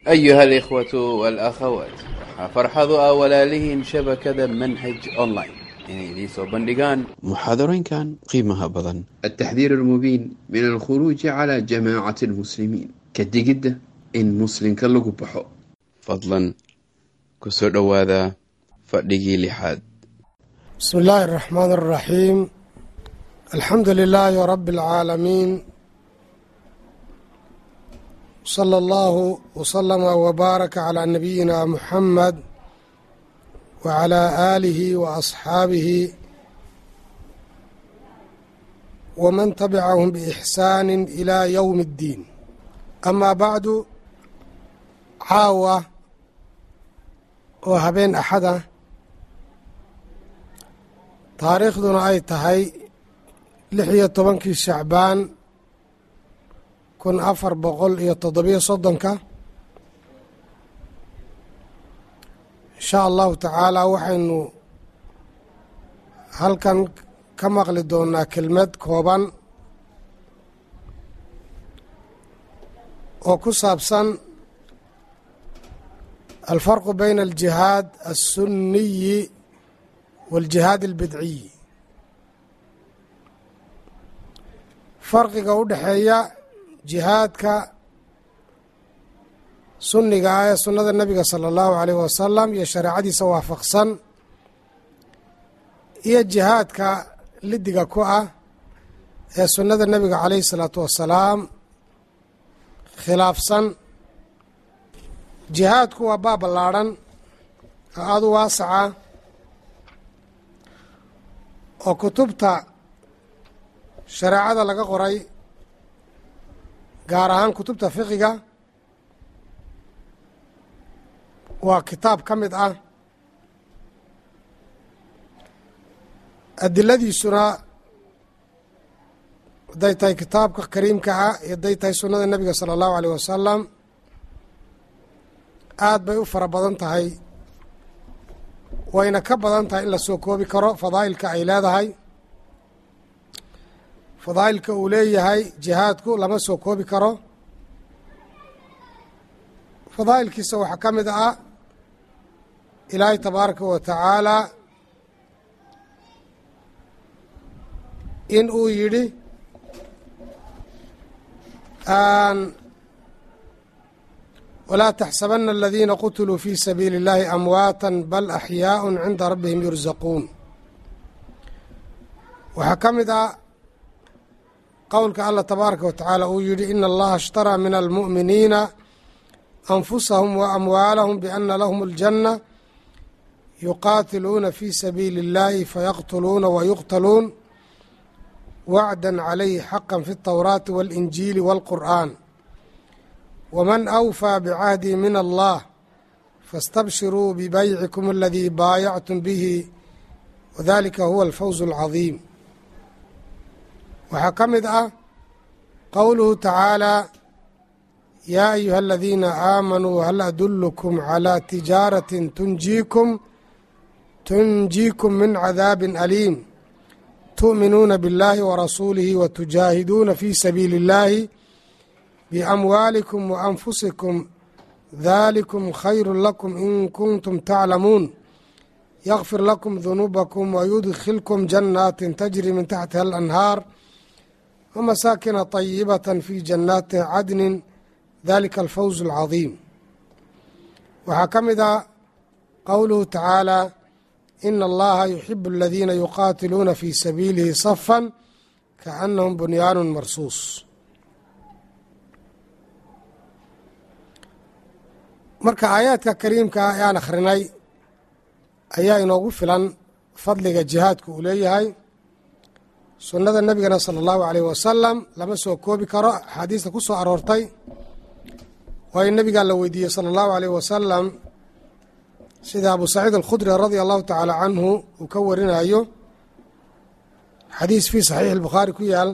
أيها الإخوة والأخوات waxaa farxadu ah walaalihiin shabakada manhaj online inay idiin soo bandhigaan muxaadarooyinkan qiimaha badan التحذير المبين من الخروج على جماعة المسلمين كدقدة إن مسلم كاللغو بحو fadlan ku soo dhowaada fadhigii lixaad بسم الله الرحمن الرحيم الحمد لله رب العالمين صلى الله وسلم وبارك على نبينا محمد وعلى آله وأصحابه ومن تبعهم بإحسان إلى يوم الدين أما بعد caawa oo habeen axada taariikhduna ay tahay lix iyo tobankii shacbaan kun afar boqol iyo toddobiyo soddonka insha allahu tacaala waxaynu halkan ka maqli doonaa kelmad kooban oo ku saabsan alfarqu bayna aljihaad alsunniyi waaljihaad albidciyi farqiga u dhexeeya jihaadka sunniga ah ee sunnada nebiga sala allahu alayh wasalam iyo shareecadiisa waafaqsan iyo jihaadka lidiga ku ah ee sunnada nebiga calayhi salaatu wasalaam khilaafsan jihaadku waa baab ballaadhan oo aada u waasaca oo kutubta shareecada laga qoray gaar ahaan kutubta fiqiga waa kitaab ka mid ah adiladiisuna hadday tahay kitaabka kariimka ah iyo hadday tahay sunnada nebiga sala allahu aleyh wasalam aad bay u fara badan tahay wayna ka badan tahay in la soo koobi karo fadaa'ilka ay leedahay fadaa'ilka uu leeyahay jihaadku lama soo koobi karo fadaa'ilkiisa waxaa ka mid ah ilaahay tabaaraka wa tacaala in uu yidhi wlaa taxsabana aladiina qutiluu fi sabiili اllahi amwaata bal axyaaء cinda rabbihim yursaquun waxaa ka mid ah qowlka allah tabaaraka wa tacaala uu yihi ina allaha ishtaraa min almu'miniina anfusahum wa amwaalahum biana lahum اljanna yuqaatiluuna fi sabiili اllahi fayaqtuluuna wayuqtaluun wacda calayhi xaqa fi اltowraati waاlinjiili wاlqur'an wman awfىa bcahdi min allah faاstabshiruu bibaycikum aladii baayactum bihi wadalika huwa alfawz اlcadiim waxaa ka mid ah qowluhu tacaalى yaa ayuha aladiina aamanuu hal adulkm calى tijaaraةi tunjiikum tunjiikum min cadaabi aliim tu'minuuna biاllahi warasuulihi watujaahiduuna fi sabiili اllahi بأموالكم وأنفسكم ذلكم خير لكم إن كنتم تعلمون يغفر لكم ذنوبكم ويدخلكم جنات تجري من تحتها الأنهار ومساكن طيبة في جنات عدن ذلك الفوز العظيم waxaa ka mid a qowluhu tacaalى إن allaha يحب الذيina يuqاatiluuna في sabiilihi صفا kaأنهم bunyaan marsuus marka aayaadka kariimka ah ee aan akhrinay ayaa inoogu filan fadliga jihaadku uu leeyahay sunnada nebigana sala allahu aleyh wasalam lama soo koobi karo axaadiista ku soo aroortay waayo nebigaa la weydiiyey sala allahu aleyh wasalam sida abu saciid alkhudri radia allahu tacaala canhu uu ka warinayo xadiis fii saxiixi albukhaari ku yaal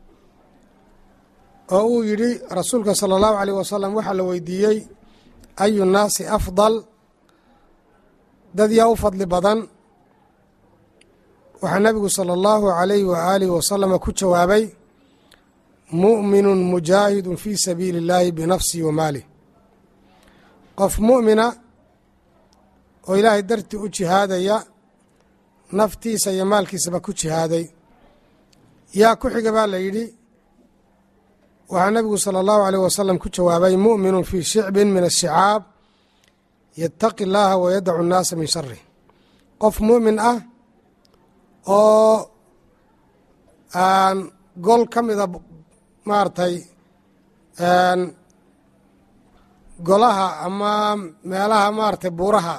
oo uu yidhi rasuulka sala allahu aleyh wasalam waxaa la weydiiyey ayu nnaasi afdal dad yaa u fadli badan waxaa nebigu sala allahu alayhi waaalihi wasalama ku jawaabay mu'minun mujaahidun fii sabiili اllaahi binafsihi wa maalih qof mu'mina oo ilaahay dartii u jihaadaya naftiisa iyo maalkiisaba ku jihaaday yaa ku xiga baa la yidhi waxaa nebigu sala allahu aleyh wasalam ku jawaabay mu'minun fii shicbin min ashicaab yataqi llaaha wayadacu nnaasa min sharih qof mu'min ah oo aan gol ka mida maaragtay golaha ama meelaha maaragtay buuraha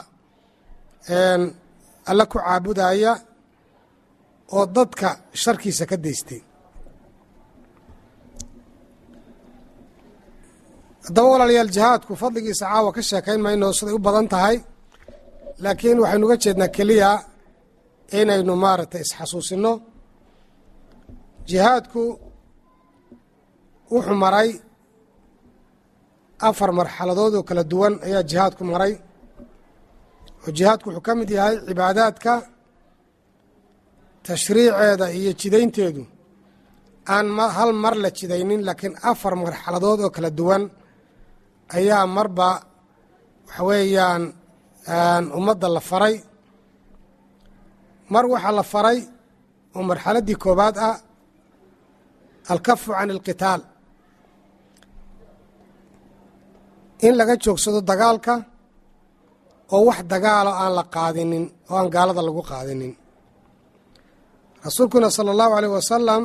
alle ku caabudaya oo dadka sharkiisa ka daystay haddaba walaalayaal jihaadku fadligiisa caawa ka sheekayn mayno siday u badan tahay laakiin waxaynu uga jeednaa keliya inaynu maaragtay isxasuusinno jihaadku wuxuu maray afar marxaladood oo kala duwan ayaa jihaadku maray oo jihaadku wuxuu ka mid yahay cibaadaadka tashriiceeda iyo jidaynteedu aan hal mar la jidaynin laakiin afar marxaladood oo kala duwan ayaa marba waxa weeyaan ummadda la faray mar waxaa la faray oo marxaladdii koowaad ah alkafu can alqitaal in laga joogsado dagaalka oo wax dagaalo aan la qaadinin oo aan gaalada lagu qaadinin rasuulkuna sala allahu aleyh wasalam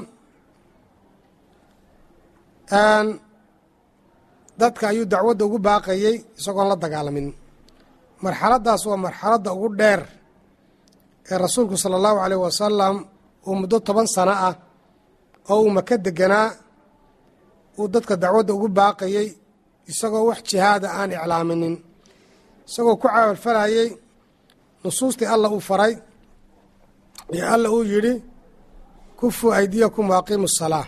dadka ayuu dacwadda ugu baaqayey isagoon la dagaalamin marxaladdaas waa marxaladda ugu dheer ee rasuulku sala allahu aleyh wasalam uu muddo toban sano ah oo uu maka deganaa uu dadka dacwadda ugu baaqayey isagoo wax jihaada aan iclaaminin isagoo ku caawalfalayey nusuustii alla uu faray iyo alla uu yidhi kufuu aydiyakum waaqiimu salaa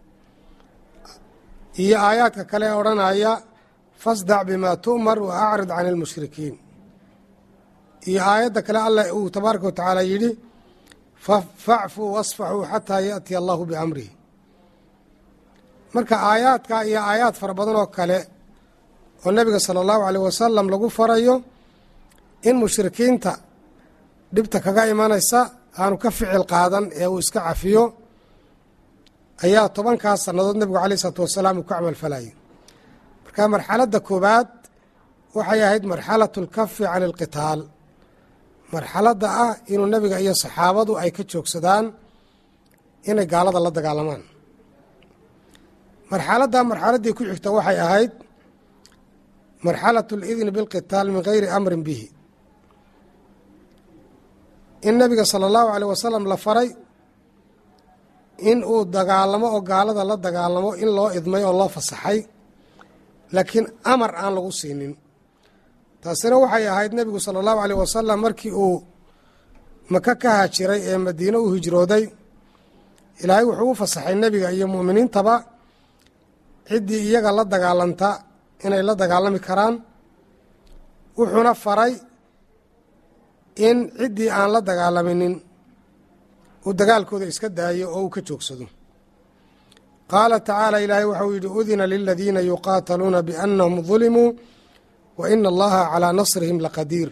iyo aayaadka kale ee odhanaya fasdac bimaa tu'mar wa acrid can ilmushrikiin iyo aayadda kale alla uu tabaaraka wa tacaala yidhi facfuu wasfaxuu xataa yaأtiya allahu biamrihi marka aayaadka iyo aayaad fara badan oo kale oo nebiga sala allahu aleyh wasalam lagu farayo in mushrikiinta dhibta kaga imanaysa aanu ka ficil qaadan ee uu iska cafiyo ayaa tobankaas sannadood nebigu aleyh isalaatu wasalaam uu ku camalfalayay marka marxaladda koowaad waxay ahayd marxalatu alkafi can alqitaal marxaladda ah inuu nebiga iyo saxaabadu ay ka joogsadaan inay gaalada la dagaalamaan marxaladda marxaladdii ku xigta waxay ahayd marxalatu alidni bilqitaal min gayri amrin bihi in nebiga sala allahu aleyh wasalam la faray in uu dagaalamo oo gaalada la dagaalamo in loo idmay oo loo fasaxay laakiin amar aan lagu siinin taasina waxay ahayd nebigu sala allahu aleyh wasalam markii uu maka ka haajiray ee madiine u hijrooday ilaahay wuxuu u fasaxay nebiga iyo mu'miniintaba ciddii iyaga la dagaalanta inay la dagaalami karaan wuxuuna faray in ciddii aan la dagaalaminin uu dagaalkooda iska daayo oo uu ka joogsado qaala tacaala ilaahay waxauu yidhi udina liladiina yuqaataluuna biannahum dulimuu wa ina allaha calaa nasrihim laqadiir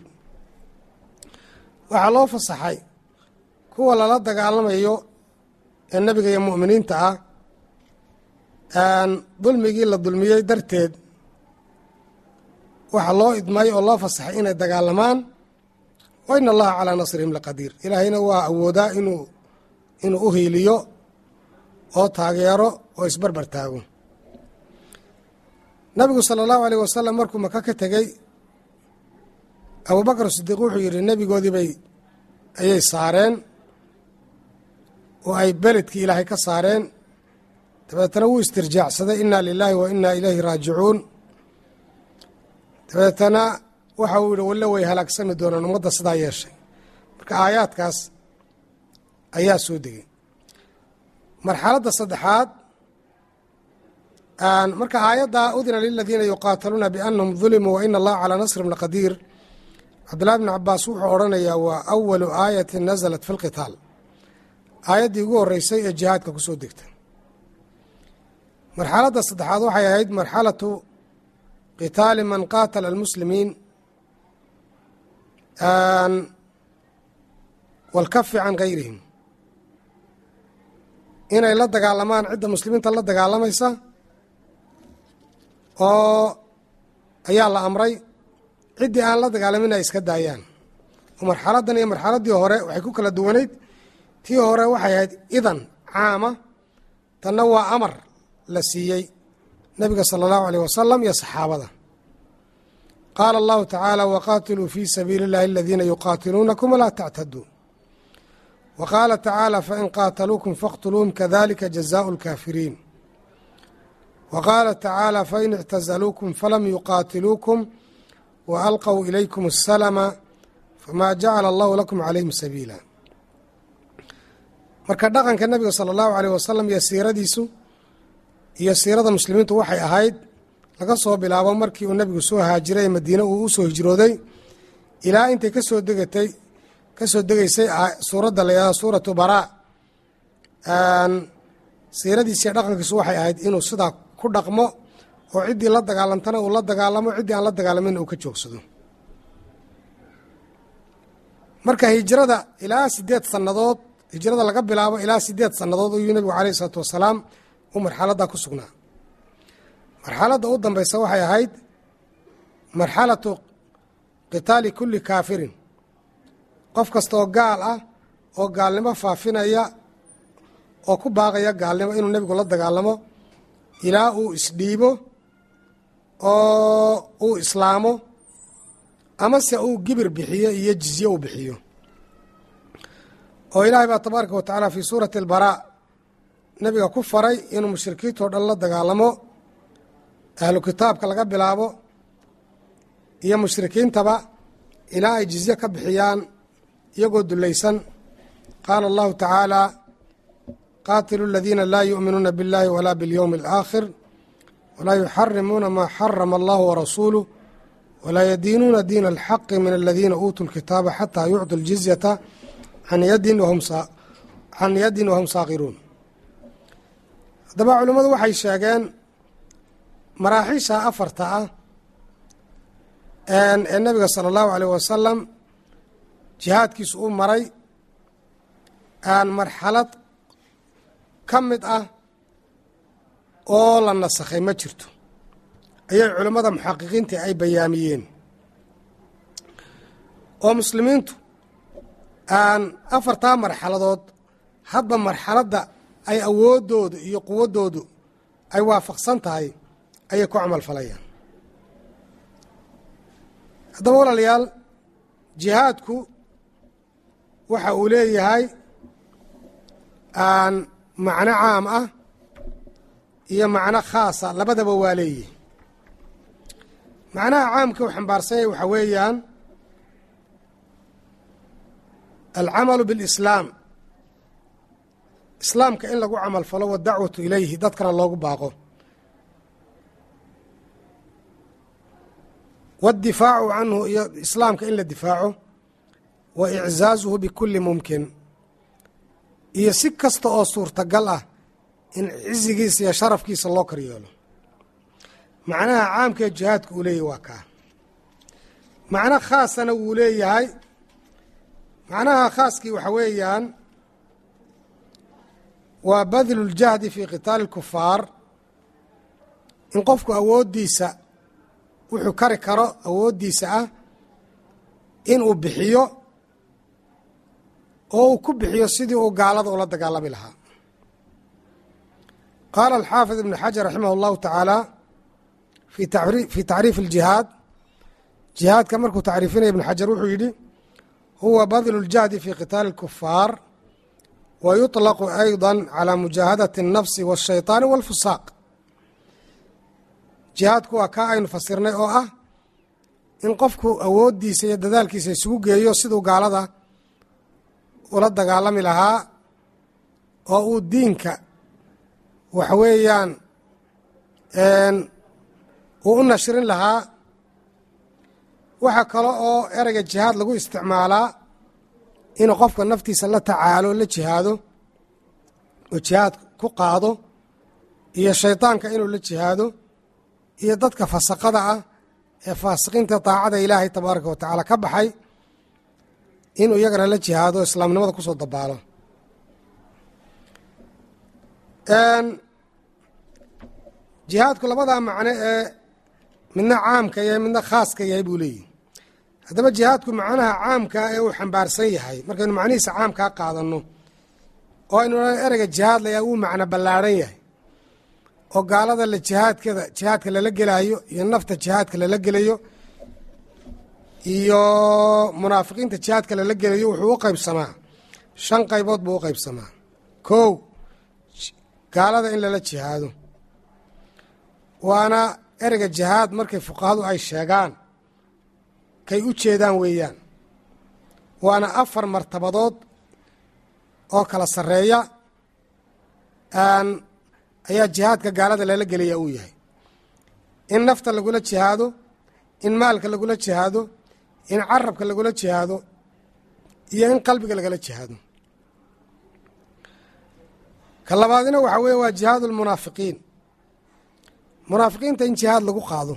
waxaa loo fasaxay kuwa lala dagaalamayo ee nebiga iyo mu'miniinta ah dulmigii la dulmiyey darteed waxaa loo idmay oo loo fasaxay inay dagaalamaan wa ina allaha calaa nasrihim laqadiir ilaahayna waa awoodaa inuu inuu u hiiliyo oo taageero oo isbarbar taago nabigu sala allahu aleyh wasalam markuu maka ka tegey abubakar sidiiq wuxuu yidhi nebigoodii bay ayay saareen oo ay beledkii ilaahay ka saareen dabeetana wuu istirjaacsaday inna lilaahi wa inna ilayhi raajicuun dabeetana waxa uu yidhi walle way halaagsami doonaan ummadda sidaa yeeshay marka aayaadkaas ayaa soo degay marxaladda saddexaad marka aayadda udina liladiina yuqaataluuna biannahum dulimuu wa ina allaha calaa nasrihim laqadiir cabdillahi bni cabaas wuxuu odhanayaa waa awalu aayatin nasalat fi lqitaal aayaddii ugu horreysay ee jihaadka ku soo degtay marxaladda saddexaad waxay ahayd marxalatu qitaali man qaatala almuslimiin walkafi can gayrihim inay la dagaalamaan cidda muslimiinta la dagaalamaysa oo ayaa la amray ciddii aan la dagaalamin ay iska daayaan oo marxaladdan iyo marxaladdii hore waxay ku kala duwanayd tii hore waxay ahayd idan caama tanna waa amar la siiyey nebiga sala allahu aleyh wasalam iyo saxaabada qaala allahu tacaala waqaatiluu fii sabiili اllahi aladiina yuqaatiluunakum walaa tactaduu wa qaala tacaala fain qaataluukum faqtuluuhum kadalika jazaau اlkaafiriin wa qaala tacaala fain ictazaluukum falam yuqaatiluukum wa alqw ilaykum asalama famaa jacala allahu lakum calayhim sabiila marka dhaqanka nebiga sala allahu aleyh wasalam iyo siiradiisu iyo siirada muslimiintu waxay ahayd laga soo bilaabo markii uu nebigu soo haajiray madiine uu u soo hijrooday ilaa intay kasoo degatay kasoo degeysay suuradda la yihahdo suuratu baraa siiradiisiiyo dhaqankiisu waxay ahayd inuu sidaa ku dhaqmo oo ciddii la dagaalantana uu la dagaalamo ciddii aan la dagaalaminna uu ka joogsado marka hijrada ilaa sideed sannadood hijrada laga bilaabo ilaa sideed sannadood ayuu nebigu caleyh isalaatu wasalaam uu marxaladdaa ku sugnaa marxaladda u dambeysa waxay ahayd marxalatu qitaali kulli kaafirin qof kasta oo gaal ah oo gaalnimo faafinaya oo ku baaqaya gaalnimo inuu nebigu la dagaalamo ilaa uu isdhiibo oo uu islaamo amase uu gibir bixiyo iyo jizye uu bixiyo oo ilaahay baa tabaaraka wa tacaala fii suurati albaraa nebiga ku faray inuu mushrikiintao dhan la dagaalamo ahlu kitaabka laga bilaabo iyo mushrikiintaba ilaa ay jizye ka bixiyaan iyagoo dulaysan qaala allahu tacaala qaatilu aladiina laa yu'minuuna biاllahi walaa biاlyowmi alaakhir walaa yuxarimuuna maa xarama allahu warasuuluh walaa yadiinuuna diina alxaqi min aladiina uutuu lkitaaba xataa yucطu ljizyata can yadin can yadin wahum saakiruun haddaba culimmadu waxay sheegeen maraaxiisha afarta ah ee nebiga sala allahu aleyh wasalam jihaadkiisu u maray aan marxalad ka mid ah oo la nasakhay ma jirto ayay culimmada muxaqiqiinta ay bayaamiyeen oo muslimiintu aan afartaa marxaladood hadba marxaladda ay awooddoodu iyo quwaddoodu ay waafaqsan tahay ayay ku camal falayaan haddaba walaalayaal jihaadku waxa uu leeyahay aan macno caam ah iyo macno khaasa labadaba waa leeyihi macnaha caamka u xambaarsanyay waxaa weeyaan alcamalu biاlislaam islaamka in lagu camal falo wadacwatu ilayhi dadkana loogu baaqo waاddifaacu canhu iyo islaamka in la difaaco wa iczaazuhu bikuli mumkin iyo si kasta oo suurtagal ah in cizigiisa iyo sharafkiisa loo kar yeelo macnaha caamkee jihaadka uu leeyahy waa kaa macno khaasana wuu leeyahay macnaha khaaskii waxa weeyaan waa badlu ljahdi fii qitaali اlkufaar in qofku awooddiisa wuxuu kari karo awooddiisa ah inuu bixiyo oo uu ku bixiyo sidii uu gaalada ula dagaalami lahaa qaala alxaafid ibnu xajar raximah اllahu tacaala fii tacriif اljihaad jihaadka markuu tacriifinaya ibnu xajar wuxuu yidhi huwa badlu اljahdi fii qitaali اlkufaar wa yuطlaqu ayضa calى mujaahadati الnafsi wالshayطaani wاlfusaaq jihaadku waa kaa aynu fasirnay oo ah in qofku awooddiisa iyo dadaalkiisa isugu geeyo siduu gaalada ula dagaalami lahaa oo uu diinka waxa weeyaan uu u nashrin lahaa waxaa kale oo ereyga jihaad lagu isticmaalaa inuu qofka naftiisa la tacaalo la jihaado oo jihaad ku qaado iyo shaydaanka inuu la jihaado iyo dadka fasaqada ah ee faasiqiinta daacada ilaahay tabaaraka wa tacaala ka baxay inuu iyagana la jihaado islaamnimada kusoo dabaalo jihaadku labadaa macno ee midna caamka yahay midna khaaska yahay buu leeyihi haddaba jihaadku macnaha caamkaa ee uu xambaarsan yahay markaynu macnihiisa caamkaa qaadanno oo aynu ereyga jihaad layaa wuu macno ballaadhan yahay oo gaalada la jihaadkada jihaadka lala gelaayo iyo nafta jihaadka lala gelayo iyo munaafiqiinta jihaadka lala gelayo wuxuu u qaybsamaa shan qaybood buu u qaybsamaa kow gaalada in lala jihaado waana ereyga jihaad markay fuqahadu ay sheegaan kay u jeedaan weeyaan waana afar martabadood oo kala sarreeya ayaa jihaadka gaalada lala gelaya uu yahay in nafta lagula jihaado in maalka lagula jihaado in carabka lagula jihaado iyo in qalbiga lagala jihaado ka labaadina waxaa weeye waa jihaadu lmunaafiqiin munaafiqiinta in jihaad lagu qaado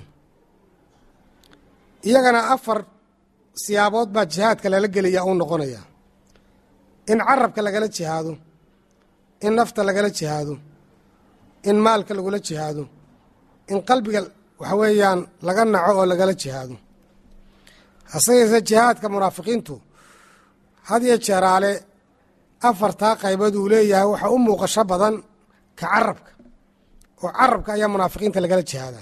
iyagana afar siyaabood baa jihaadka lala gelaya uu noqonaya in carabka lagala jihaado in nafta lagala jihaado in maalka lagula jihaado in qalbiga waxa weeyaan laga naco oo lagala jihaado hase yeesee jihaadka munaafiqiintu had iyo jeeraale afartaa qaybood uu leeyahay waxaa u muuqasho badan ka carabka oo carabka ayaa munaafiqiinta lagala jihaadaa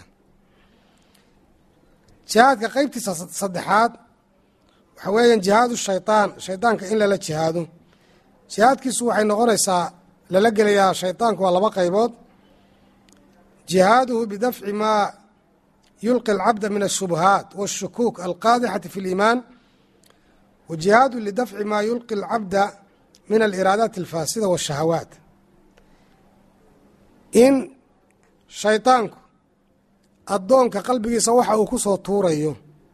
jihaadka qeybtiisa saddexaad waxaa weeyaan jihaadu shaytaan shaydaanka in lala jihaado jihaadkiisu waxay noqonaysaa lala gelayaa shaydaanku waa laba qaybood jihaaduhu bidafci maa yulqi alcabda min ashubuhaat waashukuuk alqaadixati fi اliimaan wa jihaadu lidafci maa yulqi alcabda min aliraadaat alfaasida waashahawaat in shaydaanku addoonka qalbigiisa waxa uu ku soo tuurayo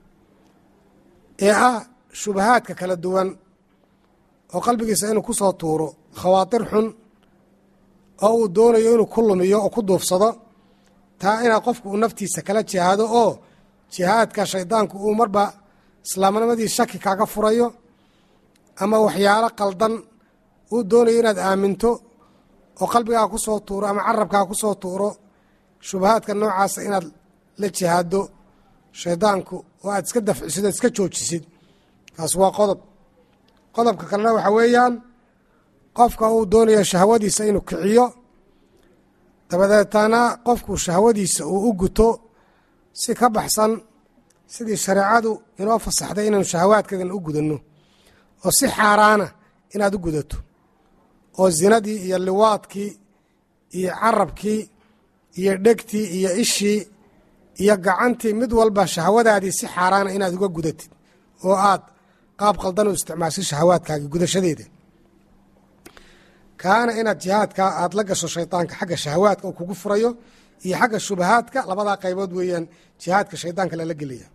ee ah shubahaadka kala duwan oo qalbigiisa inuu ku soo tuuro khawaatir xun oo uu doonayo inuu ku lumiyo oo ku duufsado taa inaa qofku uu naftiisa kala jihaado oo jihaadka shaydaanku uu marba islaamnimadii shaki kaaga furayo ama waxyaalo qaldan uu doonayo inaad aaminto oo qalbigaa ku soo tuuro ama carabkaa ku soo tuuro shubahaadka noocaasa inaad la jihaado shaydaanku oo aad iska dafcisid oad iska joojisid kaas waa qodob qodobka kalena waxaa weeyaan qofka uu doonayo shahwadiisa inuu kiciyo dabadeetana qofku shahwadiisa uu u guto si ka baxsan sidii shareecadu inoo fasaxday inaanu shahawaadkeedan u gudanno oo si xaaraana inaad u gudato oo zinadii iyo liwaadkii iyo carabkii iyo dhegtii iyo ishii iyo gacantii mid walba shahwadaadii si xaaraana inaad uga gudatid oo aad qaab qaldan u isticmaashid shahawaadkaagii gudashadeeda kaana inaad jihaadka aad la gasho shaydaanka xagga shahawaadka uu kugu furayo iyo xagga shubahaadka labadaa qaybood weeyaan jihaadka shaydaanka lala gelaya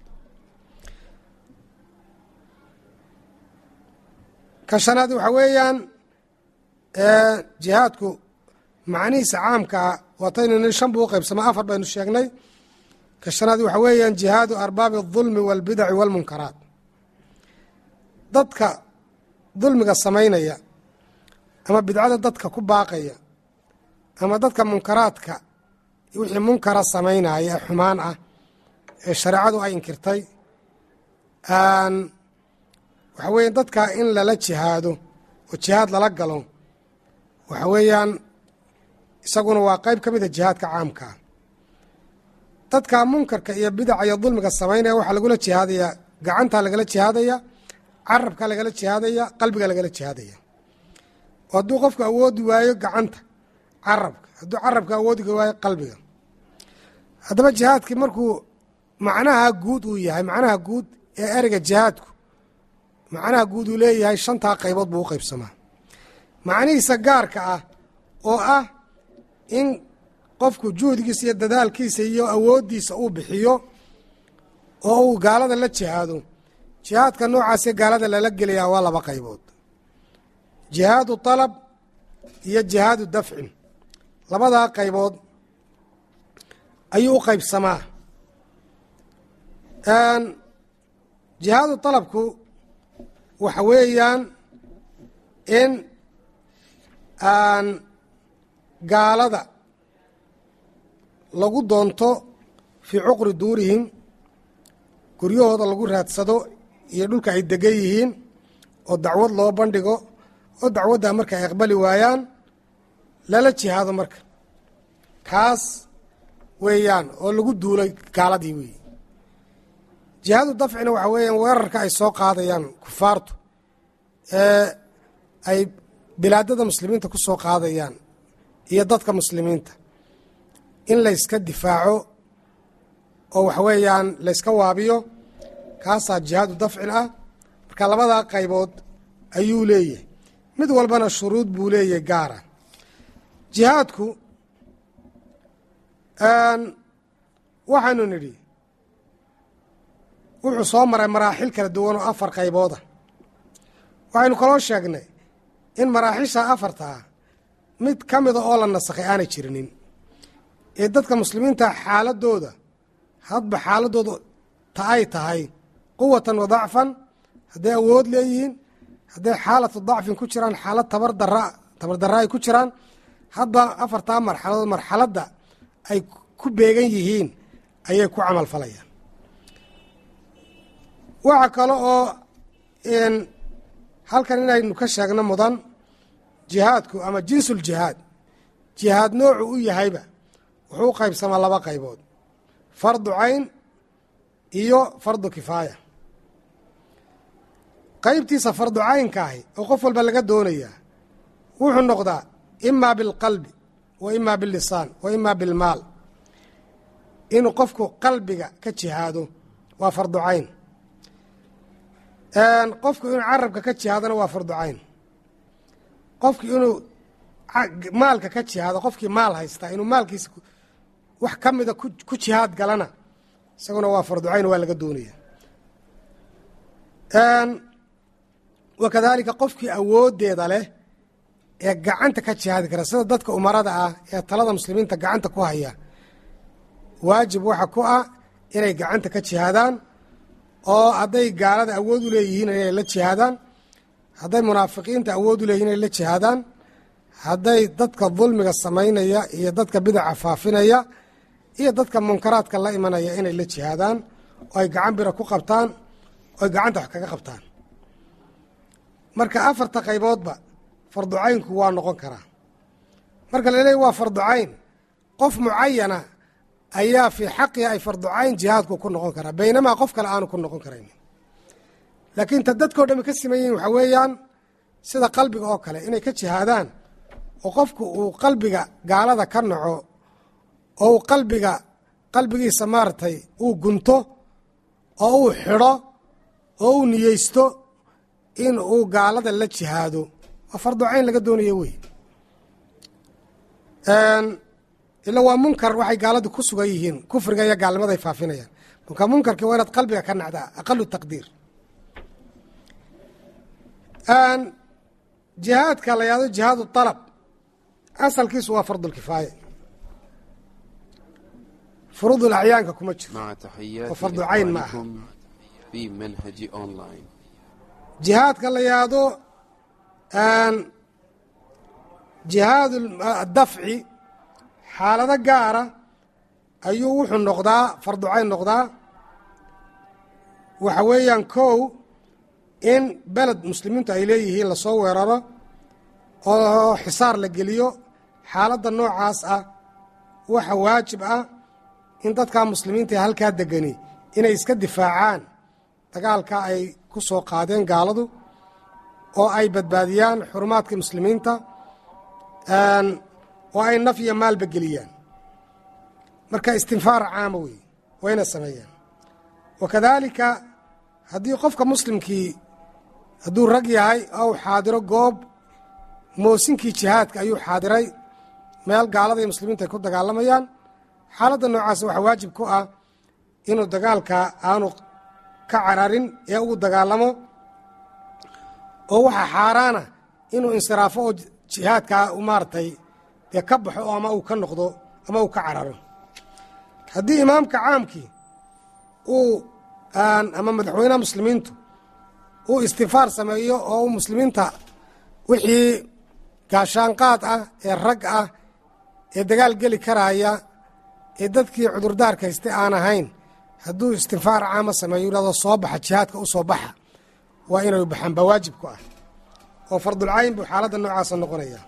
ka shanaad waxaa weeyaan jihaadku macnihiisa caamkaa waataynu ni shan buu u qaybsama afar baynu sheegnay ka shanaad waxaa weeyaan jihaadu arbaabi اdulmi wاlbidaci wاlmunkaraat dadka dulmiga samaynaya ama bidcada dadka ku baaqaya ama dadka munkaraadka wixii munkara samaynaya ee xumaan ah ee shareecadu ay inkirtay waxa weeya dadka in lala jihaado oo jihaad lala galo waxa weeyaan isaguna waa qayb ka mida jihaadka caamkaa dadka munkarka iyo bidaca iyo dulmiga samaynaya waxaa lagula jihaadayaa gacantaa lagala jihaadaya carabkaa lagala jihaadaya qalbiga lagala jihaadaya oo hadduu qofku awoodi waayo gacanta carabka hadduu carabka awoodi waayo qalbiga haddaba jihaadkii markuu macnaha guud uu yahay macnaha guud ee ereyga jihaadku macnaha guud uu leeyahay shantaa qaybood buu u qaybsamaa macnihiisa gaarka ah oo ah in qofku juhdigiisa iyo dadaalkiisa iyo awooddiisa uu bixiyo oo uu gaalada la jihaado jihaadka noocaasee gaalada lala gelayaa waa laba qaybood jihaadu طalab iyo jihaadu dafcin labadaa qaybood ayuu u qaybsamaa jihaadu dalabku waxa weeyaan in aan gaalada lagu doonto fii cuqri duurihim guryahooda lagu raadsado iyo dhulka ay degan yihiin oo dacwad loo bandhigo oo dacwaddaa marka ay aqbali waayaan lala jihaado marka kaas weeyaan oo lagu duulay gaaladii weeye jihaadu dafcina waxa weeyaan weerarka ay soo qaadayaan kufaartu ee ay bilaadada muslimiinta ku soo qaadayaan iyo dadka muslimiinta in layska difaaco oo waxa weeyaan layska waabiyo kaasaa jihaadu dafcin ah marka labadaa qaybood ayuu leeyahay mid walbana shuruud buu leeyahay gaara jihaadku waxaynu nidhi wuxuu soo maray maraaxil kala duwan oo afar qaybooda waxaynu kaloo sheegnay in maraaxisha afartaa mid ka mida oo la nasakhay aanay jirinin ee dadka muslimiinta xaaladooda hadba xaaladooda ta ay tahay quwatan wa dacfan hadday awood leeyihiin hadday xaalatu dacfin ku jiraan xaalad tabardara tabardarra ay ku jiraan hadba afartaa marxaladood marxaladda ay ku beegan yihiin ayay ku camal falayaan waxa kale oo halkan inaynu ka sheegno mudan jihaadku ama jinsul jihaad jihaad noocu u yahayba wuxuu u qaybsamaa laba qaybood fardu cayn iyo fardu kifaaya qaybtiisa fardu caynka ahi oo qof walba laga doonayaa wuxuu noqdaa imaa bilqalbi wa imaa billisaan wa imaa bilmaal inuu qofku qalbiga ka jihaado waa fardu cayn qofku inuu carabka ka jihaadona waa fardu cayn qofku inuu maalka ka jihaado qofkii maal haystaa inuu maalkiisa wax ka mida ku jihaad galana isaguna waa fardu cayn waa laga doonaya wa kadaalika qofkii awooddeeda leh ee gacanta ka jihaadi kara sida dadka umarada ah ee talada muslimiinta gacanta ku haya waajib waxa ku ah inay gacanta ka jihaadaan oo hadday gaalada awood u leeyihiin inay la jihaadaan hadday munaafiqiinta awood u leeyihin inay la jihaadaan hadday dadka dulmiga samaynaya iyo dadka bidaca faafinaya iyo dadka munkaraadka la imanaya inay la jihaadaan oo ay gacan bira ku qabtaan oo ay gacanta wax kaga qabtaan marka afarta qayboodba farducaynku waa noqon karaa marka la leeya waa farducayn qof mucayana ayaa fii xaqihi ay farducayn jihaadku ku noqon karaa baynamaa qof kale aanu ku noqon karayn laakiin ta dadkao dhami ka siman yihin waxaa weeyaan sida qalbiga oo kale inay ka jihaadaan oo qofku uu qalbiga gaalada ka naco oo uu qalbiga qalbigiisa maaragtay uu gunto oo uu xidho oo uu niyeysto in uu gaalada la jihaado waa farducayn laga doonaya wey ila waa munkar waxay gaaladu ku sugan yihiin kufriga iyo gaalnimada ay faafinayaan marka munkarkii waa inaad qalbiga ka nacdaa aqalu taqdiir jihaadka la yahdo jihaad alab asalkiisu waa fardulkifaaya furuudul acyaanka kuma jiro مع تحيات وفرض عين معها. إخوانكم في منهج أونلاين jihaadka la yahdo jihaad adafci xaalado gaara ayuu wuxuu noqdaa farducayn noqdaa waxa weeyaan kow in beled muslimiintu ay leeyihiin lasoo weeraro oo xisaar la geliyo xaaladda noocaas ah waxa waajib ah in dadkaa muslimiinta ee halkaa degani inay iska difaacaan dagaalka ay ku soo qaadeen gaaladu oo ay badbaadiyaan xurumaadkii muslimiinta oo ay naf iyo maalba geliyaan marka istinfaar caama weeye wayna sameeyaan wa kadaalika haddii qofka muslimkii hadduu rag yahay ou xaadiro goob moosinkii jihaadka ayuu xaadiray meel gaalada iyo muslimiinta ay ku dagaalamayaan xaaladda noocaas waxaa waajib ku ah inuu dagaalka aanu ka cararin ee ugu dagaalamo oo waxaa xaaraana inuu insiraafo oo jihaadkaa u maaragtay dee ka baxo oo ama uu ka noqdo ama uu ka cararo haddii imaamka caamkii uu ama madaxweynaha muslimiintu uu istifaar sameeyo oo uu muslimiinta wixii gaashaanqaad ah ee rag ah ee dagaal geli karaya ee dadkii cudurdaarka haystay aan ahayn hadduu istifaar caama sameeyo yidhahdo soo baxa jihaadka u soo baxa waa inay baxaan baa waajib ku ah oo fardulcayn buu xaaladda noocaasa noqonaya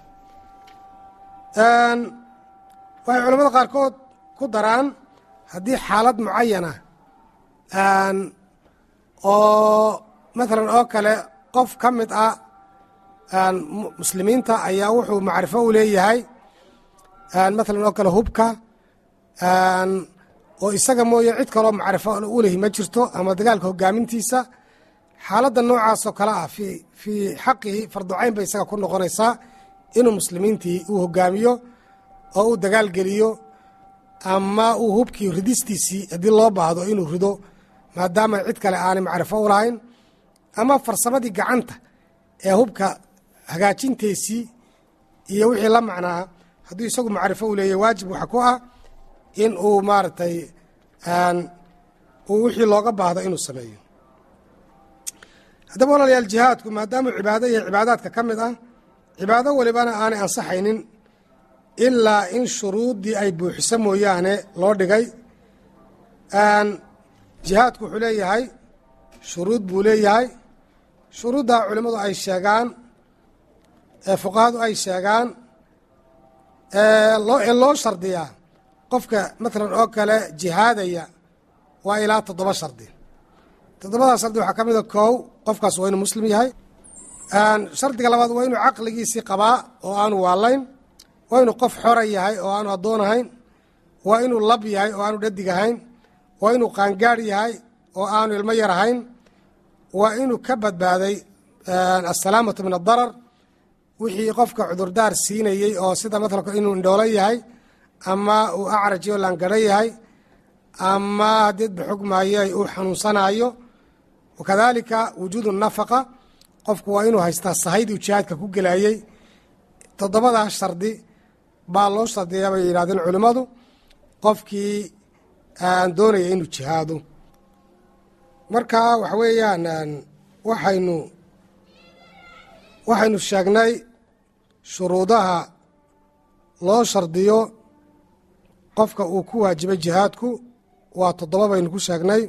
waxay culamada qaarkood ku daraan haddii xaalad mucayana oo maalan oo kale qof ka mid ah muslimiinta ayaa wuxuu macrifo u leeyahay maalan oo kale hubka oo isaga mooye cid kaloo macrifo u lehi ma jirto ama dagaalka hogaamintiisa xaaladda noocaasoo kale ah fii fii xaqihi farducayn bay isaga ku noqonaysaa inuu muslimiintii uu hogaamiyo oo uu dagaal geliyo ama uu hubkii ridistiisii haddii loo baahdo inuu rido maadaama cid kale aanay macrifo u lahayn ama farsamadii gacanta ee hubka hagaajinteysii iyo wixii la macnaa hadduu isagu macrifo u leeyahy waajib waxa ku ah in uu maaragtay uu wixii looga baahdo inuu sameeyo haddaba walaalayaal jihaadku maadaamuu cibaado yahay cibaadaadka ka mid ah cibaado walibana aanay ansaxaynin ilaa in shuruuddii ay buuxiso mooyaane loo dhigay jihaadku wuxuu leeyahay shuruud buu leeyahay shuruuddaa culimmadu ay sheegaan ee fuqahadu ay sheegaan ee loo shardiyaa qofka maalan oo kale jihaadaya waa ilaa toddoba shardi toddobadaa shardi waxaa ka mida koow qofkaas waa inuu muslim yahay shardiga labaad waa inuu caqligiisii qabaa oo aanu waalayn waa inuu qof xora yahay oo aanu addoon ahayn waa inuu lab yahay oo aanu dhadig ahayn waa inuu qaangaadh yahay oo aanu ilmo yar ahayn waa inuu ka badbaaday assalaamatu min addarar wixii qofka cudurdaar siinayey oo sida matalka inuu indhoolo yahay ama uu acrajiyo laangaro yahay ama haddii baxugmaayo uu xanuunsanaayo wakadaalika wujuudu nafaqa qofku waa inuu haystaa sahaydii jihaadka ku gelayey toddobadaas shardi baa loo shardiyaa bay yidhahdeen culimmadu qofkii aan doonaya inuu jihaado marka waxa weeyaan waxaynu waxaynu sheegnay shuruudaha loo shardiyo qofka uu ku waajibay jihaadku waa toddoba baynu ku sheegnay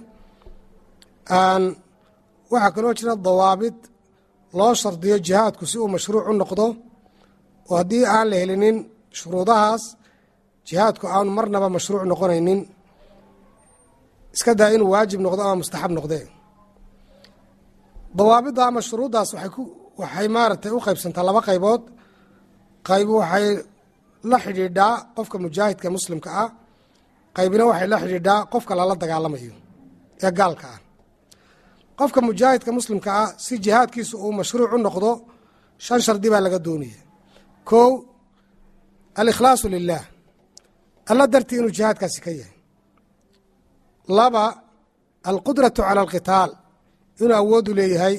waxaa kaloo jira dawaabid loo shardiyo jihaadku si uu mashruuc u noqdo oo haddii aan la helinin shuruudahaas jihaadku aanu marnaba mashruuc noqonaynin iska daa inuu waajib noqdo ama mustaxab noqdee dawaabidda ama shuruuddaas waxay maaragtay u qaybsantaa laba qaybood qayb waxay la xidhiidhaa qofka mujaahidka muslimka ah qaybina waxay la xidhiidhaa qofka lala dagaalamayo ee gaalka ah qofka mujaahidka muslimka ah si jihaadkiisu uu mashruuc u noqdo shan shardi baa laga doonaya kow alikhlaasu lilah alla dartii inuu jihaadkaasi ka yahay laba alqudratu cala alqitaal inuu awoodu leeyahay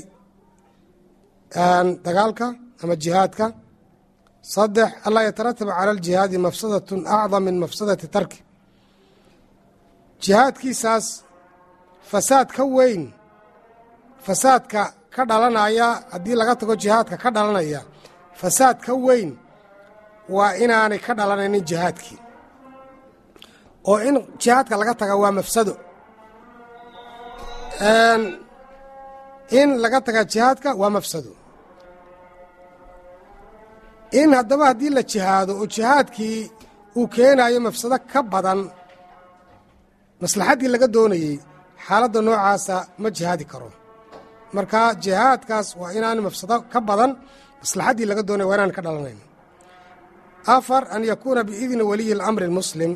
dagaalka ama jihaadka saddex anlaa yatarataba cala aljihaadi mafsadatun acdam min mafsadati tarki jihaadkiisaas fasaad ka weyn fasaadka ka dhalanaya haddii laga tago jihaadka ka dhalanaya fasaad ka weyn waa inaanay ka dhalanaynin jihaadkii oo in jihaadka laga taga waa mafsado in laga taga jihaadka waa mafsado in haddaba haddii la jihaado oo jihaadkii uu keenayo mafsado ka badan maslaxaddii laga doonayey xaaladda noocaasa ma jihaadi karo marka jihaadkaas waa inaan mafsado ka badan maslaxaddii laga doonaya waa inaan ka dhalanayn afar an yakuuna biidni waliyi اlamri اlmuslim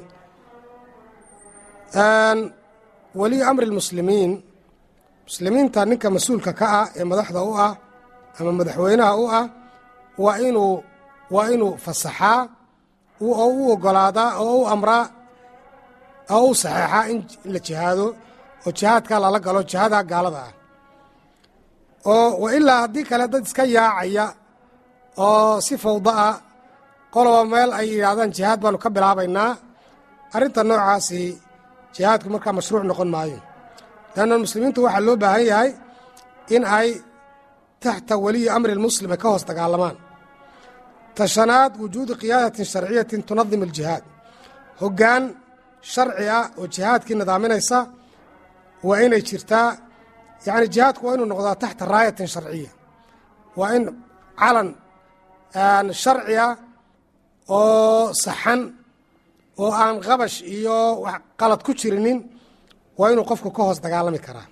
waliyu amri اlmuslimiin muslimiinta ninka mas-uulka ka ah ee madaxda u ah ama madaxweynaha u ah waa inuu waa inuu fasaxaa oo u ogolaadaa oo u amraa oo u saxeexaa in la jihaado oo jihaadkaa lala galo jihaada gaalada ah oo wa ilaa haddii kale dad iska yaacaya oo si fawda ah qoloba meel ay yidhaahdaan jihaad baanu ka bilaabaynaa arrinta noocaasi jihaadku markaa mashruuc noqon maayo leanna muslimiintu waxaa loo baahan yahay in ay taxta weliyi amri lmuslim ay ka hoos dagaalamaan tashanaad wujuudu qiyaadatin sharciyatin tunadim aljihaad hoggaan sharci ah oo jihaadkii nidaaminaysa waa inay jirtaa yacni jihaadku waa inuu noqdaa taxta raayatin sharciya waa in calan sharci ah oo saxan oo aan qabash iyo wax qalad ku jirinin waa inuu qofku ka hoos dagaalami karaa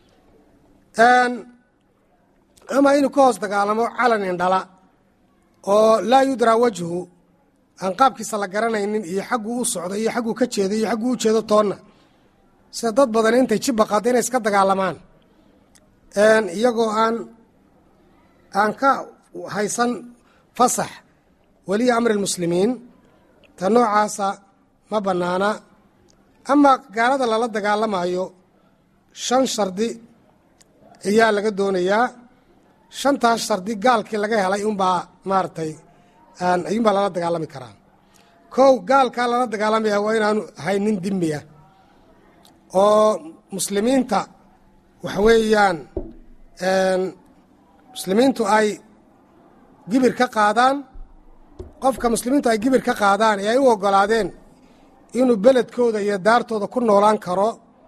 ama inuu ka hoos dagaalamo calan indhala oo laa yudraa wajhu aan qaabkiisa la garanaynin iyo xagguu u socdo iyo xagguu ka jeedo iyo xagguu u jeedo toonna sida dad badan intay jibba qaado inay iska dagaalamaan iyagoo aan aan ka haysan fasax weliya amri lmuslimiin ta noocaasa ma bannaana ama gaalada lala dagaalamayo shan shardi ayaa laga doonayaa shantaas shardi gaalkii laga helay unbaa maaragtay ayuunbaa lala dagaalami karaa kow gaalkaa lala dagaalamaya waa inaanu ahay nin dimiya oo muslimiinta waxa weeyaan muslimiintu ay gibir ka qaadaan qofka muslimiintu ay gibir ka qaadaan ee ay u oggolaadeen inuu beledkooda iyo daartooda ku noolaan karo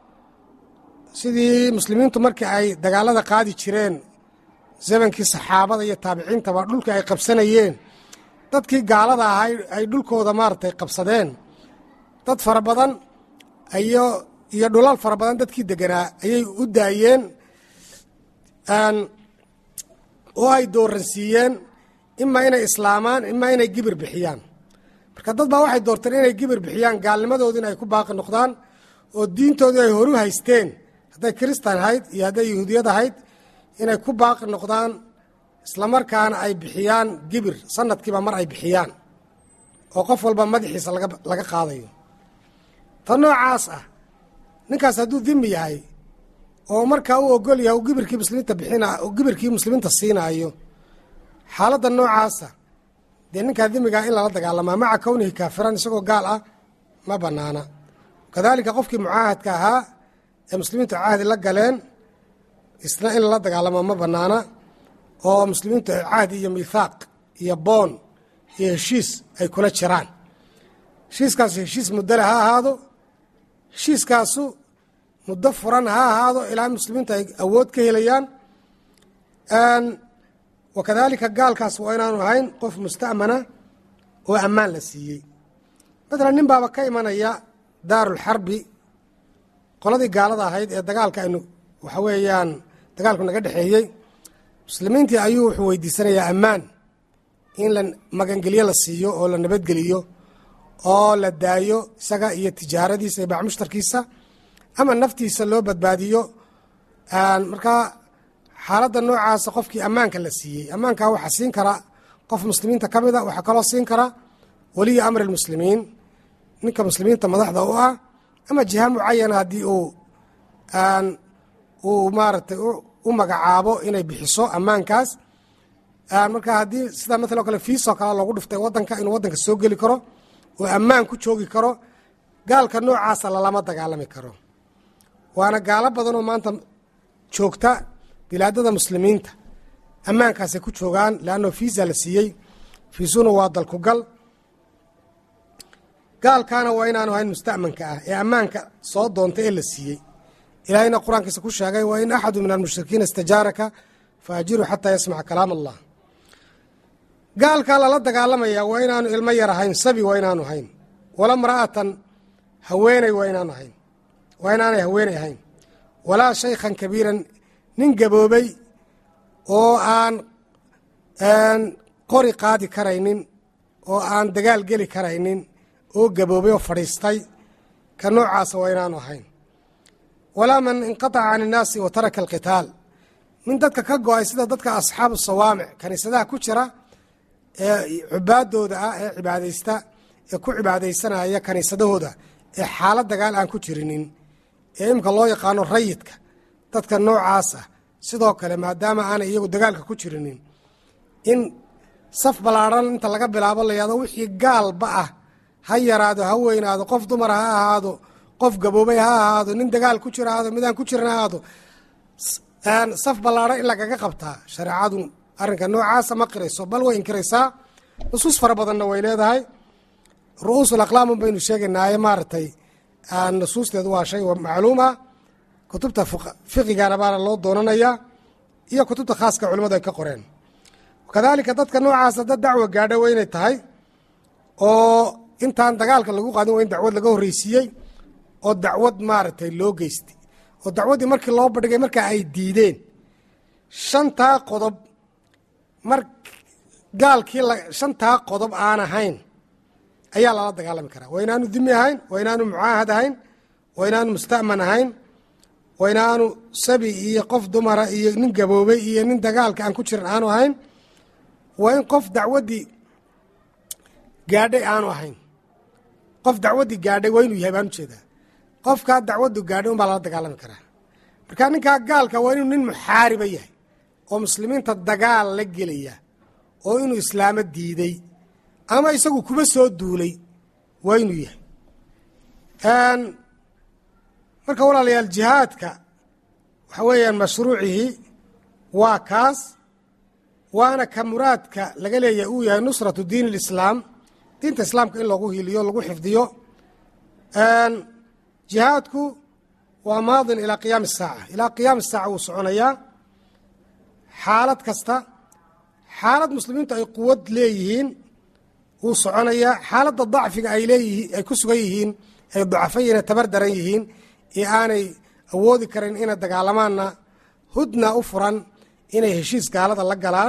sidii muslimiintu markii ay dagaalada qaadi jireen zamankii saxaabada iyo taabiciintaba dhulkii ay qabsanayeen dadkii gaalada ahay ay dhulkooda maaragtay qabsadeen dad fara badan iyo iyo dhulal fara badan dadkii deganaa ayay u daayeen oo ay dooransiiyeen imaa inay islaamaan imaa inay gibir bixiyaan marka dad baa waxay doorteen inay gibir bixiyaan gaalnimadoodi in ay ku baaqi noqdaan oo diintoodii ay horu haysteen hadday kiristan ahayd iyo hadday yahuudiyad ahayd inay ku baaqi noqdaan islamarkaana ay bixiyaan gibir sanadkiiba mar ay bixiyaan oo qof walba madaxiisa laga qaadayo ta noocaas ah ninkaas hadduu dimi yahay oo markaa u ogol yahay gibirkii muslimiinta bixina gibirkii muslimiinta siinaayo xaaladda noocaasa dee ninkaa dimigaa in lala dagaalamaa maca kownihi kaafiran isagoo gaal ah ma bannaana kadaalika qofkii mucaahadka ahaa ee muslimiintu cahdi la galeen isna in lala dagaalamo ma bannaana oo muslimiintu ay cahdi iyo miithaaq iyo boon iyo heshiis ay kula jiraan heshiiskaas heshiis muddale ha ahaado heshiiskaasu muddo furan ha ahaado ilaa muslimiintu ay awood ka helayaan wakadaalika gaalkaas waa inaanu ahayn qof musta'mana oo ammaan la siiyey matalan nin baaba ka imanaya daarulxarbi qoladii gaalada ahayd ee dagaalka aynu waxa weeyaan dagaalku naga dhexeeyey muslimiintii ayuu wuxuu weydiisanayaa ammaan in la magangelyo la siiyo oo la nabadgeliyo oo la daayo isaga iyo tijaaradiisa iyo bacmushtarkiisa ama naftiisa loo badbaadiyo markaa xaaladda noocaasa qofkii ammaanka la siiyey ammaankaa waxaa siin kara qof muslimiinta ka mida waxaa kaloo siin kara weliyi amri lmuslimiin ninka muslimiinta madaxda u ah ama jiha mucayana haddii uu uu maaragtay u magacaabo inay bixiso ammaankaas marka haddii sida maala o kale fiisoo kale loogu dhiftay wadanka inuu wadanka soo geli karo oo ammaan ku joogi karo gaalka noocaasa lalama dagaalami karo waana gaalo badanoo maanta joogta bilaadada muslimiinta ammaankaasay ku joogaan leanno fiisa la siiyey fiisuna waa dalkugal gaalkaana waa inaanu ahayn musta'manka ah ee ammaanka soo doonta ee la siiyey ilaahayna qur-aankiisa ku sheegay wa in axadu min almushrikiina istajaaraka faajiru xataa yasmaca kalaam allah gaalkaa lala dagaalamaya waa inaanu ilmo yar ahayn sabi waa inaanu ahayn wala mra'atan haweeney waa inaanu ahayn waa inaanay haweeney ahayn walaa shaykhan kabiiran nin gaboobay oo aan qori qaadi karaynin oo aan dagaal geli karaynin oo gaboobay oo fadhiistay ka noocaasa waa inaanu ahayn walaa man inqataca can innaasi wa taraka alqitaal min dadka ka go-ay sida dadka asxaabu sawaamic kaniisadaha ku jira ee cubaadooda ah ee cibaadaysta ee ku cibaadaysanaya kaniisadahooda ee xaalad dagaal aan ku jirinin ee imika loo yaqaano rayidka dadka noocaas ah sidoo kale maadaama aanay iyagu dagaalka ku jirinin in saf ballaadhan inta laga bilaabo la yahdo wixii gaalba ah ha yaraado ha weynaado qof dumara ha ahaado qof gaboobay ha ahaado nin dagaal ku jira ahaado midaan ku jiran ha ahaado saf ballaadha in lagaga qabtaa shareecadu arrinka noocaasa ma qirayso bal way inkiraysaa nusuus fara badanna way leedahay ru-uusul aqlaamun baynu sheegaynaaye maaragtay nusuusteedu waa shay macluuma kutubta fiqigana baana loo doonanayaa iyo kutubta khaaska culimadu ay ka qoreen kadaalika dadka noocaasa dad dacwa gaadha waa inay tahay oo intaan dagaalka lagu qaadin waa in dacwad laga horreysiiyey oo dacwad maaragtay loo geystay oo dacwaddii markii loo bandhigay markaa ay diideen shantaa qodob mar gaalkii shantaa qodob aan ahayn ayaa lala dagaalami karaa waa inaanu dimi ahayn waa inaanu mucaahad ahayn waa inaanu musta'man ahayn waa inaanu sabi iyo qof dumara iyo nin gaboobay iyo nin dagaalka aan ku jiran aanu ahayn waa in qof dacwaddii gaadhay aanu ahayn qof dacwaddii gaadhay waa inuu yahay baan ujeedaa qofkaa dacwaddu gaadhay un baa lala dagaalami karaa marka ninkaa gaalka waa inuu nin muxaariba yahay oo muslimiinta dagaal la gelaya oo inuu islaamo diiday ama isagu kuba soo duulay waa inuu yahay marka walaalayaal jihaadka waxa weeyaan mashruucihii waa kaas waana ka muraadka laga leeyahay uu yahay nusratu diin اlislaam diinta islaamka in lagu hiliyo lagu xifdiyo jihaadku waa maadin ilaa qiyaami الsaaca ilaa qiyaami الsaaca wuu soconayaa xaalad kasta xaalad muslimiintu ay quwad leeyihiin wuu soconayaa xaaladda dacfiga ay leeyihiin ay ku sugan yihiin ay dacafo yihiin ay tabar daran yihiin ee aanay awoodi karin inay dagaalamaanna hudna u furan inay heshiis gaalada la galaan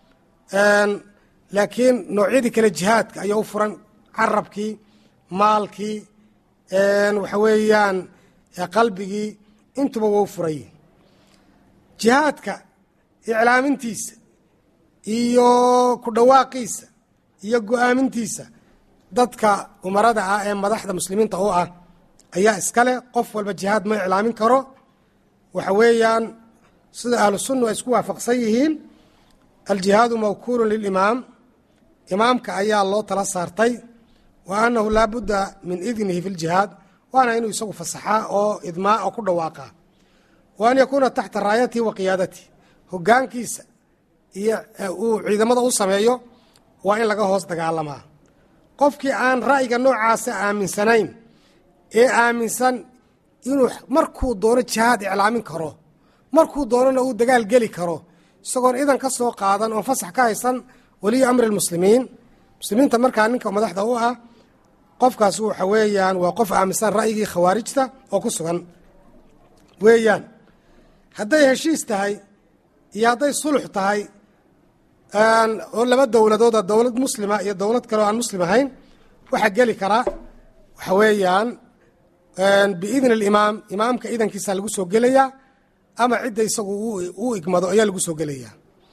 laakiin noocyadii kale jihaadka ayaa u furan carabkii maalkii waxa weeyaan qalbigii intuba waa u furan yihin jihaadka iclaamintiisa iyo ku dhawaaqiisa iyo go-aamintiisa dadka umarada ah ee madaxda muslimiinta u ah ayaa iskale qof walba jihaad ma iclaamin karo waxa weeyaan sida ahlu sunna ay isku waafaqsan yihiin aljihaadu mawkuulun lilimaam imaamka ayaa loo tala saartay wa annahu laa budda min idnihi fi ljihaad waana inuu isagu fasaxaa oo idmaa oo ku dhawaaqa wa an yakuuna taxta raayatihi wa qiyaadatihi hogaankiisa iyo uu ciidamada u sameeyo waa in laga hoos dagaalamaa qofkii aan ra'yiga noocaasa aaminsanayn ee aaminsan inuu markuu doono jihaad iclaamin karo markuu doonona uu dagaal geli karo isagoon idan ka soo qaadan oon fasax ka haysan weliyu amri lmuslimiin muslimiinta markaa ninka madaxda u ah qofkaas waxa weeyaan waa qof aaminsan ra'yigii khawaarijta oo ku sugan weeyaan hadday heshiis tahay iyo hadday sulux tahay oo laba dowladooda dowlad muslima iyo dowlad kale oo aan muslim ahayn waxaa geli karaa waxa weeyaan biidni alimaam imaamka idankiisa lagu soo gelayaa ama cidda isagu u igmado ayaa lagu soo gelayaa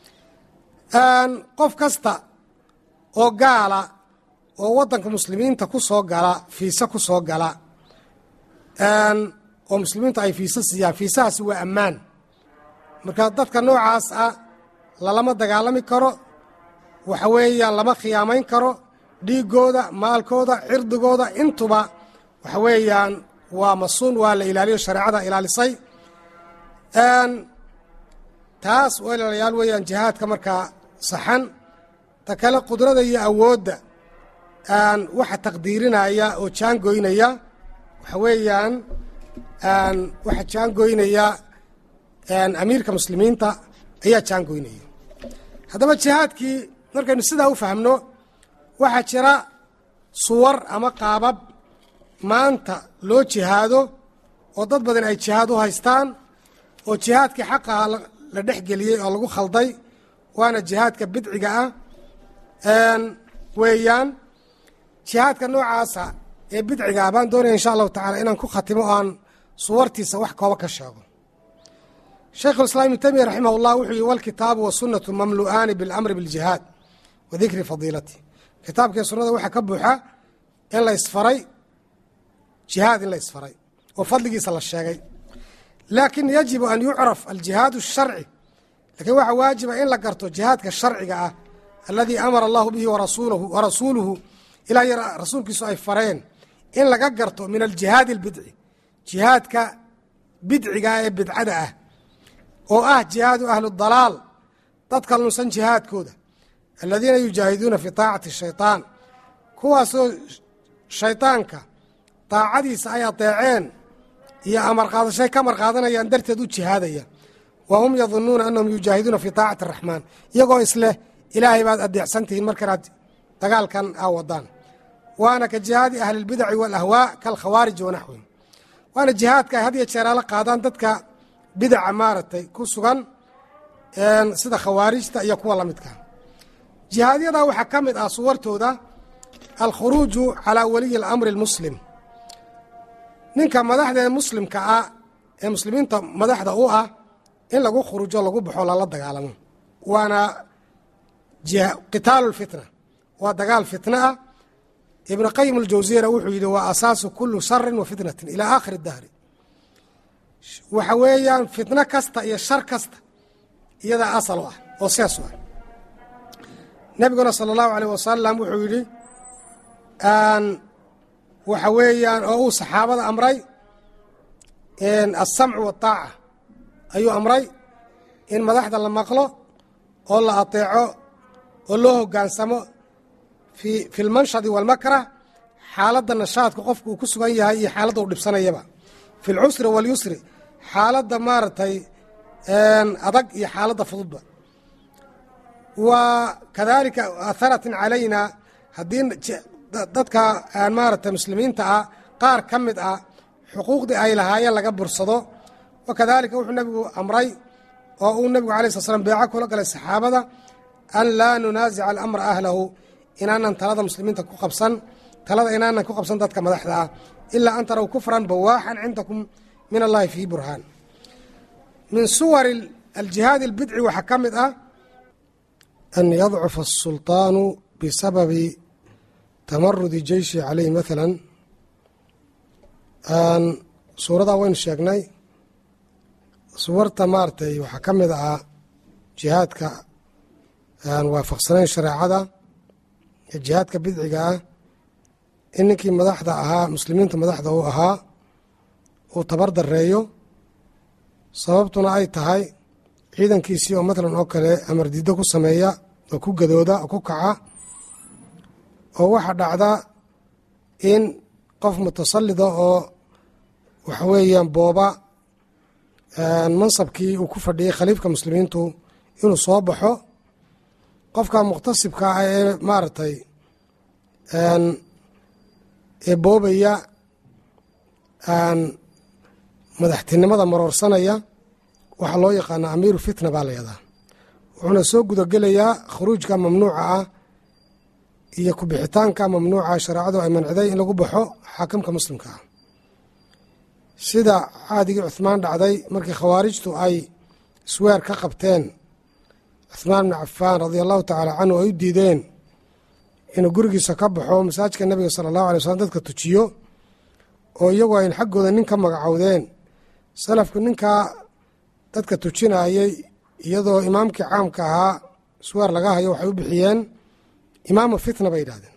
qof kasta oo gaala oo waddanka muslimiinta ku soo gala fiise ku soo gala oo muslimiintu ay fiise siiyaan fiisahaasi waa ammaan marka dadka noocaas ah lalama dagaalami karo waxa weeyaan lama khiyaamayn karo dhiigooda maalkooda cirdigooda intuba waxa weeyaan waa masuun waa la ilaaliyo shareecada ilaalisay taas walaalayaal weeyaan jihaadka markaa saxan ta kale qudrada iyo awoodda waxa taqdiirinaya oo jaangoynaya waxa weeyaan waxa jaangoynaya amiirka muslimiinta ayaa jaangoynaya haddaba jihaadkii markaynu sidaa u fahmno waxaa jira suwar ama qaabab maanta loo jihaado oo dad badan ay jihaad u haystaan oo jihaadkii xaqaha la dhex geliyey oo lagu khalday waana jihaadka bidciga ah weeyaan jihaadka noocaasa ee bidciga ah baan doonaya insha allahu tacala inaan ku khatimo o aan suwartiisa wax kooba ka sheego shaykhu islaam ibnu taymiya raximah llah wuxuu yihi walkitaabu wasunatu mamlu'aani biاlamri biاljihaad wa dikri fadiilati kitaabkii sunnada waxaa ka buuxa in la isfaray jihaad in la isfaray oo fadligiisa la sheegay laakin yajibu an yucraf aljihaad الsharci lakiin waxaa waajiba in la garto jihaadka sharciga ah aladii amara allahu bihi warasuuluhu ilaa yar rasuulkiisu ay fareen in laga garto min aljihaadi اlbidci jihaadka bidciga ee bidcada ah oo ah jihaadu ahlu dalaal dadka lunsan jihaadkooda aladiina yujaahiduuna fii taacati shayطaan kuwaasoo shayطaanka daacadiisa ay adeeceen iyo amarqaadashay ka marqaadanayaan darteed u jihaadaya wa hum yadunuuna anahum yujaahiduuna fii taacati araxmaan iyagoo isleh ilaahay baad adeecsan tihiin markanaad dagaalkan aa wadaan waana ka jihaadi ahli اlbidaci wاlahwaa kalkhawaariji wanaxwihim waana jihaadka ay had iyo jeeraala qaadaan dadka bidaca maaragtay ku sugan sida khawaarijta iyo kuwa la midka jihaadyada waxaa ka mid ah suwartooda alkhuruuju calaa waliyi اlamri اlmuslim ninka madaxda ee muslimka ah ee muslimiinta madaxda u ah in lagu khuruujo lagu baxo lala dagaalamo waana qitaalu lfitna waa dagaal fitna ah ibnu qayim aljawsiyana wuxuu yidhi waa asaasu kulu sharin wa fitnatin ilaa aakhiri dahri waxa weeyaan fitno kasta iyo shar kasta iyadaa asal u ah oo sees u ah nebiguna sala allahu aleyh wasalam wuxuu yidhi waxa weeyaan oo uu saxaabada amray alsamcu waataaca ayuu amray in madaxda la maqlo oo la ateeco oo loo hoggaansamo fi lmanshadi walmakrah xaaladda nashaadka qofku uu ku sugan yahay iyo xaaladda uu dhibsanayaba fi lcusri walyusri xaaladda maaragtay adag iyo xaaladda fududba wa kadalika atharatin calayna haddii dadka maaragtay muslimiinta ah qaar ka mid ah xuquuqdii ay lahaayeen laga bursado wa kadalika wuxuu nebigu amray oo uu nebigu alay slat slam beeco kula galay saxaabada an laa nunaasica alamra ahlahu inaanan talada muslimiinta ku qabsan talada inaanan ku qabsan dadka madaxda ah ilaa an taraw kufran bawaaxan cindakum min allahi fii burhaan min suwar aljihaadi albidci waxaa ka mid ah an yadcufa asulطaanu bisababi tamarudi jeyshi caleyh maala suuradaa waynu sheegnay suwarta maaragtay waxaa ka mid ah jihaadka aan waafaqsanayn shareecada iyo jihaadka bidciga ah in ninkii madaxda ahaa muslimiinta madaxda uu ahaa uu tabar dareeyo sababtuna ay tahay ciidankiisii oo matalan oo kale amar diiddo ku sameeya oo ku gadooda oo ku kaca oo waxaa dhacda in qof mutasallida oo waxa weeyaan booba mansabkii uu ku fadhiyey khaliifka muslimiintu inuu soo baxo qofka mukhtasibka ah ee maaragtay ee boobaya madaxtinimada maroorsanaya waxaa loo yaqaanaa amiiru fitna baa la yahdaa wuxuuna soo gudagelayaa khuruujka mamnuuca ah iyo kubixitaanka mamnuuca shareecadu ay manciday in lagu baxo xaakimka muslimka ah sida caadigii cuhmaan dhacday markii khawaarijtu ay isweer ka qabteen cuhmaan bni cafaan radia allahu tacaala canhu ay u diideen inuu gurigiisa ka baxo masaajidka nebiga sala allahu alay slam dadka tujiyo oo iyagu ayn xaggooda nin ka magacowdeen salafku ninkaa dadka tujinayay iyadoo imaamkii caamka ahaa isweer laga hayo waxay u bixiyeen imaamu fitna bay yidhahdeen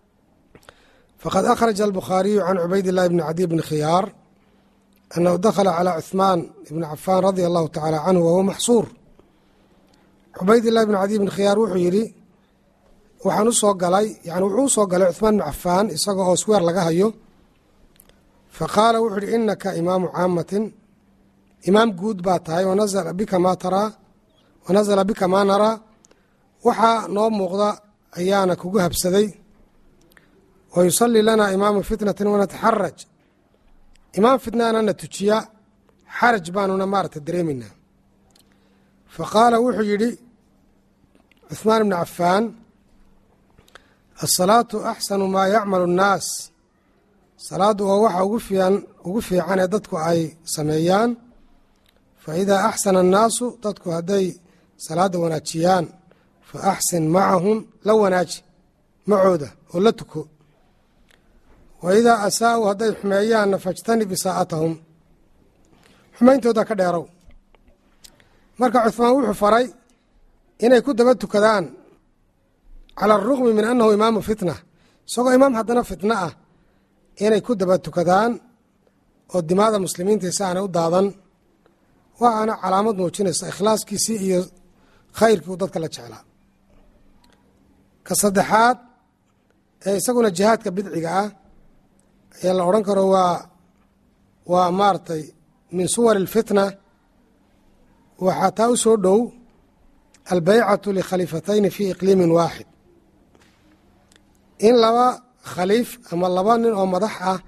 faqad akhraja albukhaariyu can cubayd illahi bni cadiy bni khiyaar annahu dakhala calaa cuhmaan ibni cafaan radia allahu tacaala canhu wahuwa maxsuur cubaydillahi bni cadiy bni khiyaar wuxuu yidhi waxaan u soo galay yani wuxuu u soo galay cuhmaan bni cafaan isaga oo sweer laga hayo fa qaala wuxuu yihi inaka imaamu caamatin imaam guud baa tahay wanazala bika maa taraa wanazala bika maa naraa waxaa noo muuqda ayaana kugu habsaday wa yusallii lanaa imaamu fitnatin wanataxaraj imaam fitnaana na tujiya xaraj baanuna maaragta dareemaynaa fa qaala wuxuu yidhi cuhmaan bni cafaan asalaatu axsanu maa yacmalu annaas salaaddu waa waxa ugu fiican ugu fiican ee dadku ay sameeyaan fa idaa axsana annaasu dadku hadday salaadda wanaajiyaan fa axsin macahum la wanaaji macooda oo la tuko wa idaa asaa'uu hadday xumeeyaanna fajtanib isaa'atahum xumayntooda ka dheerow marka cuhmaan wuxuu faray inay ku daba tukadaan cala alrugmi min annahu imaamu fitna isagoo imaam haddana fitna ah inay ku daba tukadaan oo dimaada muslimiinta si aanay u daadan waa aana calaamad muujinaysa ikhlaaskiisii iyo khayrkii uu dadka la jeclaa ka saddexaad ee isaguna jihaadka bidciga ah ayaa la odhan karo waa waa maaragtay min suwar alfitna waxaa taa u soo dhow albeycatu likhaliifatayni fii iqliimin waaxid in laba khaliif ama laba nin oo madax ah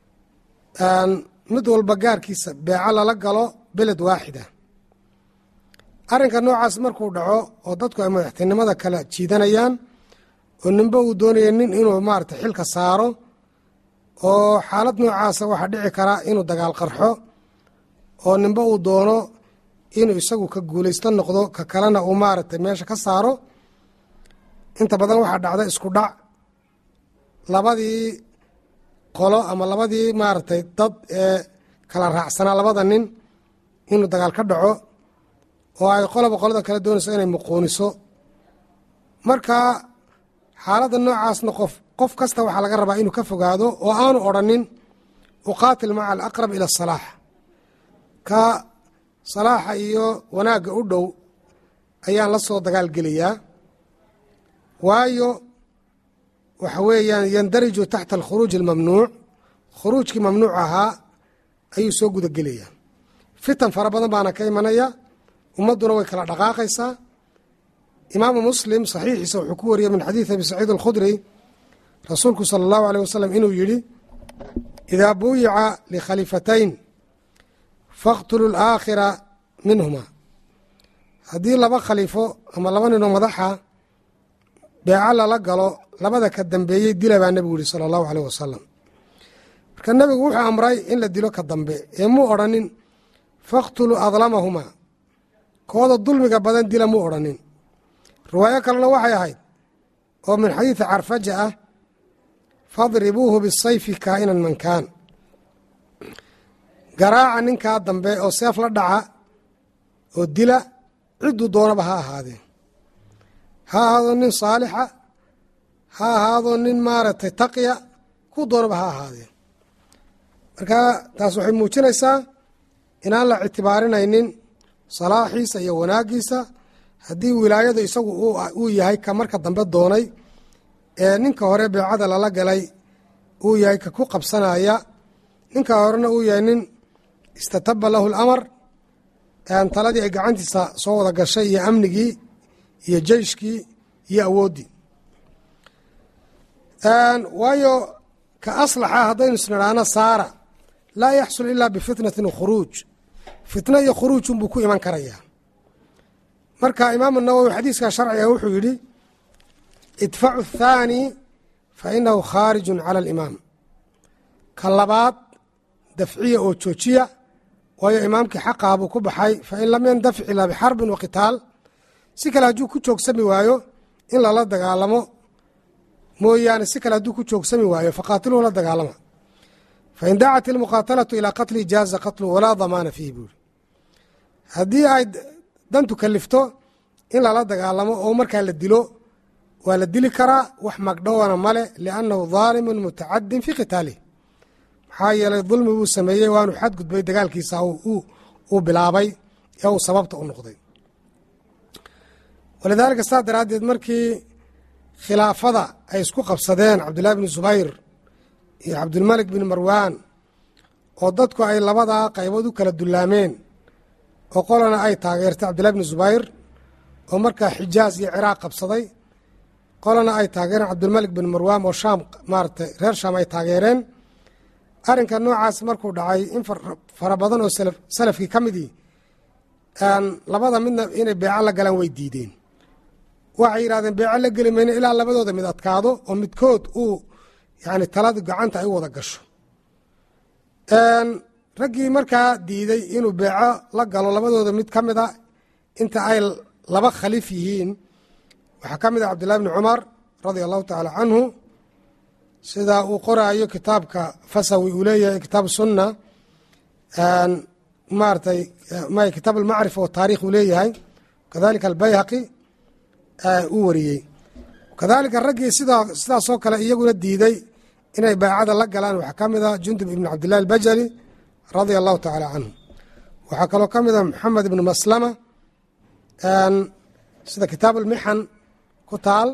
mid walba gaarkiisa beeco lala galo beled waaxida arrinka noocaas markuu dhaco oo dadku ay madaxtinimada kala jiidanayaan oo ninba uu doonaya nin inuu maarata xilka saaro oo xaalad noocaasa waxaa dhici karaa inuu dagaal qarxo oo ninba uu doono inuu isagu ka guulaysto noqdo ka kalena uu maaragtay meesha ka saaro inta badan waxaa dhacda isku dhac labadii qolo ama labadii maaragtay dad ee kala raacsanaa labada nin inuu dagaal ka dhaco oo ay qoloba qolada kale doonayso inay muquuniso marka xaaladda noocaasna qof qof kasta waxaa laga rabaa inuu ka fogaado oo aanu odrhanin uqaatil maca alaqrab ila asalaax ka salaaxa iyo wanaagga u dhow ayaan la soo dagaalgelayaa waayo waxa weeyaan yandariju taxta alkhuruuj almamnuuc khuruujkii mamnuuc ahaa ayuu soo gudagelayaa fitan fara badan baana ka imanaya ummadduna way kala dhaqaaqaysaa imaamu muslim saxiixiisa wuxuu ku wariyey min xadiidi abi saciid alkhudri rasuulku sala allahu aleyh wasalam inuu yidhi idaa buuyica likhaliifatayn faqtulu alaakhira minhuma haddii laba khaliifo ama laba ninoo madaxa beeco lala galo labada ka dambeeyey dila baa nebigu yihi sala allahu aleyh wasalam marka nebigu wuxuu amray in la dilo ka dambe ee muu odhanin faqtuluu adlamahumaa kooda dulmiga badan dila muu odhanin riwaayo kalena waxay ahayd oo min xadiidi carfaja ah fadribuuhu bisayfi kaa'inan man kaan garaaca ninkaa dambe oo seef la dhaca oo dila cidduu doonaba ha ahaadee ha ahaado nin saalixa ha ahaado nin maaragtay taqiya ku doonaba ha ahaadee marka taas waxay muujinaysaa inaan la ictibaarinaynin salaaxiisa iyo wanaaggiisa haddii wilaayadu isagu uu yahay ka marka dambe doonay ee ninka hore beecada lala galay uu yahay ka ku qabsanaya ninka horena uu yahay nin istataba lahu lamar taladii ay gacantiisa soo wada gashay iyo amnigii iyo jeyshkii iyo awooddii waayo ka aslaxa haddaynu isnidhaano saara laa yaxsul ilaa bifitnatin khuruuj fitna iyo khuruujun buu ku iman karayaa marka imaamu nawowi xadiiskan sharciga wuxuu yidhi idfacu athaani fa inahu khaarijun cala alimaam ka labaad dafciya oo joojiya waayo imaamkii xaqaha buu ku baxay fain lam yandafic ilaa bixarbin wa qitaal si kale hadduu ku joogsami waayo in lala dagaalamo mooyaane si kale hadduu ku joogsami waayo faqaatiluhu la dagaalama fain dacat ilmuqaatalatu ilaa qatlihi jaaza qatlu walaa damaana fiihi buuri haddii ay dantu kalifto in lala dagaalamo oo markaa la dilo waa la dili karaa wax magdhowana male liannahu daalimun mutacadin fii qitaalih maxaa yeelay dulmi buu sameeyey waanu xadgudbay dagaalkiisa uu bilaabay ee uu sababta u noqday walidaalika saas daraaddeed markii khilaafada ay isku qabsadeen cabdullahi bni zubayr iyo cabdulmalik bin marwaan oo dadku ay labadaa qaybood u kala dullaameen oo qolana ay taageertay cabdullahi bni zubayr oo markaa xijaaz iyo ciraaq qabsaday qolana ay taageereen cabdulmalik bin marwaan oo shaam maaratay reer shaam ay taageereen arrinka noocaas markuu dhacay in fara badan oo salafkii ka midii labada midna inay beeco la galaan way diideen waxay yidhahdeen beeco la geli mayno ilaa labadooda mid adkaado oo midkood uu yani taladu gacanta ay u wada gasho raggii markaa diiday inuu beeco la galo labadooda mid ka mid a inta ay laba khaliif yihiin waxaa ka mid ah cabdullahi bni cumar radia allahu tacaala canhu sida uu qoraayo kitaabka fasawi uu leeyahay kitaab sunna maaratay kitaab almacrifa wataarikh uu leeyahay kadalika albayhaqi uu wariyey kadalika raggii sidaasoo kale iyaguna diiday inay baacada la galaan waxaa ka mid ah jundub ibn cabdillahi albajali radia allahu tacaala canhu waxaa kaloo ka mid a maxamed ibnu maslama sida kitaab ulmixan ku taal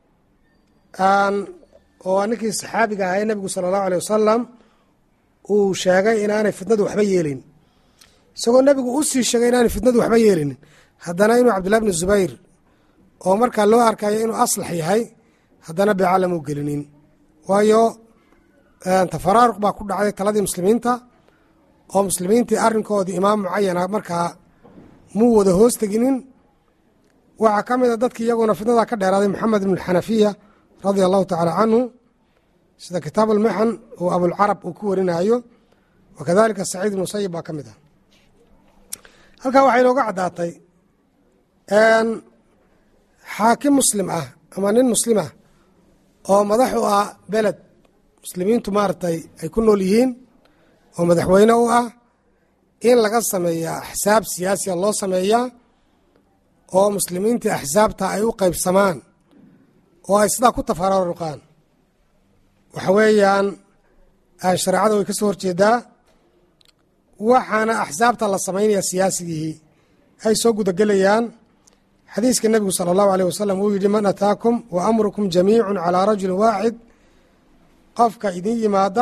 oo ninkii saxaabiga ahaa ee nebigu sala allahu aleyh wasalam uu sheegay inaanay fitnadu waxba yeelin isagoo nebigu u sii sheegay inaanay fitnadu waxba yeelinin haddana inuu cabdillahi bni zubayr oo markaa loo arkayo inuu aslax yahay haddana beecalam u gelinin waayo tafaraaruq baa ku dhacday taladii muslimiinta oo muslimiintii arrinkoodii imaam mucayana markaa muu wada hoos teginin waxaa ka mid a dadkii iyaguna fitnada ka dheeraaday maxamed ibn xanafiya radia allahu tacaala canhu sida kitaab ulmixan uu abulcarab uu ku warinayo wakadalika saciid ibn musayib baa ka mid ah halkaa waxay inooga caddaatay xaakim muslim ah ama nin muslim ah oo madax u ah beled muslimiintu maaragtay ay ku nool yihiin oo madaxweyne u ah in laga sameeyaa axsaab siyaasiya loo sameeyaa oo muslimiintii axsaabta ay u qaybsamaan oo ay sidaa ku tafaraaruqaan waxa weeyaan shareecada way ka soo horjeedaa waxaana axsaabta la samaynaya siyaasigihii ay soo gudagelayaan xadiiska nebigu sala allahu aleyh wasalam uu yidhi man ataakum wa amrukum jamiicun calaa rajulin waaxid qofka idin yimaada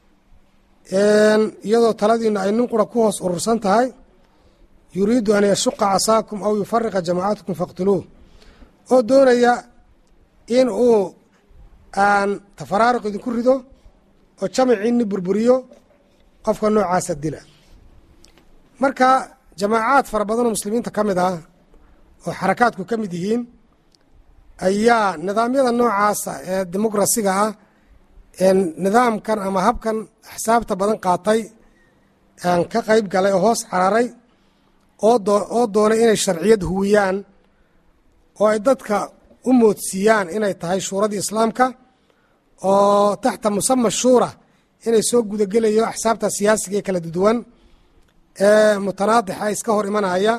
iyadoo taladiinu ay nin qura ku hoos urursan tahay yuriidu an yashuqa casaakum aw yufariqa jamaacatakum faqtuluuh oo doonaya in uu aan tafaraaruq idinku rido oo jamaciinni burburiyo qofka noocaasa dila marka jamaacaad fara badanoo muslimiinta ka mid ah oo xarakaadku ka mid yihiin ayaa nidaamyada noocaasa ee dimuqrasiga ah ee nidaamkan ama habkan axsaabta badan qaatay ka qayb galay oo hoos cararay oo doonay inay sharciyad huwiyaan oo ay dadka u moodsiiyaan inay tahay shuuradii islaamka oo taxta musama shuura inay soo gudagelayo axsaabta siyaasiga ee kala duwan ee mutanaadixa iska hor imanaya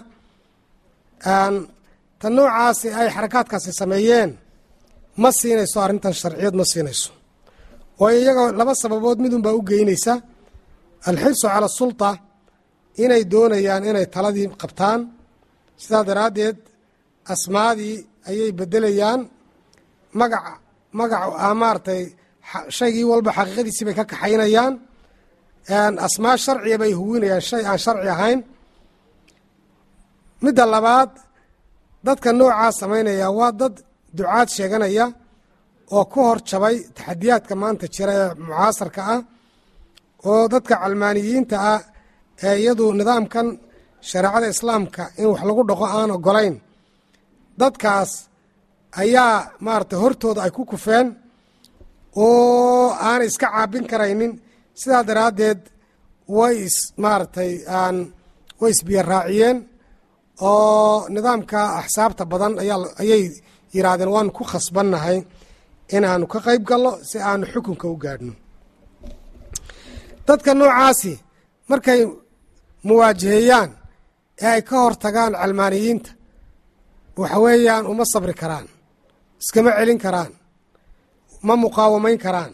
ta noocaasi ay xarakaadkaasi sameeyeen ma siinayso arrintan sharciyad ma siinayso waayo iyaga laba sababood midun baa u geynaysa alxirsu cala sulta inay doonayaan inay taladii qabtaan sidaa daraaddeed asmaadii ayay beddelayaan magac magac maaratay shaygii walba xaqiiqadiisii bay ka kaxaynayaan asmaa sharciya bay huwinayaan shay aan sharci ahayn midda labaad dadka noocaa samaynaya waa dad ducaad sheeganaya oo ku hor jabay taxadiyaadka maanta jira ee mucaasarka ah oo dadka calmaaniyiinta ah ee iyadu nidaamkan shareecada islaamka in wax lagu dhaqo aan ogolayn dadkaas ayaa maaragtay hortooda ay ku kufeen oo aanay iska caabin karaynin sidaa daraaddeed way is maaragtay aan way isbiyo raaciyeen oo nidaamka axsaabta badan ayaa ayay yidhaahdeen waanu ku khasbannahay inaanu ka qayb gallo si aanu xukunka u gaadhno dadka noocaasi markay muwaajaheeyaan ee ay ka hor tagaan calmaaniyiinta waxa weeyaan uma sabri karaan iskama celin karaan ma muqaawamayn karaan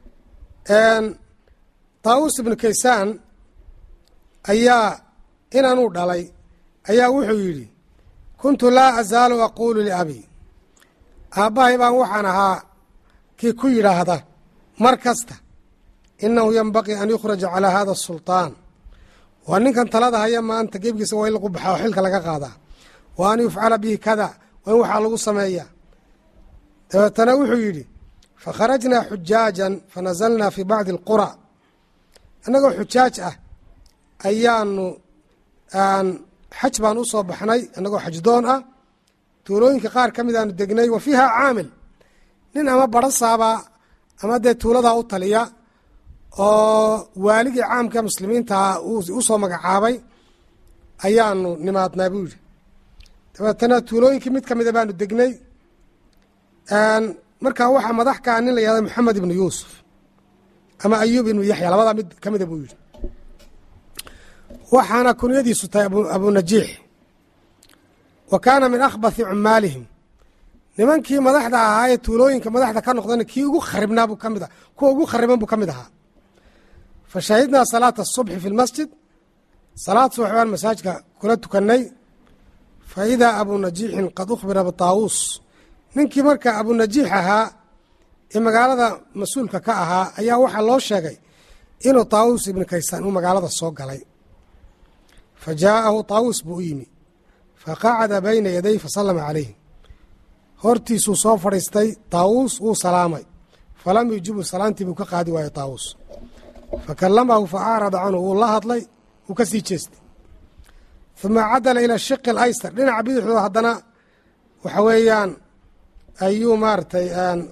taawus ibnu kaysaan ayaa inanuu dhalay ayaa wuxuu yidhi kuntu laa azaalu aquulu liabi aabbahay baan waxaan ahaa kii ku yidhaahda mar kasta innahu yenbaqii an yukhraja calaa hada asulطaan waa ninkan talada haya maanta geebkiisa waa in lagu baxaa oo xilka laga qaadaa wa an yufcala bihi kada waa in waxaa lagu sameeyaa dabeetana wuxuu yidhi fakharajnaa xujaajan fanazalnaa fi bacdi alqura annagoo xujaaj ah ayaanu xaj baan u soo baxnay annagoo xajdoon ah tuulooyinka qaar ka mid aanu degnay wa fiiha caamil nin ama barasaaba ama dee tuuladaa u taliya oo waaligii caamka muslimiintaa u soo magacaabay ayaanu nimaadnaa buu yidhi dabeetana tuulooyinkii mid ka mida baanu degnay markaa waxaa madax ka ah nin la yihahda maxamed ibnu yuusuf ama ayuub ibnu yaxya labadaa mid ka mida buu yidhi waxaana kunyadiisu tahay abunajiix wa kaana min akhbathi cumaalihim nimankii madaxda ahaa ee tuulooyinka madaxda ka noqdana kii ugu kharibnaa buu ka mid ah kuwa ugu khariban buu ka mid ahaa fa shahidnaa salaata asubxi fi lmasjid salaad subax baan masaajidka kula tukannay fa idaa abuu najiixin qad ukhbira bitaawuus ninkii marka abuu najiix ahaa ee magaalada mas-uulka ka ahaa ayaa waxaa loo sheegay inuu taawuus ibnu kaysaan uu magaalada soo galay fa jaa'ahu taawuus buu u yimi fa qacada bayna yaday fa sallama calayh hortiisuu soo fadhiistay taawuus wuu salaamay falam yujibu salaantii buu ka qaadi waayey taawuus fa kallamahu fa acrada canhu wuu la hadlay wuu ka sii jeestay uma cadala ila shiqi alaysar dhinaca bidixdoo haddana waxa weeyaan ayuu maaragtay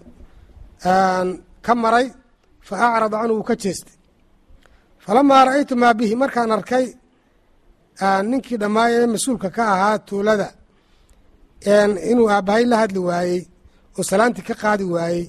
ka maray fa acrada canhu wuu ka jeestay falamaa ra'aytu maa bihi markaan arkay ninkii dhammaaya ee mas-uulka ka ahaa tuulada inuu aabbahay la hadli waayey oo salaantii ka qaadi waayey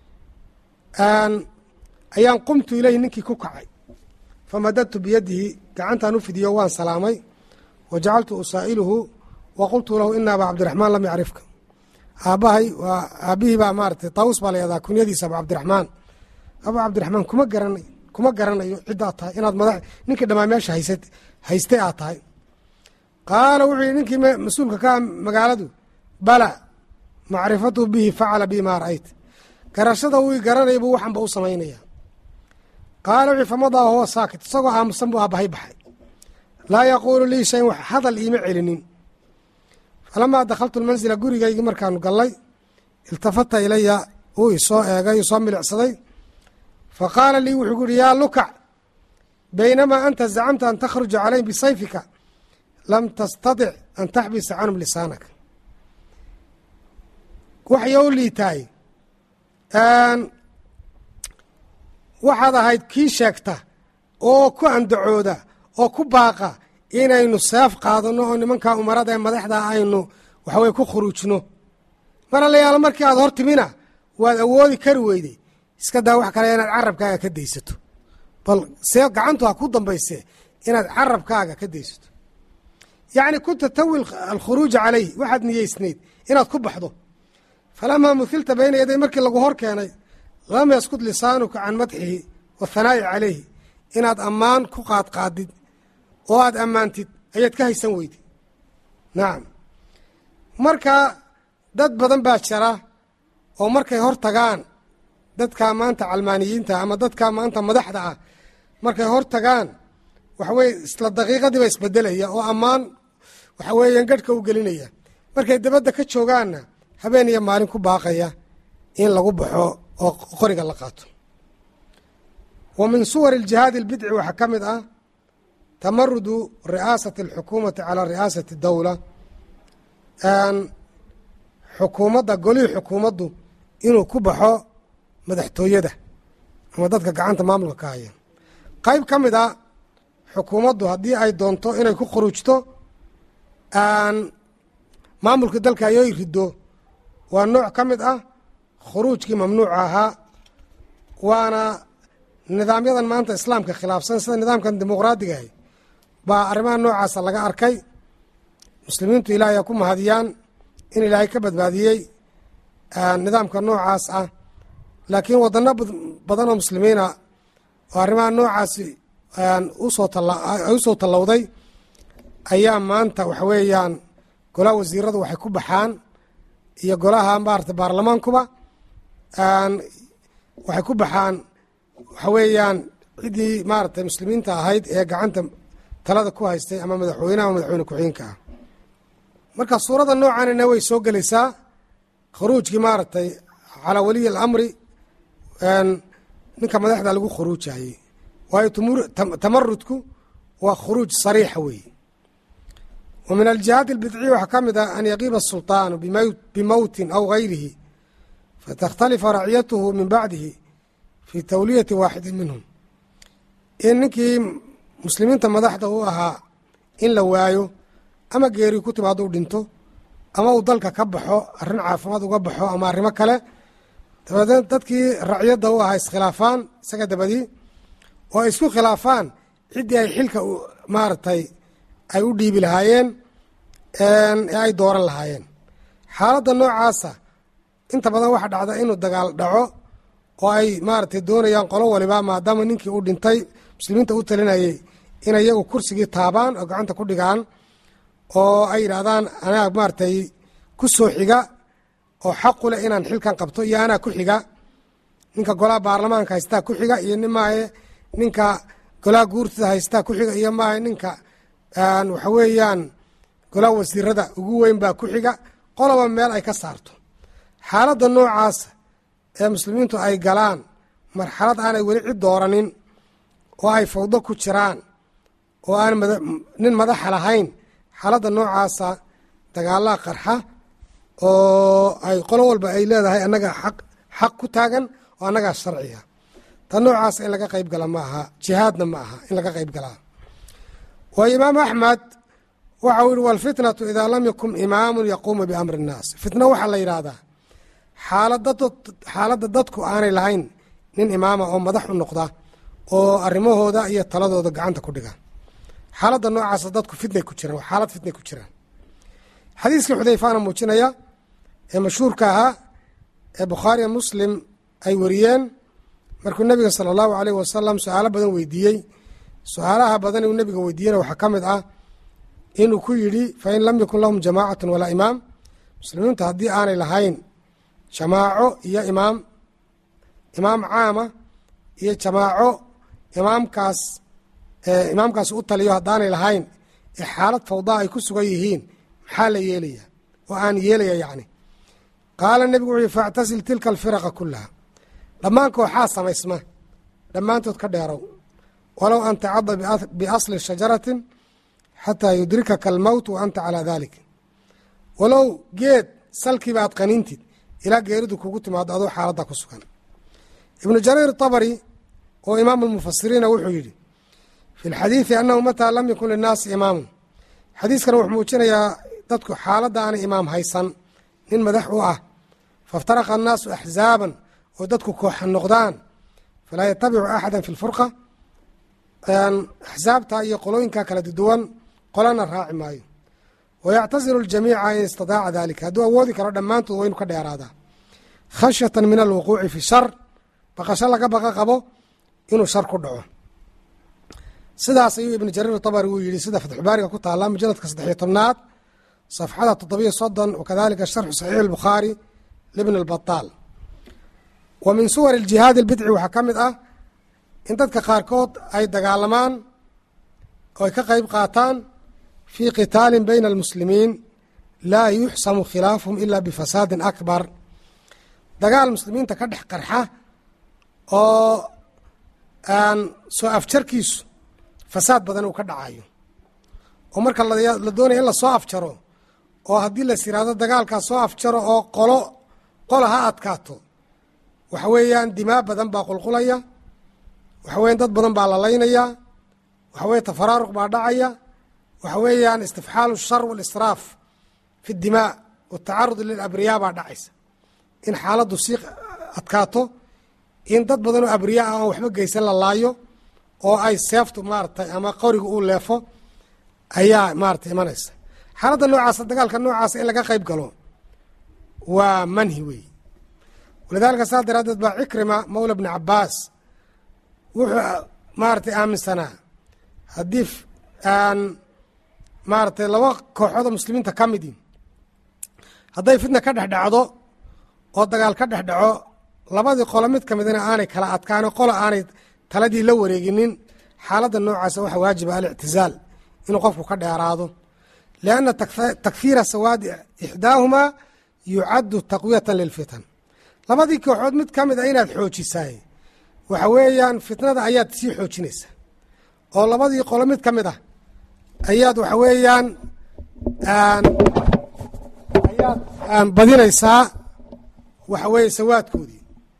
ayaan qumtu ilayhi ninkii ku kacay famadadtu biyadihi gacantaan u fidiyo waan salaamay wa jacaltu usaa'iluhu wa qultu lahu ina aba cabdiraxmaan lam yacrifka aabbahay waa aabbihii baa maaratay taawus baa layadaa kunyadiisa abu cabdiraxmaan abu cabdiraxmaan kuma garanay kuma garanayo ciddaad tahay inaad madax ninkii dhammaa meesha haysa haystay aad tahay qaala wuxuu yihi ninkii mas-uulka ka magaaladu bala macrifatu bihi facala bi maa ra'ayt garashada wii garanaya buu waxanba u samaynaya qaala wuxuu famadaa huwa saakit isagoo aamusan buu aabbahay baxay laa yaquulu lii shayn wax hadal iima celinin falamaa dakhaltu lmansila gurigaygii markaanu gallay iltafata ilaya uu isoo eegay isoo milicsaday fa qaala lii wuxuu ku yihi yaa lukac baynamaa anta zacamta an takhruja calayhim bisayfika lam tastadic an taxbisa canhum lisaanaka waxay u liitaay waxaad ahayd kii sheegta oo ku andacooda oo ku baaqa inaynu seef qaadano oo nimankaa umarada ee madaxda aynu waxaweye ku khuruujno mar allayaalo markii aad hor timina waad awoodi kari weyday iska daa wax kale inaad carabkaaga ka daysato bal see gacantu ha ku dambayse inaad carabkaaga ka daysato yacni kunta tawi alkhuruuja calayh waxaad niyeysnayd inaad ku baxdo falamaa muhilta bayna yaday markii lagu hor keenay lam yaskut lisaanuka can madxihi wathanaa'i calayhi inaad ammaan ku qaadqaadid oo aad ammaantid ayaad ka haysan weyday nacam marka dad badan baa jira oo markay hor tagaan dadka maanta calmaaniyiinta ama dadka maanta madaxda ah markay hor tagaan waxaweye isla daqiiqadiiba isbedelaya oo ammaan waxa weeyaan gadhka u gelinaya markay dabadda ka joogaanna habeen iyo maalin ku baaqaya in lagu baxo oo qoriga la qaato wa min suwari aljihaadi albidci waxaa ka mid ah tamarudu ri'aasati alxukuumati calaa ri'aasati dowla xukuumadda golihii xukuumaddu inuu ku baxo madaxtooyada ama dadka gacanta maamulka ka haya qayb ka mid a xukuumaddu haddii ay doonto inay ku khuruujto maamulka dalka ayay riddo waa nooc ka mid ah khuruujkii mamnuuca ahaa waana nidaamyadan maanta islaamka khilaafsan sida nidaamkan dimuqraadigaah baa arrimaha noocaasa laga arkay muslimiintu ilaahay a ku mahadiyaan in ilaahay ka badbaadiyey nidaamka noocaas ah laakiin wadano badan oo muslimiina oo arrimaha noocaasi usoo usoo tallowday ayaa maanta waxa weeyaan golaha wasiiradu waxay ku baxaan iyo golaha maarata baarlamaankuba waxay ku baxaan waxa weeyaan ciddii maaragtay muslimiinta ahayd ee gacanta talada ku haystay ama madaxweyneha ama madaxweyne ku-xigeenka ah marka suuradda noocanina way soo gelaysaa khuruujkii maaragtay calaa waliyi alamri ninka madaxda lagu khuruujayey waayo tamarudku waa khuruuj sariixa weeye wa min aljihaad albidciya waxaa ka mid ah an yaqiiba asulطaanu bimowtin aw gayrihi fatakhtalifa raciyatuhu min bacdihi fi tawliyati waaxidi minhum in ninkii muslimiinta madaxda u ahaa in la waayo ama geeri ku timaado u dhinto ama uu dalka ka baxo arrin caafimaad uga baxo ama arrimo kale dabadeed dadkii raciyadda u ahaa iskhilaafaan isaga dabadii oo ay isku khilaafaan ciddii ay xilka maaragtay ay u dhiibi lahaayeen ee ay dooran lahaayeen xaaladda noocaasa inta badan waxaa dhacda inuu dagaal dhaco oo ay maaragtay doonayaan qolo waliba maadaama ninkii uu dhintay muslimiinta u talinayay inay iyagu kursigii taabaan oo gacanta ku dhigaan oo ay yidhaahdaan anaa maaratay ku soo xiga oo xaqu leh inaan xilkan qabto iyo anaa ku xiga ninka golaha baarlamaanka haystaa ku xiga iyo nin maahe ninka golaha guurtida haystaa ku xiga iyo maahe ninka waxa weeyaan golaha wasiirada ugu weyn baa ku xiga qoloba meel ay ka saarto xaaladda noocaas ee muslimiintu ay galaan marxalad aanay weli cid dooranin oo ay fawdo ku jiraan oo aan nin madaxa lahayn xaaladda noocaasa dagaalaa qarxa oo ay qolo walba ay leedahay annaga aq xaq ku taagan oo annagaa sharciga ta noocaasa in laga qayb gala ma aha jihaadna ma aha in laga qayb galaa waayo imaamu axmed waxa uu yihi walfitnatu idaa lam yakun imaamun yaquumu biamri innaas fitno waxaa la yidhaahdaa xaaladda dadku aanay lahayn nin imaama oo madax u noqda oo arrimahooda iyo taladooda gacanta ku dhiga xaaladda noocaasa dadku fitnay ku jiraan xaalad fitnay ku jiraan xadiiskii xudayfaana muujinaya ee mashhuurka ahaa ee bukhaariya muslim ay wariyeen markuu nebiga sala allahu aleyh wasalam su-aalo badan weydiiyey su-aalaha badan uu nebiga weydiiyena waxaa ka mid ah inuu ku yidhi fain lam yakun lahum jamaacatun walaa imaam muslimiintu haddii aanay lahayn jamaaco iyo imaam imaam caama iyo jamaaco imaamkaas imaamkaas u taliyo haddaanay lahayn ee xaalad fawdaa ay ku sugan yihiin maxaa la yeelaya oo aan yeelaya yacni qaala nebigu wuxuu yihi faactasil tilka alfiraqa kullaha dhammaan kooxaa samaysma dhammaantood ka dheerow walow an tacada biasli shajaratin xataa yudrikaka almowt wa anta calaa dalik walow geed salkiiba aad qaniintid ilaa geeridu kugu timaado adoo xaaladda ku sugan ibnu jariir tabari oo imaamu lmufasiriina wuxuu yidhi fi lxadiidi annahu mataa lam yakun linnaasi imaamun xadiiskan wuxuu muujinayaa dadku xaaladda aanay imaam haysan nin madax u ah faiftaraqa annaasu axzaaban oo dadku kooxa noqdaan falaa yatabicu axada fi lfurqa axsaabta iyo qolooyinka kala duwan qolana raaci maayo wayactasilu ljamiica in istidaaca dalika hadduu awoodi karo dhammaantood waa inu ka dheeraadaa khashyatan min alwuquuci fi shar baqasho laga baqa qabo inuu shar ku dhaco sidaas ayuu ibnu jariir tabari uu yihi sida fatxubaariga ku taala mujaladka saddexiyo tobnaad safxada toddobiyo soddon wakadalika sharxu saxiix albukhaari libn albataal wa min suwar aljihaadi albidci waxaa ka mid ah in dadka qaarkood ay dagaalamaan oo ay ka qayb qaataan fii qitaalin bayna almuslimiin laa yuxsamu khilaafuhum ila bifasaadin akbar dagaal muslimiinta ka dhex qarxa oo aan soo afjarkiisu fasaad badan uu ka dhacayo oo marka la doonaya in lasoo afjaro oo haddii las yiraahdo dagaalkaas soo afjaro oo qolo qola ha adkaato waxa weeyaan dimaa badan baa qulqulaya waxa weyan dad badan baa lalaynayaa waxa weye tafaraaruq baa dhacaya waxa weeyaan istifxaalu shar walisraaf fi dimaa watacarud lilabriyaa baa dhacaysa in xaaladdu sii adkaato in dad badan oo abriyaa ah aan waxba geysan la laayo oo ay seeftu maaratay ama qoriga uu leefo ayaa maaratay imanaysa xaaladda noocaasa dagaalka noocaasa in laga qayb galo waa manhi wey walidaalika saas daraaddeed baa cikrima mawla bni cabaas wuxuu maaratay aaminsanaa haddii aan maaratay laba kooxood oo muslimiinta ka midi hadday fitna ka dhex dhacdo oo dagaal ka dhex dhaco labadii qolo mid ka midna aanay kala adkaano qola aanay taladii la wareeginin xaaladda noocaasa waxaa waajiba alictizaal inuu qofku ka dheeraado lianna takfiira sawaadi ixdaahumaa yucaddu taqwiyatan lilfitan labadii kooxood mid ka mid a inaad xoojisaay waxa weeyaan fitnada ayaad sii xoojinaysaa oo labadii qolo mid ka mid ah ayaad waxa weeyaan ayaad badinaysaa waxa weeye sawaadkoodii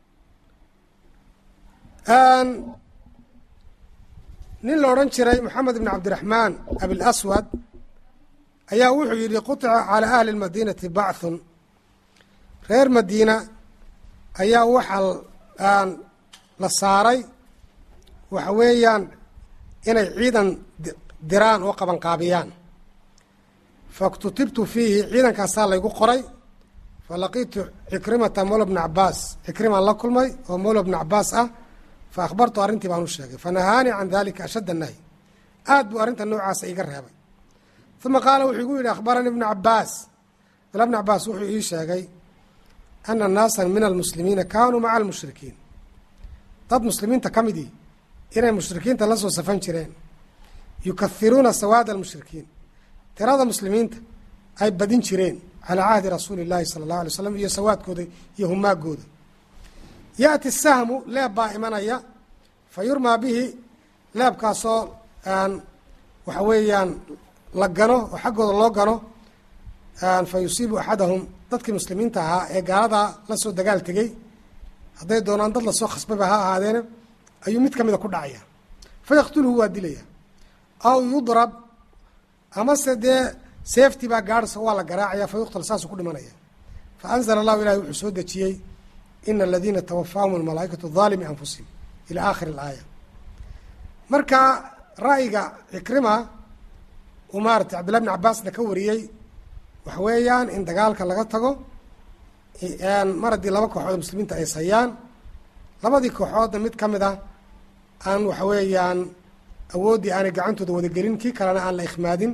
nin la odhan jiray moxamed ibn cabdiraxmaan abilaswad ayaa wuxuu yidhi quطica calى ahli اlmadiinati bachun reer madiina ayaa waxaa la saaray waxa weeyaan inay ciidan diraan oo qabanqaabiyaan faktutibtu fiihi ciidankaasaa laygu qoray falaqiitu cikrimata mawla bna cabaas cikrimaan la kulmay oo mawla bna cabaas ah fa akhbartu arrintii baan u sheegay fanahaanii can dalika ashadda nahy aad buu arrinta noocaasa iga reebay uma qaala wuxuu igu yidhi akhbaranii ibnu cabaas abdullah bn cabaas wuxuu ii sheegay ana naasan min almuslimiina kaanuu maca almushrikiin dad muslimiinta ka midii inay mushrikiinta la soo safan jireen yukahiruuna sawaada almushrikiin tirada muslimiinta ay badin jireen calaa cahdi rasuuli llaahi sala allahu alay slam iyo sawaadkooda iyo humaagooda yaati sahmu leeb baa imanaya fa yurmaa bihi leebkaasoo aan waxa weeyaan la gano oo xaggooda loo gano fa yusiibu axadahum dadkii muslimiinta ahaa ee gaaladaa la soo dagaal tegey hadday doonaan dad lasoo khasbaba ha ahaadeena ayuu mid ka mida ku dhacaya fa yaqtuluhu waa dilaya aw yudrab amase dee seefti baa gaadhsa waa la garaacaya fa yuqtal saasuu ku dhimanaya fa anzala allahu ilahi wuxuu soo dejiyey ina aladiina tawafaahum almalaaikatu daalimi anfusihim ila aakhiri alaaya marka ra'yiga cikrima uu maaratay cabdillah bn cabaasna ka wariyey waxa weeyaan in dagaalka laga tago mar haddii laba kooxood muslimiinta ay sayaan labadii kooxoodna mid ka mid ah aan waxa weeyaan awooddii aanay gacantooda wadagelin kii kalena aan la ikhmaadin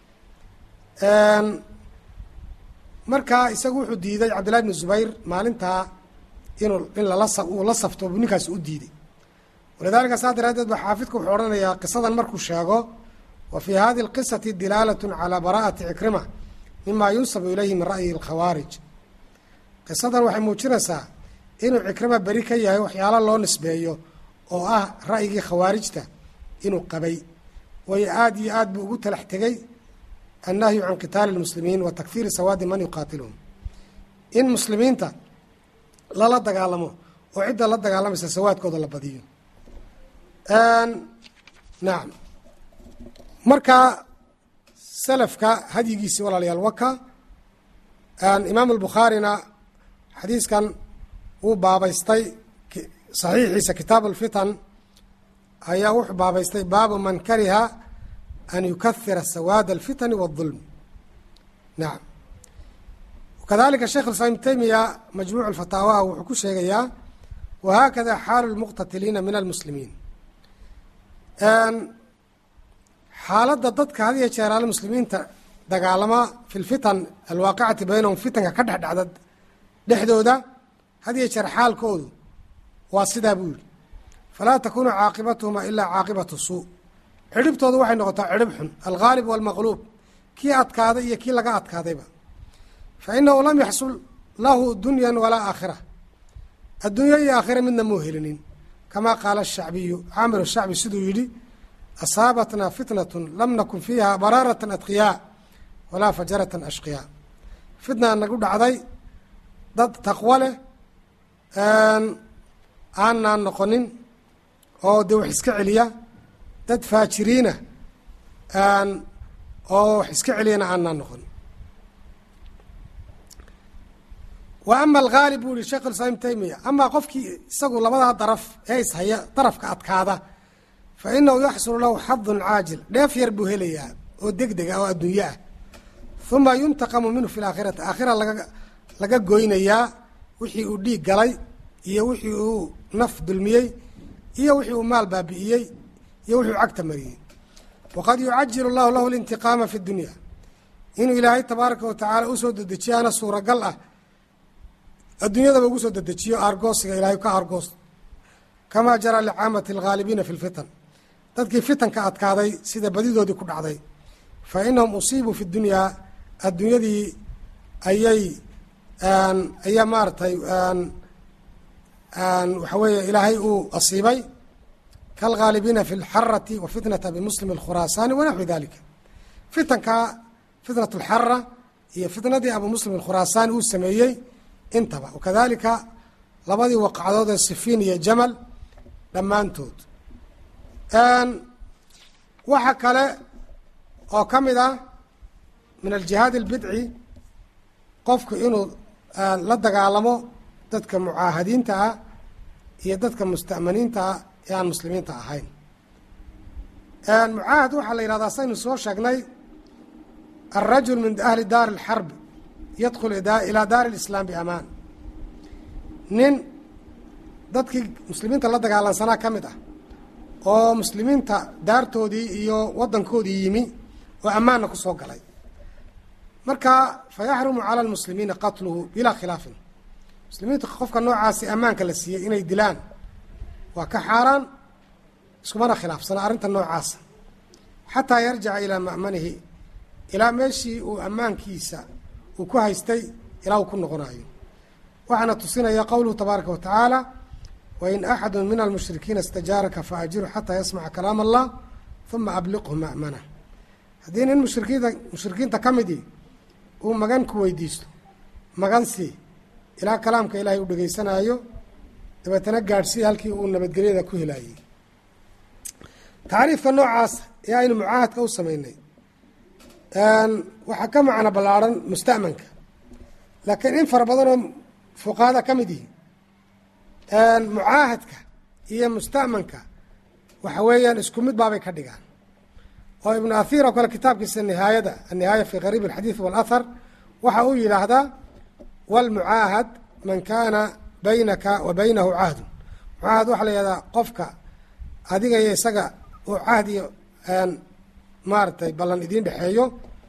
marka isagu wuxuu diiday cabdillahi bni zubayr maalintaa inuu in lala uu la safto buu ninkaasi u diiday walidaalika saa daraadeed ba xaafidku wuxuu odhanayaa qisadan markuu sheego wa fii hadi اlqisati dilaalat calى bara'ati cikrima mima yunsabu ilayhi min ra'yi اlkhawaarij qisadan waxay muujinaysaa inuu cikrima beri ka yahay waxyaalo loo nisbeeyo oo ah ra'yigii khawaarijta inuu qabay waayo aada iyo aad buu ugu talax tegey annahyu can qitaali اlmuslimiin wa takfiiri sawaadi man yuqaatiluhum in muslimiinta lala dagaalamo oo cidda la dagaalamaysa sawaadkooda la badiyo nacam marka salafka hadyigiisii walaalayaal waka imaam albukhaarina xadiiskan wuu baabaystay saxiixiisa kitaab alfitan ayaa wuxuu baabaystay baabu man kariha an yukahira sawaad alfitani waاdulm nacam kadalika sheekh islaam ibn taymiya majmuuc alfataawaha wuxuu ku sheegayaa wahakada xaalu lmuqtatiliina min almuslimiin xaaladda dadka had iyo jeeraale muslimiinta dagaalama fi lfitan alwaaqicati baynahum fitanka ka dhex dhacda dhexdooda had iyo jeer xaalkoodu waa sidaa buu yihi falaa takunu caaqibatuhuma ilaa caaqibatu suu cidhibtoodu waxay noqotaa cidhib xun alghaalib walmaqluub kii adkaaday iyo kii laga adkaadayba fa inahu lam yaxsul lahu dunyan walaa aakhira adduunyo iyo aakhira midna muu helinin kamaa qaala ashacbiyu caamir shacbi siduu yidhi asaabatnaa fitnatun lam nakun fiiha baraaratan adqiyaa walaa fajaratan ashqiyaa fitnaa nagu dhacday dad taqwo leh aanaan noqonin oo dee wax iska celiya dad faajiriina oo wax iska celiyana aanaan noqonin wa ama alghaalib buu yihi sheekh islaam ibn taymiya amaa qofkii isagu labadaa daraf ee ishaya darafka adkaada fa inahu yaxsulu lahu xadun caajil dheef yar buu helayaa oo deg deg ah oo adduunye ah uma yuntaqamu minhu fi laakhirati aakhira laga laga goynayaa wixii uu dhiig galay iyo wixii uu naf dulmiyey iyo wixii uu maal baabi'iyey iyo wixii uu cagta mariyey waqad yucajilu allahu lahu lintiqaama fi dunya inuu ilaahay tabaaraka wa tacaala usoo dedejiyaana suuragal ah adduunyadaba ugu soo dedejiyo aargoosiga ilaahay ka aargoos kamaa jaraa licaamati alghaalibiina fi lfitan dadkii fitanka adkaaday sida badidoodii ku dhacday fa inahum usiibuu fi dunyaa adduunyadii ayay ayaa maaragtay waxa weeye ilaahay uu asiibay kaalghaalibiina fi lxarati wa fitnata bimuslim alkhuraasaani wanaxwi dalika fitanka fitnat alxara iyo fitnadii abu muslim alkhuraasaani uu sameeyey intaba wakadalika labadii waqacdood ee sifiin iyo jamal dhammaantood waxa kale oo ka mid ah min aljihaad albidci qofku inuu la dagaalamo dadka mucaahadiinta ah iyo dadka musta'maniinta ah ee aan muslimiinta ahayn mucaahad waxaa la yihahdaa saynu soo sheegnay alrajul min ahli daari اlxarb yadkhul ilaa daari اlislaam biamaan nin dadkii muslimiinta la dagaalansanaa ka mid ah oo muslimiinta daartoodii iyo waddankoodii yimi oo ammaanna ku soo galay marka fa yaxrumu cala almuslimiina qatluhu bilaa khilaafin muslimiinta qofka noocaasi ammaanka la siiyey inay dilaan waa ka xaaraan iskumana khilaafsana arrinta noocaasa xataa yarjica ilaa ma'manihi ilaa meeshii uu ammaankiisa uu ku haystay ilaa uu ku noqonayo waxaana tusinaya qowluhu tabaaraka wa tacaala wain axadu min almushrikiina istajaaraka faajiru xataa yasmaca kalaam allah uma abliqhu ma'mana haddii nin mushrikiinta mushrikiinta ka midii uu magan ku weydiisto magan sii ilaa kalaamka ilaahay u dhegeysanaayo dabeetana gaadhsii halkii uu nabadgelyada ku helaayey tacriifka noocaas ee aynu mucaahadka u sameynay waxaa ka macno ballaarhan musta'manka laakiin in fara badanoo fuqahada ka mid yihi mucaahadka iyo musta'manka waxa weeyaan isku mid baabay ka dhigaan oo ibnu athiir oo kale kitaabkiisa nihaayada annihaaya fi qariib alxadiid waalahar waxa uu yidhaahdaa walmucaahad man kaana baynaka wa baynahu cahdu mucaahad waxaa la yihahdaa qofka adiga iyo isaga uu cahd iyo maaragtay ballan idiin dhexeeyo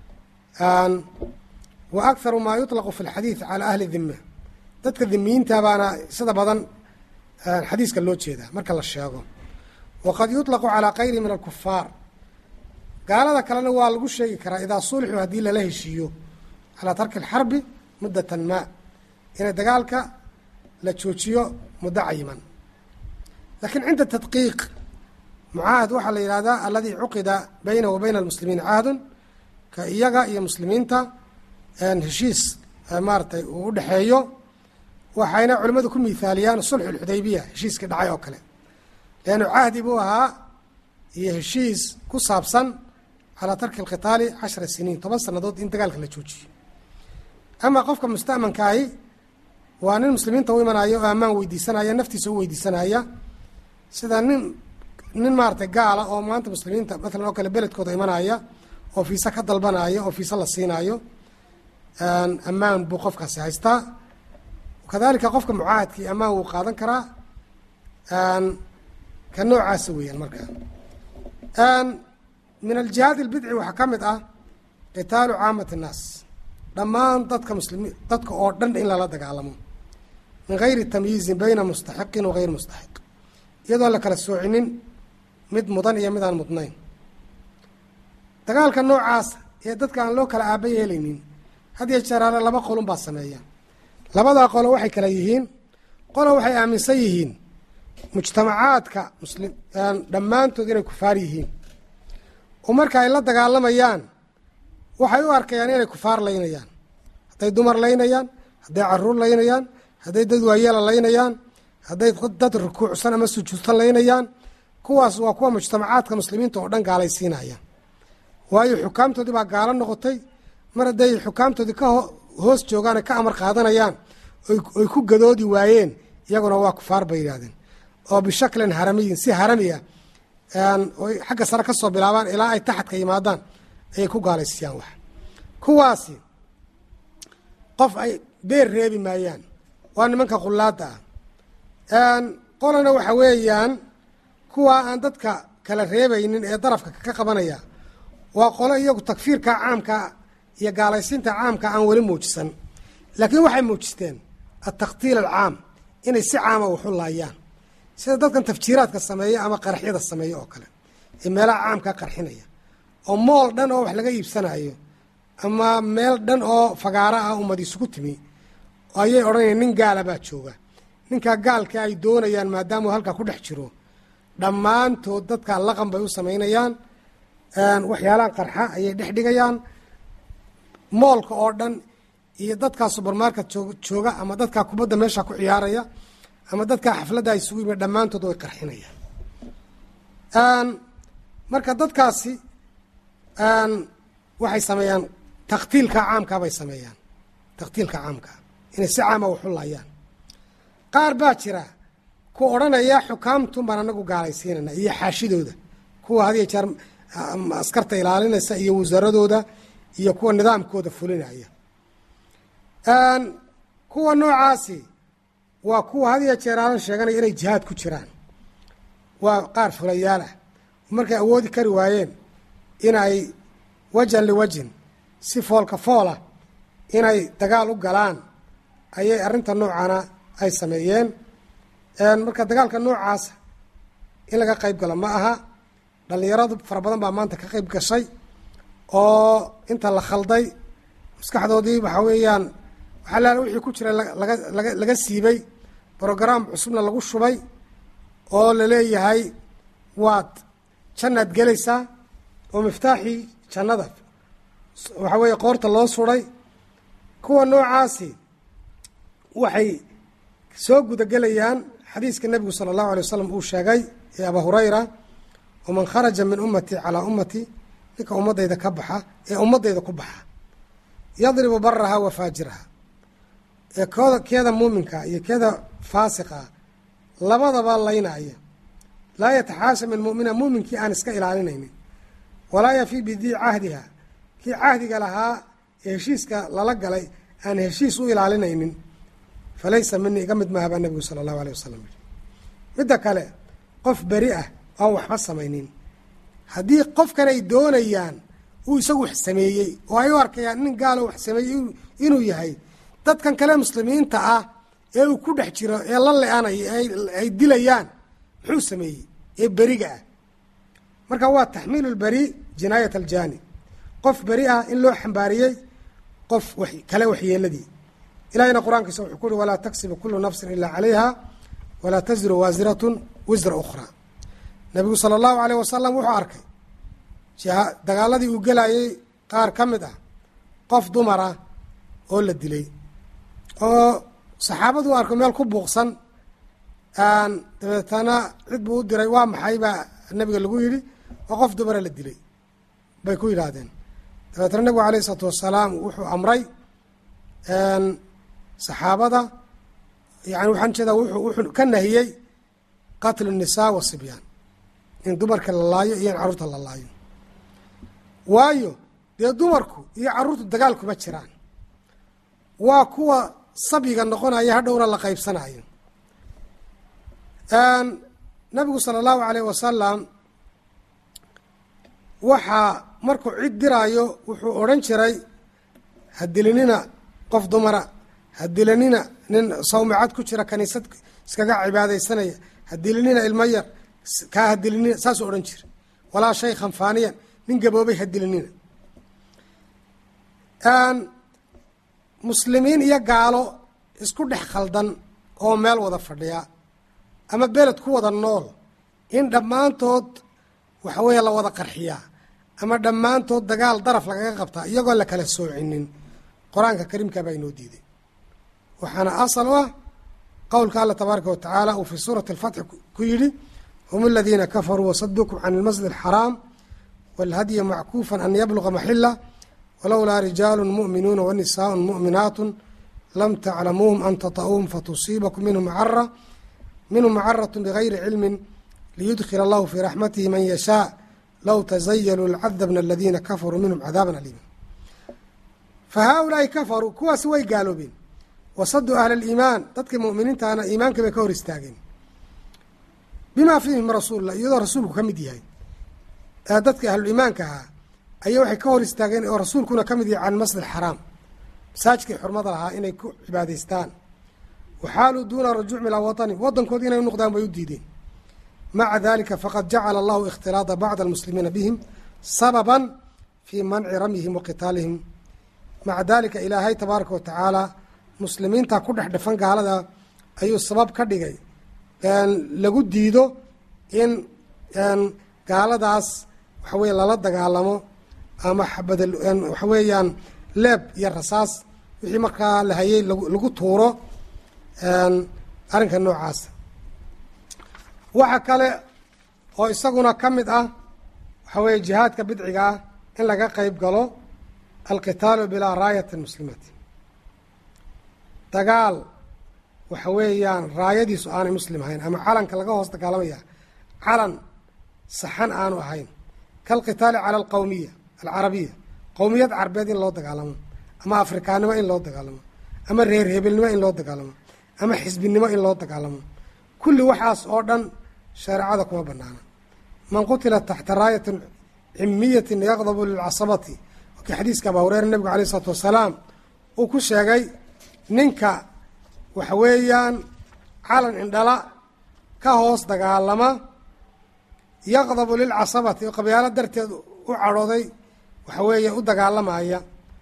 wa akharu maa yuطlaqu fi اlxadiid calى ahli dhima dadka dhimiyiinta baana sida badan xadiiska loo jeedaa marka la sheego waqad yuطlaqu calىa kayri min alkufaar gaalada kalena waa lagu sheegi karaa idaa sulxuu haddii lala heshiiyo calaa tarki اlxarbi muddatan ma inay dagaalka la joojiyo muddo cayiman lakiin cinda tadqiiq mucaahad waxaa la yihahdaa aladii cuqida baynahu wa bayna almuslimiina cahdun ka iyaga iyo muslimiinta heshiis maaratay uu u dhexeeyo waxayna culimmadu ku miithaaliyaan sulxu lxudaybiya heshiiskii dhacay oo kale leannu cahdi buu ahaa iyo heshiis ku saabsan calaa tarki alkhitaali cashara siniin toban sannadood in dagaalka la joojiyo ama qofka musta'mankaahi waa nin muslimiinta u imanaya oo ammaan weydiisanaya naftiisa u weydiisanaya sida nin nin maaratay gaala oo maanta muslimiinta matalan oo kale beledkooda imanaya oo fiisa ka dalbanaya oo fiisa la siinaayo ammaan buu qofkaasi haystaa kadalika qofka mucaahadkii ammaan wuu qaadan karaa ka noocaasa weeyaan marka min aljihaad albidci waxaa ka mid ah qitaalu caamati innaas dhammaan dadka muslimiin dadka oo dhan in lala dagaalamo min gayri tamyiizin bayna mustaxiqin wa gayr mustaxiq iyadoon la kala soocinin mid mudan iyo mid aan mudnayn dagaalka noocaas ee dadka aan loo kala aaba yeelaynin had iyo jeeraale laba qolun baa sameeya labadaa qolo waxay kala yihiin qolo waxay aaminsan yihiin mujtamacaadka muslim dhammaantood inay kufaar yihiin oo marka ay la dagaalamayaan waxay u arkayaan inay kufaar laynayaan hadday dumar laynayaan hadday caruur laynayaan hadday dad waayeela laynayaan hadday dad rukuucsan ama sujuudsan laynayaan kuwaas waa kuwa mujtamacaadka muslimiinta oo dhan gaalaysiinaya waayo xukaamtoodii baa gaalo noqotay mar hadday xukaamtoodii ka hoos joogaan ka amar qaadanayaan oy ku gadoodi waayeen iyaguna waa kufaar bay yidhahdeen oo bishaklin haramiyin si harami ah oy xagga sare ka soo bilaabaan ilaa ay taxadka yimaadaan ayay ku gaalaysiiyaan wax kuwaasi qof ay beer reebi maayaan waa nimanka qullaada ah qolana waxa weeyaan kuwa aan dadka kala reebaynin ee darafka ka qabanaya waa qolo iyagu takfiirka caamka iyo gaalaysiinta caamka aan weli muujisan laakiin waxay muujisteen altakhtiil alcaam inay si caama waxu laayaan sida dadkan tafjiiraadka sameeya ama qaraxyada sameeya oo kale ee meelaha caamka qarxinaya oo mool dhan oo wax laga iibsanayo ama meel dhan oo fagaaro ah ummad isugu timi ayay odhanayaan nin gaala baa jooga ninkaa gaalka ay doonayaan maadaamuu halkaa ku dhex jiro dhammaantood dadka laqan bay u samaynayaan waxyaalaha qarxa ayay dhex dhigayaan moolka oo dhan iyo dadkaa subermarket jooga ama dadkaa kubadda meesha ku ciyaaraya ama dadkaa xafladda ay isugu yimid dhammaantood way qarxinayaan marka dadkaasi waxay sameeyaan takhtiilka caamkaa bay sameeyaan takhtiilka caamkaa inay si caama waxu laayaan qaar baa jira ku odhanaya xukaamtun baan anagu gaalaysiinayna iyo xaashidooda kuwa had iyo jeer askarta ilaalinaysa iyo wasaaradooda iyo kuwa nidaamkooda fulinaya kuwa noocaasi waa kuwa had iyo jeer aanan sheeganaya inay jihaad ku jiraan waa qaar fulayaal ah markay awoodi kari waayeen inay wajan liwajin si foolka foola inay dagaal u galaan ayay arrinta noocana ay sameeyeen marka dagaalka noocaasa in laga qayb galo ma aha dhallinyaradu fara badan baa maanta ka qayb gashay oo inta la khalday maskaxdoodii waxaa weeyaan waxaa laala wixii ku jira laga laga laga siibay brograam cusubna lagu shubay oo la leeyahay waad jannaad gelaysaa oo miftaaxii jannada waxaa weeye qoorta loo suray kuwa noocaasi waxay soo gudagelayaan xadiiska nebigu sala allahu alay wasalam uu sheegay ee abaa hurayra waman kharaja min ummatii calaa ummatii ninka ummadayda ka baxa ee ummadayda ku baxa yadribu baraha wa faajiraha ee kooda keeda muuminka iyo keeda faasiqa labadaba laynaya laa yataxaasha min mumina muuminkii aan iska ilaalinaynin walaa yafii bidii cahdiha kii cahdiga lahaa ee heshiiska lala galay aan heshiis u ilaalinaynin falaysa minii iga mid maaha baa nebigu sala allahu alay wasalam yiri midda kale qof beri ah oan waxba samaynin haddii qofkan ay doonayaan uu isagu wax sameeyey oo ay u arkayaan nin gaalo wax sameeyey inuu yahay dadkan kale muslimiinta ah ee uu ku dhex jiro ee la le-anayo ay dilayaan muxuu sameeyey ee beriga ah marka waa taxmiilu lberi jinaayat aljani qof beri ah in loo xambaariyey qof kale waxyeeladii ilahina qur-aankiisa wuxuu ku uhi walaa taksibu kulu nafsin ilaa calayha walaa taziru waasiratun wisra ukhraa nabigu sala allahu aleyh wasalam wuxuu arkay dagaaladii uu gelayay qaar ka mid ah qof dumar ah oo la dilay oo saxaabadu arko meel ku buuqsan dabeetana cid buu u diray waa maxay baa nabiga lagu yidhi oo qof dumara la dilay bay ku yidhaahdeen dabeetana nabigu alayh isalaatu wasalaam wuxuu amray saxaabada yani waxaan jeedaa wuxuu ka nahiyey qatlu الnisaa wasibyaan in dumarka la laayo iyo in carruurta la laayo waayo dee dumarku iyo carruurtu dagaal kuma jiraan waa kuwa sabyiga noqonaya hadhowna la qaybsanayo nabigu sala allahu alayh wasalam waxaa markuu cid diraayo wuxuu odhan jiray hadilinina qof dumara hadilinina nin sawmicad ku jira kaniisad iskaga cibaadaysanaya hadilinina ilmo yar kaa hadilinina saasuu odhan jira walaa shaykhan faaniyan nin gaboobay hadilinina muslimiin iyo gaalo isku dhex khaldan oo meel wada fadhiya ama beled ku wada nool in dhammaantood waxa weeye la wada qarxiyaa ama dhammaantood dagaal daraf lagaga qabtaa iyagoo la kala soocinin qur-aanka kariimka baa inoo diiday waxaana asal u ah qowlka alla tabaaraka wa tacaala uu fii suurati alfatxi ku yidhi hum aladiina kafaruu wasaduukum can ilmasjid alxaraam wاlhadya mackuufa an yabluga maxila walowlaa rijaalu muؤminuuna wanisaaء muؤminaat lam taclamuuhum an taطa'uuhum fatusiibakum minhum cara minhum macaraة bgayri cilmi liyudkil allahu fii raxmatihi man yashaaء low tazayaluu lcadabna aladiina kafaruu minhum cadaaban aliima fa haaulaai kafaruu kuwaasi way gaaloobeen wasaduu ahla aliimaan dadkii mu'miniintaana iimaanka bay ka hor istaageen bimaa fiihim rasuullah iyadoo rasuulku ka mid yahay dadkii ahluliimaanka ahaa ayaa waxay ka hor istaageen oo rasuulkuna ka mid yahay can masjid xaraam masaajidkii xurmada lahaa inay ku cibaadaystaan waxaaluu duuna rajuuc ilaa watani waddankoodi inay u noqdaan bay u diideen maca dalika faqad jacala allahu ikhtilaada bacd almuslimiina bihim sababan fii manci ramyihim wa qitaalihim maca dalika ilaahay tabaaraka wa tacaala muslimiinta ku dhex dhafan gaalada ayuu sabab ka dhigay lagu diido in gaaladaas waxa weye lala dagaalamo ama xabad waxa weeyaan leeb iyo rasaas wixii markaa la hayay lagu tuuro arrinka noocaas waxa kale oo isaguna ka mid ah waxa weeye jihaadka bidciga ah in laga qeyb galo alqitaalu bilaa raayati muslimati dagaal waxa weeyaan raayadiisu aanay muslim ahayn ama calanka laga hoos dagaalamaya calan saxan aanu ahayn kalqitaali cala alqowmiya alcarabiya qowmiyad carbeed in loo dagaalamo ama afrikaannimo in loo dagaalamo ama reer hebelnimo in loo dagaalamo ama xisbinimo in loo dagaalamo kulli waxaas oo dhan shareecada kuma banaana man qutila taxta raayatin cimiyatin yaqdabu lilcasabati wakii xadiiska abaa hureyre nabigu alayh isalaatu wasalaam uu ku sheegay ninka waxa weeyaan calan indhala ka hoos dagaalama yaqdabu lilcasabati oo qabyaalo darteed u cadhooday waxa weeye u dagaalamaya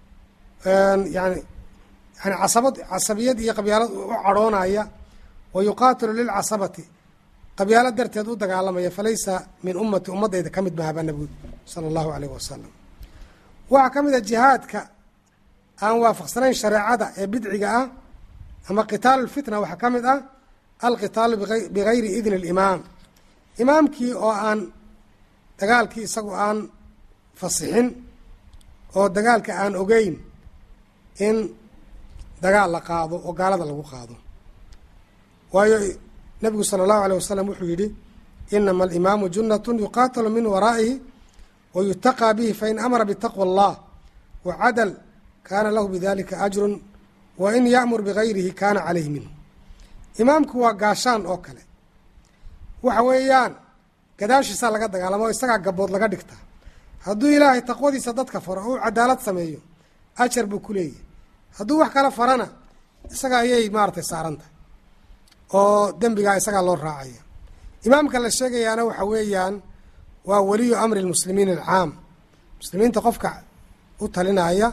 yani yani casabad casabiyad iyo qabyaalad u cadhoonaya wa yuqaatilu lilcasabati qabyaalo darteed u dagaalamaya falaysa min ummati ummadayda ka mid mahaba nabigu sala allahu alayh wasalam waxaa ka mid a jihaadka aan waafaqsanayn shareecada ee bidciga ah ama qitaalu lfitna waxaa ka mid ah alqitaalu bigayri idni alimaam imaamkii oo aan dagaalkii isagu aan fasixin oo dagaalka aan ogeyn in dagaal la qaado oo gaalada lagu qaado waayo nabigu sala allahu alayh wasalam wuxuu yidhi inama alimaamu junnatun yuqaatalu min waraa'ihi wa yutaqaa bihi fain amara bitaqwa allah wa cadal kaana lahu bidalika ajrun wa in ya'mur bigayrihi kaana calayhi minhu imaamku waa gaashaan oo kale waxa weeyaan gadaashiisaa laga dagaalamo o isagaa gabood laga dhigtaa hadduu ilaahay taqwadiisa dadka faro oo u cadaalad sameeyo ajar buu ku leeyahy hadduu wax kala farana isaga ayay maaratay saaran tahay oo dembigaa isagaa loo raacaya imaamka la sheegayaana waxa weeyaan waa weliyu amri lmuslimiin alcaam muslimiinta qofka u talinaya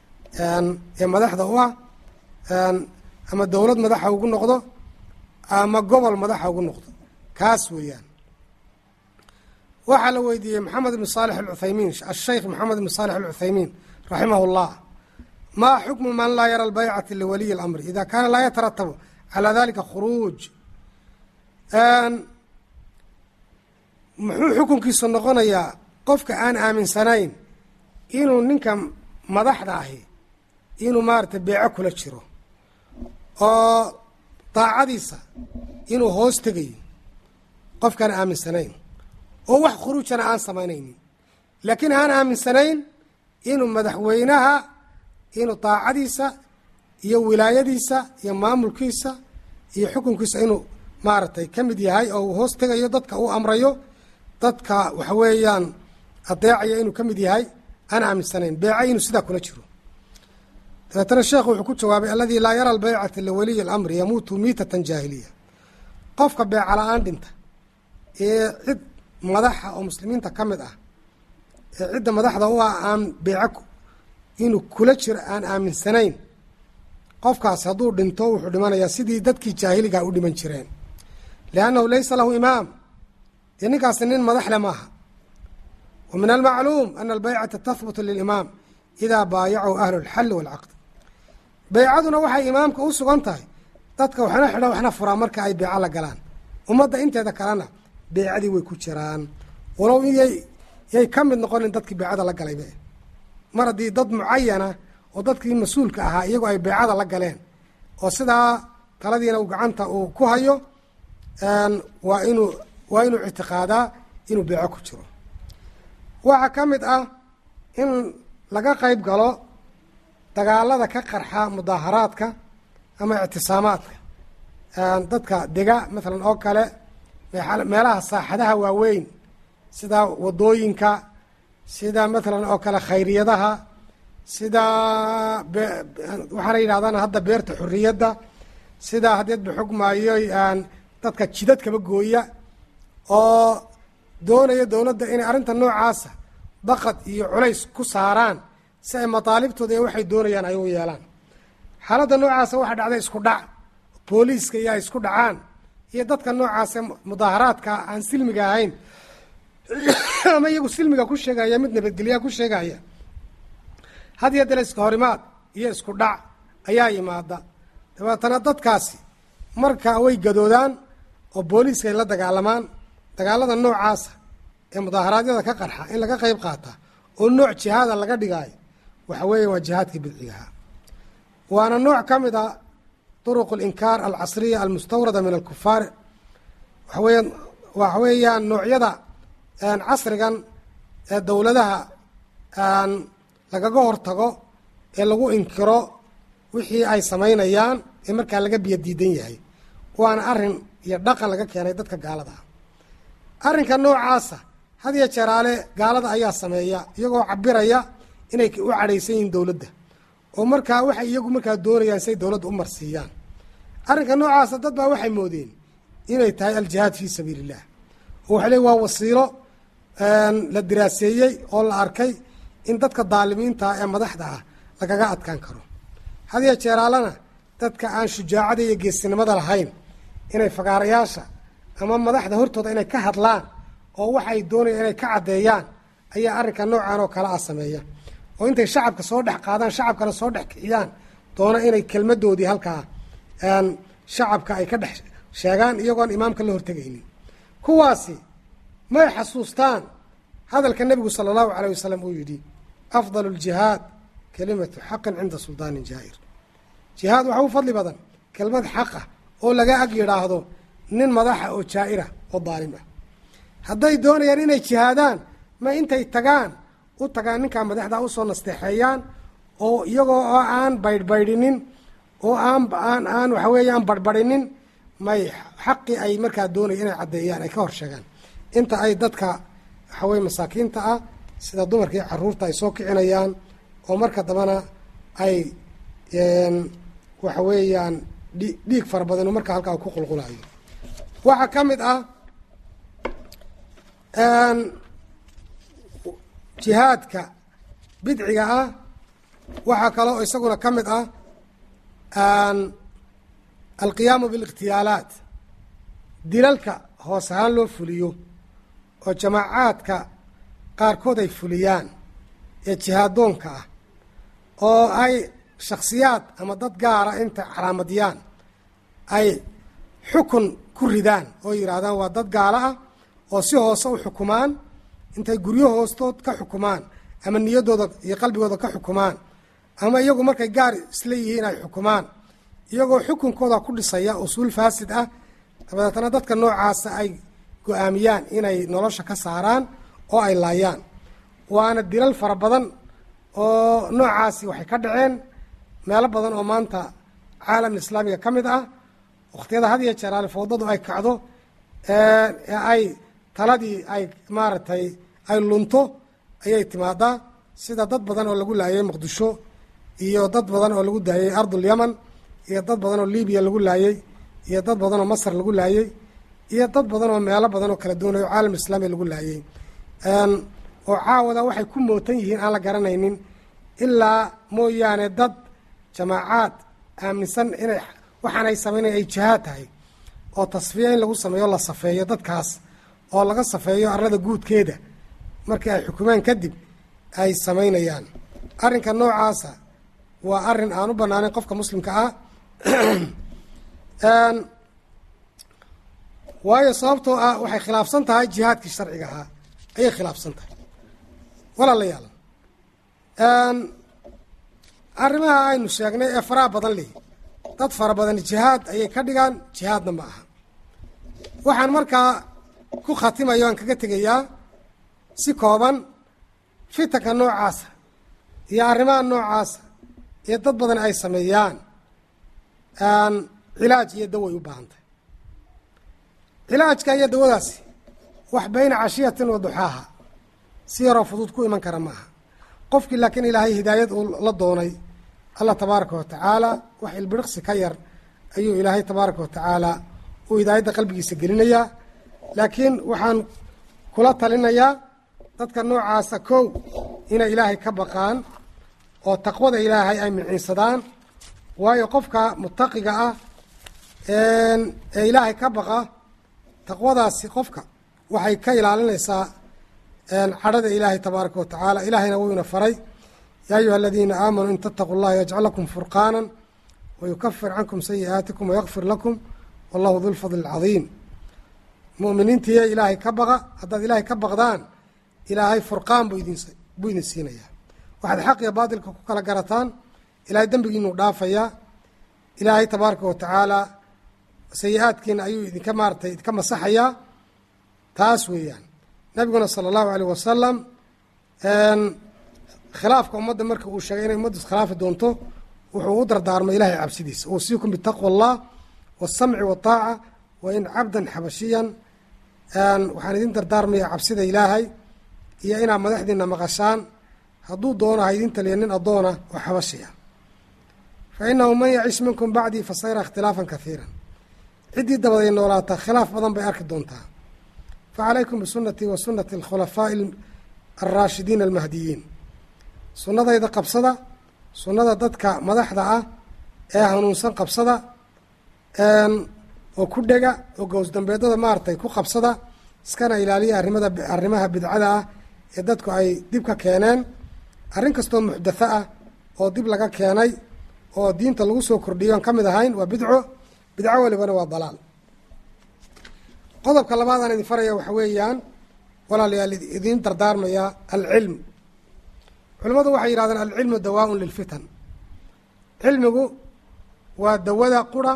ee madaxda u ah ama dowlad madaxa ugu noqdo ama gobol madaxa ugu noqdo kaas weeyaan waxaa la weydiiyey maxamed ibn saalix alcuthaymiin asheykh maxamed ibn saalix alcuthaymiin raximah llah maa xukmu man laa yara albaycata liwaliyi اlamri ida kaana laa yataratabu calaa dalika khuruuj muxuu xukunkiisu noqonayaa qofka aan aaminsanayn inuu ninka madaxda ahi inuu maaragtay beeco kula jiro oo daacadiisa inuu hoos tegayo qofkaan aaminsanayn oo wax khuruujana aan samaynaynin laakiin aan aaminsanayn inuu madaxweynaha inuu daacadiisa iyo wilaayadiisa iyo maamulkiisa iyo xukunkiisa inuu maaragtay ka mid yahay oo uu hoos tegayo dadka uu amrayo dadka waxa weeyaan adeecaya inuu ka mid yahay aan aaminsanayn beeca inuu sidaa kula jiro dabeetana sheekhu wuxuu ku jawaabay alladii laa yara albaycata liwaliyi اlamri yamuutu miitatan jaahiliya qofka beeca la-aan dhinta ee cid madaxa oo muslimiinta ka mid ah ee cidda madaxda u ah aan beeco inuu kula jiro aan aaminsanayn qofkaasi hadduu dhinto wuxuu dhimanayaa sidii dadkii jaahiligaa u dhiman jireen liannahu laysa lahu imaam dee ninkaasi nin madaxle maaha wa min almacluum ana albaycata tahbutu lilimaam idaa baayacahu ahlu lxalli waalcaqd beycaduna waxay imaamka u sugan tahay dadka waxna xidha waxna furaa marka ay beeco la galaan ummadda inteeda kalena beecadii way ku jiraan walow yay yay ka mid noqonin dadkii beecada la galaybe mar haddii dad mucayana oo dadkii mas-uulka ahaa iyagoo ay beecada la galeen oo sidaa taladiina uu gacanta uu ku hayo waa inuu waa inuu ictiqaadaa inuu beeco ku jiro waxaa ka mid ah in laga qayb galo dagaalada ka qarxa mudaaharaadka ama ictisaamaadka dadka dega maalan oo kale meelaha saaxadaha waaweyn sida wadooyinka sida maalan oo kale khayriyadaha sida waxaana yidhahdaan hadda beerta xorriyadda sida haddeed ba xogmaayo dadka jidadkaba gooya oo doonaya dowladda inay arrinta noocaasa baqad iyo culays ku saaraan si ay mataalibtooda iyo waxay doonayaan ay u yeelaan xaaladda noocaasa waxaa dhacday isku dhac booliiska iyo ay isku dhacaan iyo dadka noocaase mudaaharaadka aan silmiga ahayn ama iyagu silmiga ku sheegaya mid nabadgelyaha ku sheegaya had iyo dale iska horimaad iyo isku dhac ayaa yimaada dabeetana dadkaasi marka way gadoodaan oo booliiska ay la dagaalamaan dagaalada noocaasa ee mudaaharaadyada ka qarxa in laga qayb qaata oo nooc jihaada laga dhigaayo waxa weeya waa jihaadkii bidcigaha waana nooc ka mid a duruq alinkaar alcasriya almustawrada min alkufaar waxaweya waxa weeyaan noocyada casrigan ee dowladaha lagaga hortago ee lagu inkiro wixii ay samaynayaan ee markaa laga biyo diidan yahay waana arrin iyo dhaqan laga keenay dadka gaalada ah arrinka noocaasa had iyo jeeraale gaalada ayaa sameeya iyagoo cabiraya inay u cadhaysan yihiin dowladda oo markaa waxay iyagu markaa doonayaan say dowladda u marsiiyaan arrinka noocaasa dad baa waxay moodeen inay tahay aljihaad fii sabiili illah oo waxay leey waa wasiilo la diraaseeyey oo la arkay in dadka daalimiinta ee madaxda ah lagaga adkaan karo had iyo jeeraalana dadka aan shujaacada iyo geesinimada lahayn inay fagaarayaasha ama madaxda hortooda inay ka hadlaan oo waxay doonayaan inay ka caddeeyaan ayaa arrinka noocan oo kale ah sameeya oo intay shacabka soo dhex qaadaan shacabkana soo dhex kiciyaan doona inay kelmadoodii halkaa shacabka ay ka dhex sheegaan iyagoon imaamka la hortegaynin kuwaasi may xasuustaan hadalka nebigu sala allahu calayh wasalam uu yidhi afdalu ljihaad kelimatu xaqin cinda suldaanin jaa'ir jihaad waxa u fadli badan kelmad xaqa oo laga ag yidhaahdo nin madaxa oo jaa'ira oo daalim ah hadday doonayaan inay jihaadaan ma intay tagaan u tagaan ninkaa madaxda usoo nasteexeeyaan oo iyagoo oo aan baydhbaydhinin oo aan aan aan waxa weeye aan barhbarhinin may xaqii ay markaa doonaya inay caddeeyaan ay ka hor sheegaan inta ay dadka waxa weye masaakiinta ah sida dumarkii caruurta ay soo kicinayaan oo marka dambana ay waxa weeyaan dhi dhiig fara badan oo markaa halkaa ku qulqulayo waxaa ka mid ah jihaadka bidciga ah waxaa kaloo isaguna ka mid ah alqiyaamu bilikhtiyaalaat dilalka hoos ahaan loo fuliyo oo jamaacaadka qaarkood ay fuliyaan ee jihaadoonka ah oo ay shaksiyaad ama dad gaara inta calaamadiyaan ay xukun ku ridaan oo yidhaahdaan waa dad gaalo ah oo si hoose u xukumaan intay guryo hoostood ka xukumaan ama niyaddooda iyo qalbigooda ka xukumaan ama iyagu markay gaar isla yihiin ay xukumaan iyagoo xukunkooda ku dhisaya usuul faasid ah dabadeetna dadka noocaasa ay go-aamiyaan inay nolosha ka saaraan oo ay laayaan waana dilal fara badan oo noocaasi waxay ka dhaceen meelo badan oo maanta caalam islaamiga ka mid ah wakhtiyada had iyo jeer alifowdadu ay kacdo ee ay taladii ay maaragtay ay lunto ayay timaadaa sida dad badan oo lagu laayay muqdisho iyo dad badan oo lagu daayay ardul yaman iyo dad badan oo libiya lagu laayey iyo dad badan oo masar lagu laayey iyo dad badan oo meelo badan oo kala duwanayo caalam islaamiga lagu laayey oo caawada waxay ku mootan yihiin aan la garanaynin ilaa mooyaane dad jamaacaad aaminsan inay waxaan ay sameynaya ay jihaad tahay oo tasfiya in lagu sameeyo la safeeyo dadkaas oo laga safeeyo arlada guudkeeda markii ay xukumaan kadib ay samaynayaan arrinka noocaasa waa arrin aan u banaanayn qofka muslimka ah waayo sababtoo ah waxay khilaafsan tahay jihaadkii sharciga ahaa ayay khilaafsan tahay walaalayaal arrimaha aynu sheegnay ee faraha badan leh dad fara badan jihaad ayay ka dhigaan jihaadna ma aha waxaan markaa ku khatimayo aan kaga tegayaa si kooban fitanka noocaasa iyo arrimaha noocaasa ee dad badan ay sameeyaan cilaaj iyo daway u baahan tahay cilaajka iyo dawadaasi wax bayna cashiyatin wa duxaaha si yaroo fudud ku iman kara maaha qofkii laakiin ilaahay hidaayad uu la doonay allah tabaaraka wa tacaala wax ilbiriqsi ka yar ayuu ilaahay tabaaraka wa tacaala uu hidaayadda qalbigiisa gelinayaa laakiin waxaan kula talinayaa dadka noocaasa kow inay ilaahay ka baqaan oo taqwada ilaahay ay miciinsadaan waayo qofka mutaqiga ah ee ilaahay ka baqa taqwadaasi qofka waxay ka ilaalinaysaa cadhada ilaahay tabaaraka wa tacaala ilaahayna wuuna faray yaa ayuha aladiina aamanuu in tattaquu llaha yajcal lakum furqaana wayukafir cankum sayi'aatikum wayakfir lakum wallahu du lfadli alcadiim mu'miniintiiya ilaahay ka baqa haddaad ilaahay ka baqdaan ilaahay furqaan buu idin buu idin siinayaa waxaad xaq iyo baatilka ku kala garataan ilaahay dembigiinuu dhaafayaa ilaahay tabaaraka wa tacaala sayi-aadkiina ayuu idinka maaratay idinka masaxayaa taas weeyaan nabiguna sala allahu aleyh wasalam khilaafka ummadda marka uu sheegay inay ummaddu iskhilaafi doonto wuxuu u dardaarmay ilaahay cabsidiisa uusiikum bitaqwa allah wasamci wataaca wa in cabdan xabashiyan waxaan idin dardaarmaya cabsida ilaahay iyo inaad madaxdiina maqashaan hadduu doono ha idin taliya nin addoona oo xabashi ah fa inahu man yacish minkum bacdii fasayra ikhtilaafan kahiira ciddii dabaday noolaata khilaaf badan bay arki doontaa fa calaykum bisunatii wa sunati alkhulafaa'i alraashidiina almahdiyiin sunnadayda qabsada sunnada dadka madaxda ah ee hanuunsan qabsada oo ku dhega oo gowsdambeedada maaragtay ku qabsada iskana ilaaliya arrimada arrimaha bidcada ah ee dadku ay dib ka keeneen arrin kastoo muxdatho ah oo dib laga keenay oo diinta lagu soo kordhiyo aan ka mid ahayn waa bidco bidco walibana waa dalaal qodobka labaad aan idin faraya waxa weeyaan walaalayaal idiin dardaarmaya alcilm culimmadu waxay yidhahdeen alcilmu dawaaun lilfitan cilmigu waa dawada qura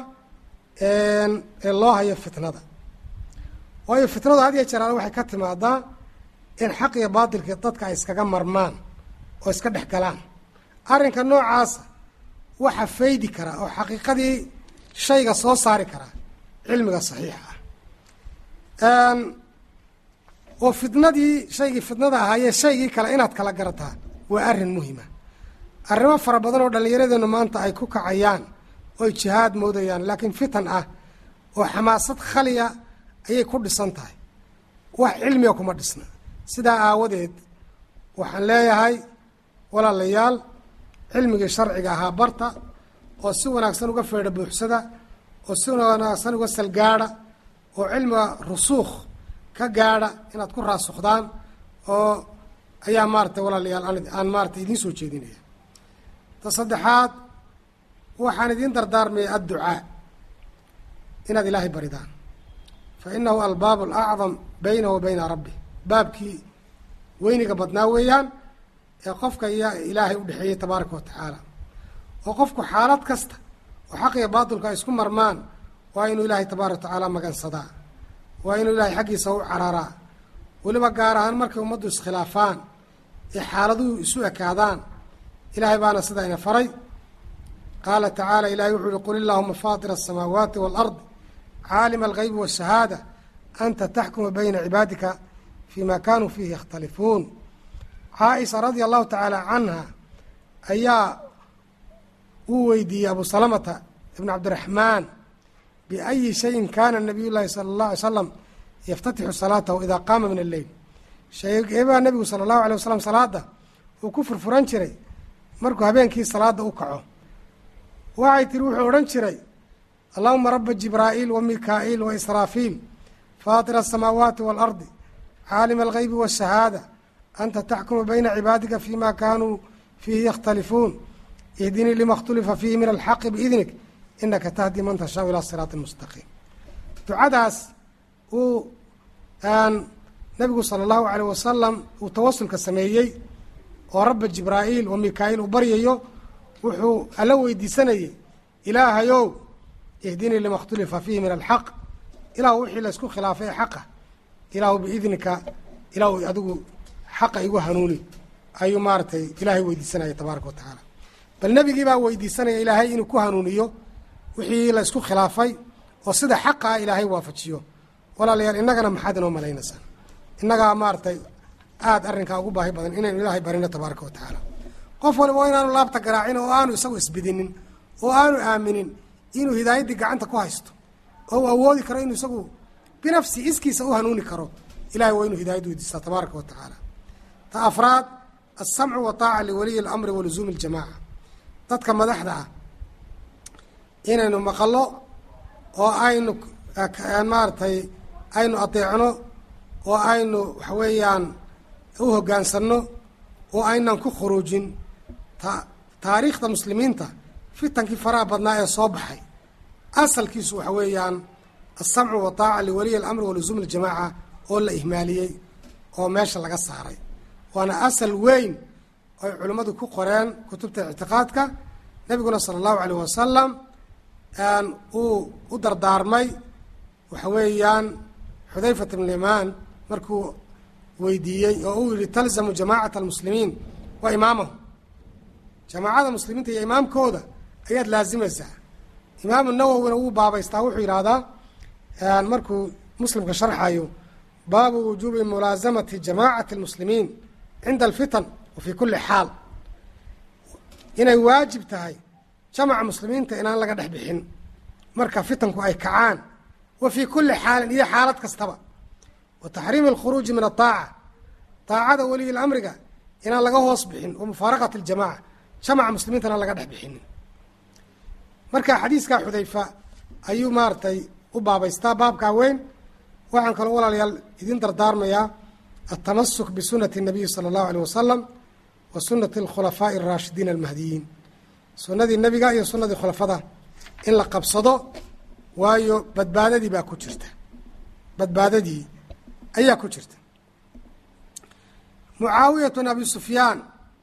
ee loo hayo fitnada waayo fitnadu had iyo jeraale waxay ka timaadaa in xaq iyo baatilka dadka ay iskaga marmaan oo iska dhex galaan arrinka noocaasa waxa faydi kara oo xaqiiqadii shayga soo saari kara cilmiga saxiixa ah oo fitnadii shaygii fitnada ahaayee shaygii kale inaad kala garataa waa arrin muhima arrimo fara badan oo dhallinyaradeenu maanta ay ku kacayaan oy jihaad moodayaan laakiin fitan ah oo xamaasad khaliya ayay ku dhisan tahay wax cilmiga kuma dhisna sidaa aawadeed waxaan leeyahay walaalayaal cilmigii sharciga ahaa barta oo si wanaagsan uga feedha buuxsada oo si wanaagsan uga salgaadha oo cilmiga rusuukh ka gaadha inaad ku raasukhdaan oo ayaa maaratay walaalayaal aan maaratay idiin soo jeedinaya ta saddexaad waxaan idiin dardaarmaya adducaa inaad ilaahay baridaan fa inahu albaabu alacdam baynahu wa bayna rabbi baabkii weyniga badnaa weeyaan ee qofka iyo ilaahay u dhexeeyey tabaaraka wa tacaala oo qofku xaalad kasta oo xaq iyo baatilku ay isku marmaan waa inuu ilaahay tabaaraka wa tacaala magansadaa waa inuu ilaahay xaggiisa u cararaa weliba gaar ahaan markay ummaddu iskhilaafaan ee xaaladuhu isu ekaadaan ilaahay baana sidaa ina faray qaala tacaala ilahay wuxuu uhi qul illaahuma faatira asamaawaati waalardi caalima algaybi waashahaada anta taxkuma bayna cibaadika fima kanuu fiihi yakhtalifuun caaisha radia allahu tacaala canha ayaa uu weydiiyey abu salamata ibn cabdiraxmaan biayi shayin kana nabiy llahi sala allah alay slam yaftatixu salaatahu idaa qaama min alleyl sheegeebaa nebigu sala allahu alay wasalam salaada uu ku furfuran jiray markuu habeenkii salaada u kaco waxay tiri wuxuu odhan jiray allahuma raba jibraa'iil wa mikaa'iil wa israafiil faatira asamaawaati waalardi caalima algaybi waashahaada anta taxkumu bayna cibaadika fima kanuu fiihi yakhtalifuun ihdinii lima اkhtulifa fiihi min alxaqi biidnik inaka tahdi man tashaau ilaa siraati mustaqiim ducadaas uu nabigu sala allahu alayh wasalam uu tawasulka sameeyey oo rabba jibraa'iil wa mikaa'iil uu baryayo wuxuu alla weydiisanayey ilaahayow ihdinii lima اkhtulifa fiihi min alxaq ilaahu wixii la isku khilaafay ee xaqa ilaahu biidnika ilaahu adigu xaqa igu hanuuni ayuu maaratay ilaahay weydiisanaya tabaaraka wa tacaala bal nebigii baa weydiisanaya ilaahay inuu ku hanuuniyo wixii la isku khilaafay oo sida xaqa ah ilaahay waafajiyo walaalayaal innagana maxaad inoo malaynaysaan innagaa maaratay aada arrinkaa ugu baahi badan inaynu ilaahay barino tabaaraka wa tacaala qof waliba waa inaanu laabta garaacin oo aanu isagu isbidinin oo aanu aaminin inuu hidaayaddii gacanta ku haysto oo uu awoodi karo inuu isagu binafsi iskiisa u hanuuni karo ilahay waa inuu hidaayad weydiistaa tabaaraka wa tacaala ta afraad alsamcu wataaca liwaliyi اlamri wa luzuumi اljamaaca dadka madaxda ah inaynu maqallo oo aynu maaragtay aynu adeecno oo aynu waxa weeyaan u hoggaansanno oo aynan ku khuruujin ta taariikhda muslimiinta fitankii faraha badnaa ee soo baxay asalkiisu waxa weeyaan alsamcu wataaca liwaliyi alamri wa luzuumi اljamaaca oo la ihmaaliyey oo meesha laga saaray waana asal weyn oy culimmadu ku qoreen kutubta ictiqaadka nebiguna sala allahu alayh wasalam uu u dardaarmay waxa weeyaan xudayfat ibn limaan markuu weydiiyey oo uu yihi talzamu jamaacata almuslimiin wa imaamahum jamaacada muslimiinta iyo imaamkooda ayaad laazimaysaa imaamu nawowina wuu baabaystaa wuxuu yidhaahdaa markuu muslimka sharxayo baabu wujuubi mulaasamati jamaacati اlmuslimiin cinda alfitan wa fii kuli xaal inay waajib tahay jamaca muslimiinta inaan laga dhex bixin marka fitanku ay kacaan wa fii kuli xaalin iyo xaalad kastaba wa taxriimi alkhuruuji min aaaca daacada weliyi lamriga inaan laga hoos bixin wa mufaaraqati اljamaca jamaca muslimiinta inaan laga dhex bixinin marka xadiiskaa xudayfa ayuu maaratay u baabaystaa baabkaa weyn waxaan kaloo walaalayaal idin dardaarmayaa altamasuk bisunati الnabiyi salى اllahu alيh wasalam wa sunati اlkhulafaaءi الraashidiin almahdiyiin sunadii nebiga iyo sunadii khulafada in la qabsado waayo badbaadadii baa ku jirta badbaadadii ayaa ku jirta mucaawiyatu abi sufyaan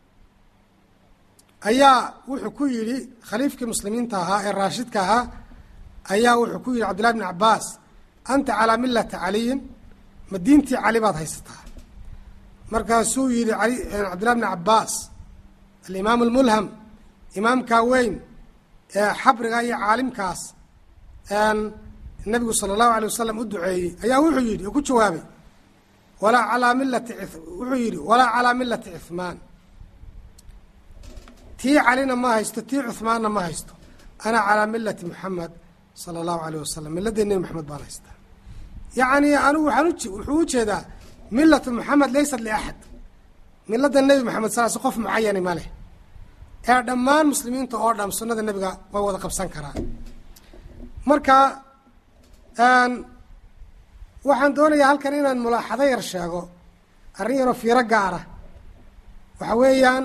ayaa wuxuu ku yidhi khaliifkii muslimiinta ahaa ee raashidka ahaa ayaa wuxuu ku yidhi cabdillahi bn cabaas anta calaa milati caliyin ma diintii cali baad haysataa markaasuu yidhi cabdillahi bn cabaas alimaam almulham imaamkaa weyn ee xabriga iyo caalimkaas nabigu sala allahu alay wasalam u duceeyey ayaa wuxuu yidhi oo ku jawaabay walaa calaa milati wuxuu yidhi walaa calaa milati cuhmaan tii calina ma haysto tii cuhmaanna ma haysto ana calaa milati muxamed sala allahu alayh wasalam miladii nebi maxamed baan haystaa yacni anigu waxaan uj wuxuu u jeedaa milatu muxamed laysat liaxad milada nebi maxamed saas qof mucayani ma leh ee dhammaan muslimiinta oo dham sunnada nebiga way wada qabsan karaan marka waxaan doonayaa halkan inaan mulaaxado yar sheego arrin yaroo fiiro gaara waxa weeyaan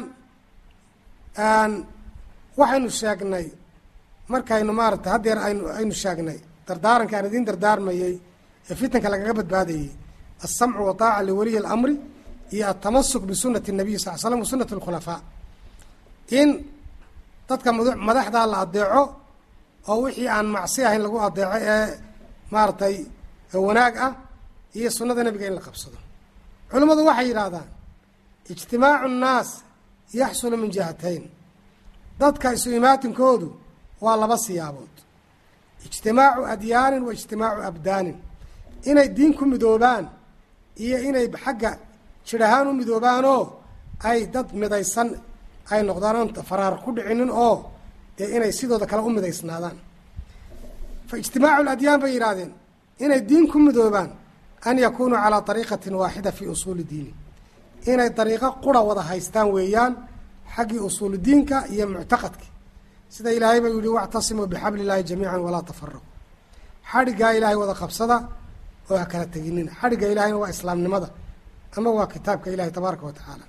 waxaynu sheegnay markaynu maaragtay haddeer aynu aynu sheegnay dardaaranka aan idiin dardaarmayey ee fitanka lagaga badbaadayey alsamcu wataaca liwaliyi اlamri iyo altamasuk bisunati الnabiy sal l slam wa sunati اlkhulafaa in dadka madaxdaa la adeeco oo wixii aan macsi ahayn lagu adeeco ee maaragtay wanaag ah iyo sunnada nebiga in la qabsado culimmadu waxay yidhaahdaan ijtimaacu nnaas yaxsulu min jihatayn dadka isu imaatinkoodu waa laba siyaabood ijtimaacu adyaanin wa ijtimaacu abdaanin inay diin ku midoobaan iyo inay xagga jir ahaan u midoobaanoo ay dad midaysan ay noqdaan oon faraar ku dhicinin oo dee inay sidooda kale u midaysnaadaan fa ijtimaacu ladyaan bay yidhaahdeen inay diin ku midoobaan an yakunuu calaa ariiqatin waaxida fii usuuli diini inay dariiqo qura wada haystaan weeyaan xaggii usuulu diinka iyo muctaqadki sida ilaahay ba yihi wactasimuu bixabli illaahi jamiican walaa tafaraqu xadhiggaa ilaahay wada qabsada oo ha kala teginina xadhigga ilahayna waa islaamnimada ama waa kitaabka ilahi tabaaraka wa tacaala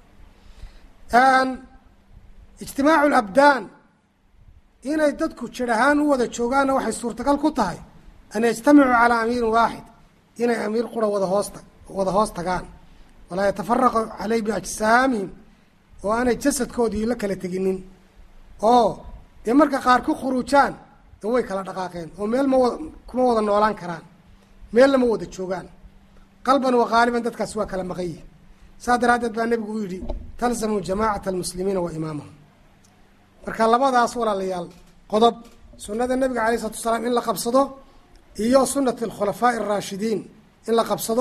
ijtimaacu labdaan inay dadku jir ahaan u wada joogaanna waxay suurtagal ku tahay an yajtamicuu calaa amiirin waaxid inay amiir qura wada hoosta wada hoos tagaan walaa yatafaraqu caleyh biajsaamihim oo aanay jasadkoodii la kala teginin oo dee marka qaar ku khuruujaan de way kala dhaqaaqeen oo meel ma wada kuma wada noolaan karaan meel lama wada joogaan qalban wa qaaliban dadkaas waa kala maqan yihin saas daraaddeed baa nebigu u yidhi talzamu jamaacata almuslimiina wa imaamahum marka labadaas walaalayaal qodob sunnada nebiga alay isalatu wasalaam in la qabsado iyo sunati alkhulafaa'i araashidiin in la qabsado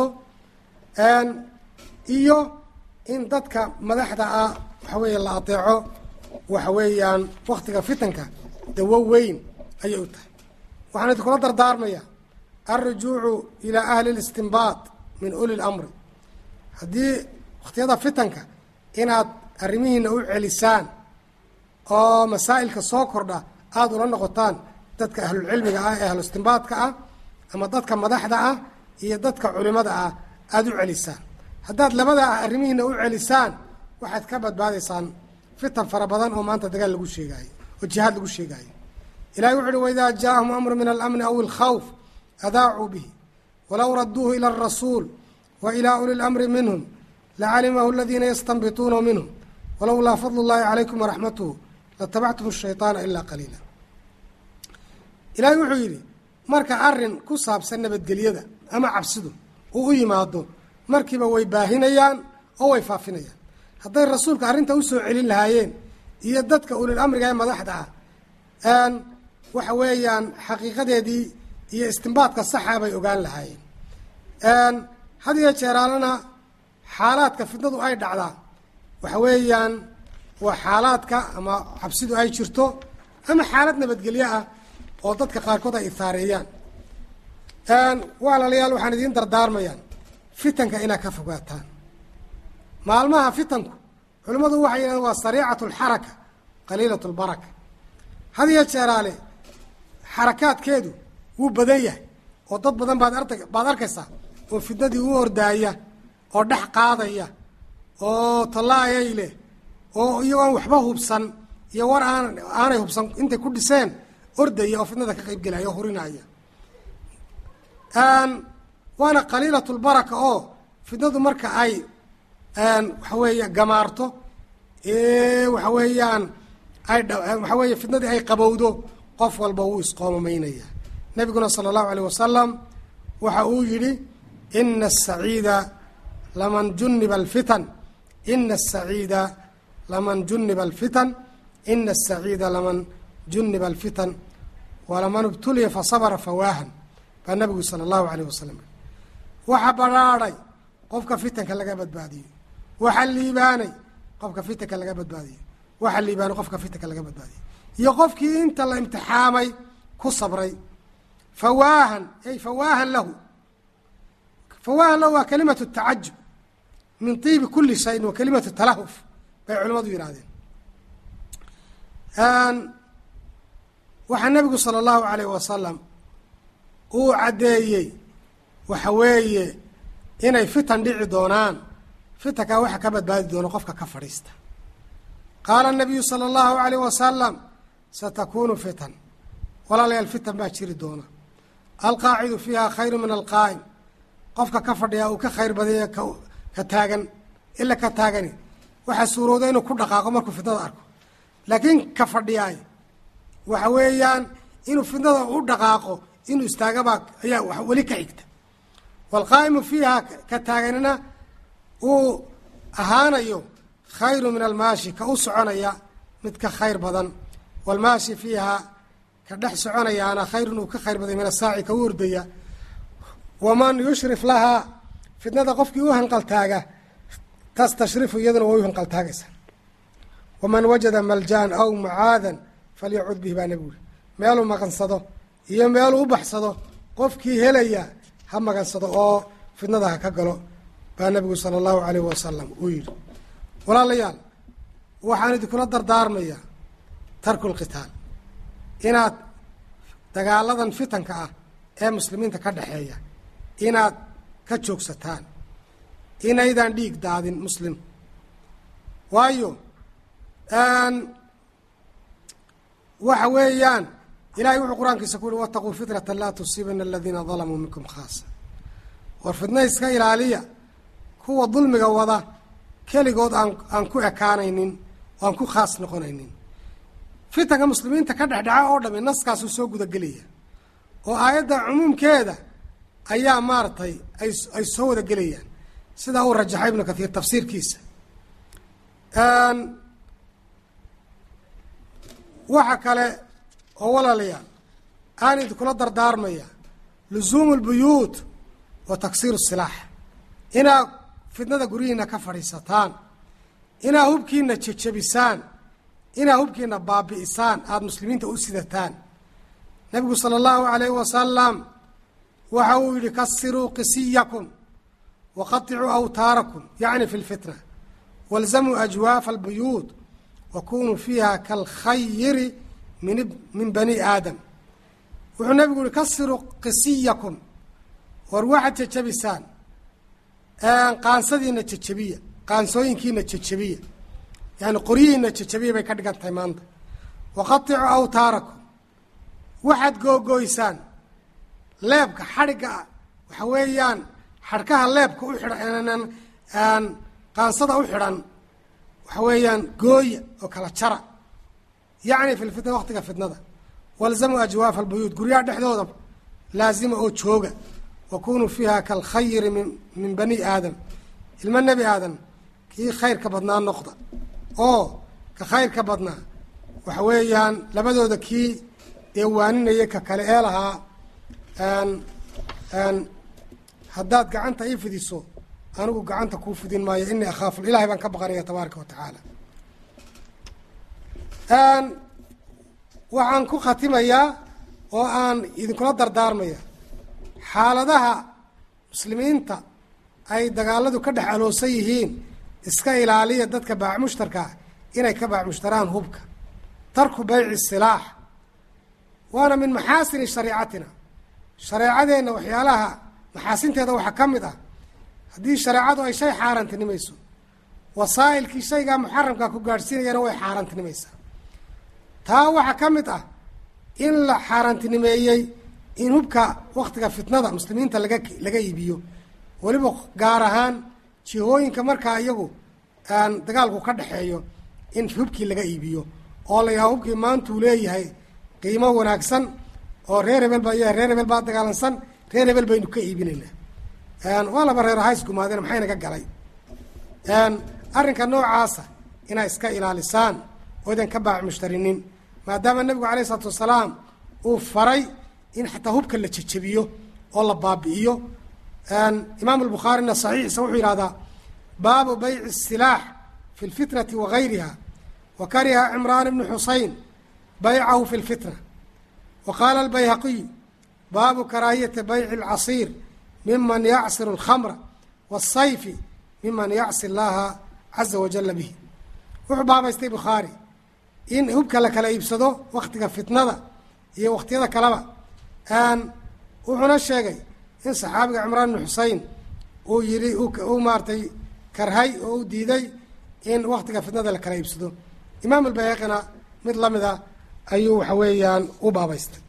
iyo in dadka madaxda ah waxa weeye la adeeco waxa weeyaan waktiga fitanka dawo weyn ayay u tahay waxaan idinkula dardaarmaya alrujuucu ilaa ahli listinbaad min uli lamri haddii wakhtiyada fitanka inaad arrimihiina u celisaan oo masaa'ilka soo kordha aada ula noqotaan dadka ahlulcilmiga ah ee ahlu istinbaadka ah ama dadka madaxda ah iyo dadka culimada ah aada u celisaan haddaad labada arrimihiina u celisaan waxaad ka badbaadaysaan fitan fara badan oo maanta dagaal lagu sheegaayo oo jihaad lagu sheegaayo ilahi wuxu uhi waidaa jaaahum amru min alamni aw ilkhawf adaacuu bihi walow raduuhu ila alrasuul wa ilaa uli lamri minhum lacalimahu aladiina yastanbituunahu minhum walowlaa fadlu llahi calaykum waraxmatuhu latabactum shayطaana ilaa qaliila ilaahay wuxuu yidhi marka arrin ku saabsan nabadgelyada ama cabsidu uu u yimaado markiiba way baahinayaan oo way faafinayaan hadday rasuulka arrinta usoo celin lahaayeen iyo dadka ulil amriga ee madaxda ah waxa weeyaan xaqiiqadeedii iyo istimbaadka saxa bay ogaan lahaayeen had iyo jeeraalana xaalaadka fitnadu ay dhacdaa waxa weeyaan waa xaalaadka ama cabsidu ay jirto ama xaalad nabadgelyo ah oo dadka qaarkood ay ithaareeyaan walaalayaal waxaan idiin dardaarmayaan fitanka inaad ka fogaataan maalmaha fitanku culimmadu waxay yidhahdeen waa sariicatu alxaraka qaliilat lbaraka had iyo jeeraale xarakaadkeedu wuu badan yahay oo dad badan baad arta baad arkaysaa oo fitnadii u ordaaya oo dhex qaadaya oo tallaayay leh oo iyagoon waxba hubsan iyo war aan aanay hubsan intay ku dhiseen ordaya oo fitnada ka qayb gelaya oo hurinaya waana qaliilat lbaraka oo fitnadu marka ay waxa weeye gamaarto waxa weeyaan ay waxa weeye fitnadii ay qabowdo qof walba wuu isqoomameynaya nabiguna sala allahu alayh wasalam waxa uu yidhi ina asaciida laman juniba alfitan ina asaciida laman juniba alfitan ina asaciida laman juniba alfitan walaman ibtuliya fasabra fawaahan baa nabigu sala allahu alayh wasalam waxa badrhaadhay qofka fitanka laga badbaadiyo waxa liibaanay qofka fitanka laga badbaadiyo waxa liibaanay qofka fitanka laga badbaadiyo iyo qofkii inta la imtixaamay ku sabray fawaahan ay fawaahan lahu fawaahan lahu waa kalimatu tacajub min tiibi kuli shayin wa kalimatu talahuf bay culimadu yidhahdeen waxaa nabigu sala allahu alayh wasalam uu caddeeyey waxa weeye inay fitan dhici doonaan fitankaa waxa ka badbaadi doona qofka ka fadhiista qaala nabiyu sala allahu alayh wasalam satakunu fitan walaalayaal fitan baa jiri doona alqaacidu fiiha khayru min alqaa'im qofka ka fadhiya uu ka khayr badanya ka taagan ila ka taagani waxaa suurooda inuu ku dhaqaaqo markuu fitnada arko laakiin ka fadhiyaay waxa weeyaan inuu fitnada u dhaqaaqo inuu istaagabaa ayaa weli ka xigta waalqaa'imu fiiha ka taaganina uu ahaanayo khayru min almaashi ka u soconaya mid ka khayr badan waalmaashi fiiha ka dhex soconayaana khayrun uu ka khayr badan min asaaci ka u ordaya waman yushrif lahaa fitnada qofkii u hanqaltaaga tastashrifu iyaduna way u hanqaltaagaysaa waman wajada maljaan aw mucaadan falyacud bihi baa nabigu uri meeluu maqansado iyo meeluu u baxsado qofkii helaya ha magansado oo fitnada ha ka galo baa nabigu sala allahu alayh wasalam uu yidhi walaalayaal waxaan idinkula dardaarmayaa tarku lqitaal inaad dagaaladan fitanka ah ee muslimiinta ka dhexeeya inaad ka joogsataan inaydaan dhiig daadin muslim waayo waxa weeyaan ilahay wuxuu qur-aankiisa ku uhi wataquu fitnata laa tusiibana aladiina dalamuu minkum khaasa war fitna iska ilaaliya kuwa dulmiga wada keligood aan aan ku ekaanaynin oo aan ku khaas noqonaynin fitanka muslimiinta ka dhexdheca oo dhami naskaasuu soo gudagelaya oo aayadda cumuumkeeda ayaa maaragtay ay ay soo wada gelayaan sidaa uu rajaxay ibnu kathiir tafsiirkiisa waxa kale oo walaalayaal aan idinkula dardaarmaya lusuumu lbuyuut wa taksiiru silaax inaad fitnada guryihiina ka fadhiisataan inaad hubkiina jejebisaan inaad hubkiina baabi'isaan aada muslimiinta u sidataan nabigu sala allahu alayhi wasalam waxa uu yihi kasiruu qisiyakum waqaطicuu awtaarakum yacni fi lfitna walzamuu ajwaafa albuyuut wakunuu fiiha kalkhayiri min min bani aadam wuxuu nabigu yihi kasiruu qisiyakum war waxaad jejebisaan qaansadiina jejebiya qaansooyinkiina jejebiya yani qoryihiina jejebiya bay ka dhigan tahay maanta waqaطicuu awtaarakum waxaad googooysaan leebka xadhigga waxa weeyaan xadhkaha leebka u xidhan qaansada u xidhan waxa weeyaan gooya oo kala jara yacni fi lfitna waqtiga fitnada walzamuu ajwaafa albuyuut guryaha dhexdooda laazima oo jooga wakunuu fiiha kalkhayri min min bani aadam ilmo nebi aadam kii khayrka badnaa noqda oo ka khayrka badnaa waxa weeyaan labadooda kii dee waaninayay ka kale ee lahaa haddaad gacanta ii fidiso anigu gacanta kuu fidin maayo inii akhaafu ilahay baan ka baqanaya tabaaraka wa tacaala waxaan ku khatimayaa oo aan idinkula dardaarmaya xaaladaha muslimiinta ay dagaaladu ka dhex aloosan yihiin iska ilaaliya dadka baac mushtarkaa inay ka baac mushtaraan hubka tarku bayci silaax waana min maxaasini shariicatina shareecadeenna waxyaalaha maxaasinteeda waxaa ka mid ah haddii shareecadu ay shay xaarantinimayso wasaa'ilkii shaygaa muxaramkaa ku gaadhsiinayana way xaarantinimaysaa taa waxaa ka mid ah in la xaarantinimeeyey in hubka waktiga fitnada muslimiinta laga laga iibiyo weliba gaar ahaan jihooyinka markaa iyagu aan dagaalku ka dhexeeyo in hubkii laga iibiyo oo la yahaa hubkii maantuu leeyahay qiimo wanaagsan oo reer hebel baa yahay reer hebel baa dagaalansan reer hebel baynu ka iibinaynaa waa laba reer hays gumaadeen maxaynaga galay arrinka noocaasa inaa iska ilaalisaan oo idan ka baac mushtarinin maadaama nebigu alayh isalaatu wasalaam uu faray in xataa hubka la jejebiyo oo la baabi'iyo imaam albukhaarina saxiixiisa wuxuu yihahdaa baabu bayci silaax fi lfitnati wa gayriha wa kariha cimraan bnu xuseyn baycahu fi lfitna wa qaala albayhaqiy baabu karaahiyati bayci alcasiir miman yacsiru alkhamra waasayfi miman yacsi allaha caza wajala bihi wuxuu baabaystay bukhaari in hubka la kala iibsado waktiga fitnada iyo wakhtiyada kaleba wuxuuna sheegay in saxaabiga cimraan bnu xusein uu yihi uu maaratay karhay oo u diiday in waktiga fitnada la kala iibsado imaam albayhaqina mid lamida ayuu waxa weeyaan u baabaystay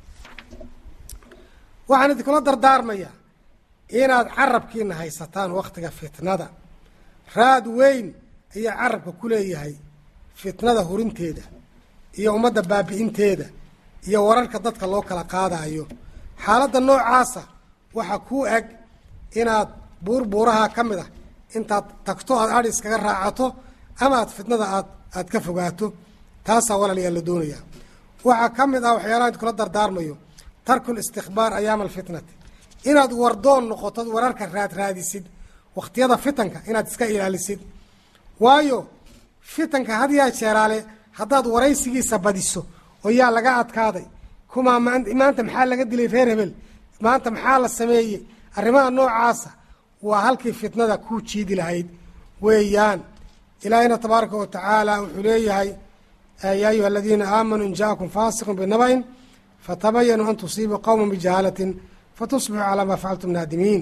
waxaan idinkula dardaarmaya inaad carabkiina haysataan waktiga fitnada raad weyn ayaa carabka ku leeyahay fitnada hurinteeda iyo ummadda baabi'inteeda iyo wararka dadka loo kala qaadaayo xaaladda noocaasa waxaa kuu eg inaad buur buuraha ka mid ah intaad tagto aad adhi iskaga raacato ama aad fitnada aad aad ka fogaato taasaa walaalayaa la doonayaa waxaa ka mid ah waxyaalaha idinkula dardaarmayo tarku listikbaar ayaama alfitnati inaad wardoon noqoto wararka raad raadisid wakhtiyada fitanka inaad iska ilaalisid waayo fitanka had yaa jeeraale haddaad waraysigiisa badiso oo yaa laga adkaaday kumaa maanta maxaa laga dilay reer hebel maanta maxaa la sameeyey arrimaha noocaasa waa halkii fitnada kuu jiidi lahayd weeyaan ilaahayna tabaaraka wa tacaala wuxuu leeyahay yaa ayuha aladiina aamanuu in jaakum faasiqun binaba'in fatabayanuu an tusiibuu qowma bijahaalatin fatusbixuu calaa maa facaltum naadimiin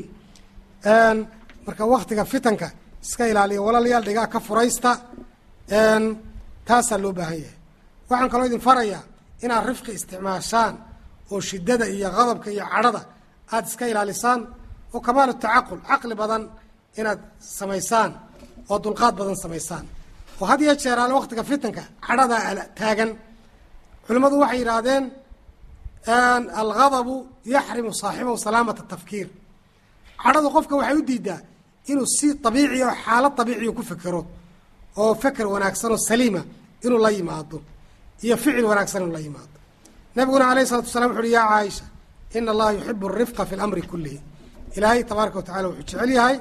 marka waktiga fitanka iska ilaaliya walaalayaal dhigaa ka furaysta taasaa loo baahan yahay waxaan kaloo idin farayaa inaad rifqi isticmaashaan oo shiddada iyo qadabka iyo cadhada aada iska ilaalisaan oo kamaalu tacaqul caqli badan inaad samaysaan oo dulqaad badan samaysaan oo had iyo jeeraale waktiga fitanka cadhadaa taagan culimmadu waxay yidhaahdeen algadabu yaxrimu saaxibahu salaamata tafkiir cadhadu qofka waxay u diidaa inuu si abiici oo xaalad abiiciya ku fekero oo feker wanaagsan oo saliima inuu la yimaado iyo ficil wanaagsan inuu la yimaado nabiguna alayh salatu wasalaam wuxu uhi yaa caaisha ina allaha yuxibu arifqa fi lamri kullihi ilaahay tabaaraka wa tacala wuxuu jecel yahay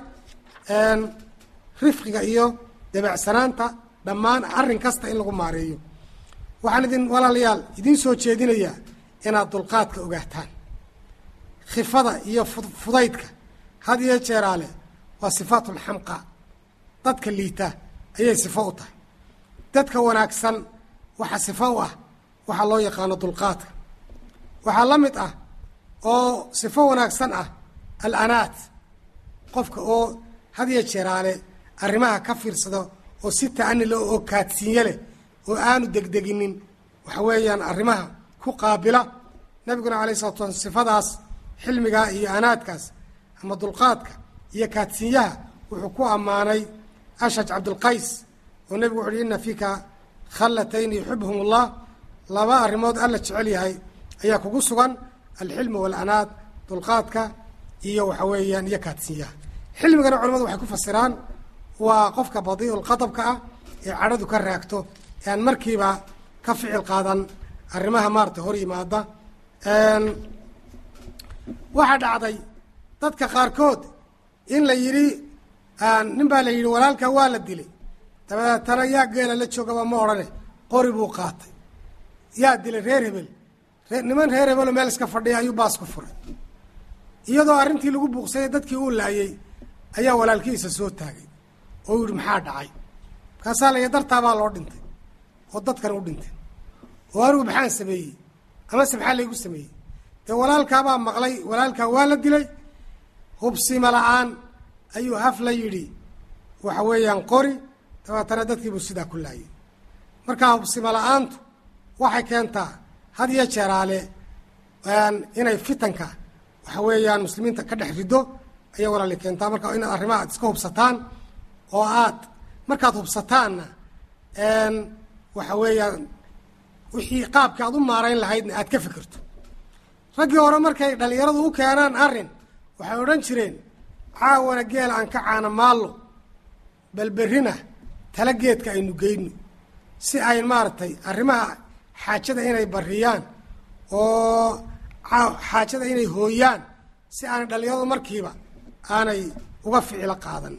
rifqiga iyo dabeecsanaanta dhammaan arrin kasta in lagu maareeyo waxaan idin walaalayaal idiin soo jeedinayaa inaad dulqaadka ogaataan khifada iyo fudaydka had iyo jeeraale waa sifaat ulxamqa dadka liita ayay sifo u tahay dadka wanaagsan waxaa sifo u ah waxaa loo yaqaano dulqaadka waxaa la mid ah oo sifo wanaagsan ah alanaat qofka oo had iyo jeeraale arrimaha ka fiirsado oo si ta'ani leh oo kaadsiinye leh oo aanu degdeginin waxa weeyaan arrimaha ku qaabila nabiguna alayh salatu slam sifadaas xilmigaa iyo anaadkaas ama dulqaadka iyo kaadsiinyaha wuxuu ku ammaanay ashaj cabdulqays oo nebigu wuxu uhi ina fiika khallatayn yuxibhum ullah laba arrimood alla jecel yahay ayaa kugu sugan alxilmu waalanaad dulqaadka iyo waxa weeyaan iyo kaadsiinyaha xilmigana culamadu waxay ku fasiraan waa qofka badiiul qadabka ah ee cadhadu ka raagto ee aan markiiba ka ficil qaadan arrimaha maarata hor yimaada waxaa dhacday dadka qaarkood in la yidhi nin baa la yidhi walaalka waa la dilay dabeetana yaa geela la joogaba ma odhane qori buu qaatay yaa dilay reer hebel niman reer hebelo meel iska fadhiya ayuu baas ku furay iyadoo arrintii lagu buuqsayay dadkii uu laayay ayaa walaalkiisa soo taagay oo yihi maxaa dhacay markaasaa la dartaabaa loo dhintay oo dadkan u dhintay oo anigu maxaan sameeyey amase maxaa laygu sameeyey dee walaalkaabaa maqlay walaalkaa waa la dilay hubsima la-aan ayuu haf la yidhi waxa weeyaan qori dabeetana dadkiibuu sidaa ku laayay markaa hubsima la-aantu waxay keentaa had iyo jeeraale inay fitanka waxa weeyaan muslimiinta ka dhex rido ayay walaali keentaa marka inaad arrimaha aad iska hubsataan oo aad markaad hubsataanna waxa weeyaan wixii qaabka aad u maarayn lahaydna aad ka fikirto raggii hore markay dhalinyaradu u keenaan arrin waxay odhan jireen caawana geela aan ka caana maallo balberrina tala geedka aynu geyno si ay maaragtay arrimaha xaajada inay barriyaan oo xaajada inay hooyaan si aanay dhalinyaradu markiiba aanay uga ficilo qaadan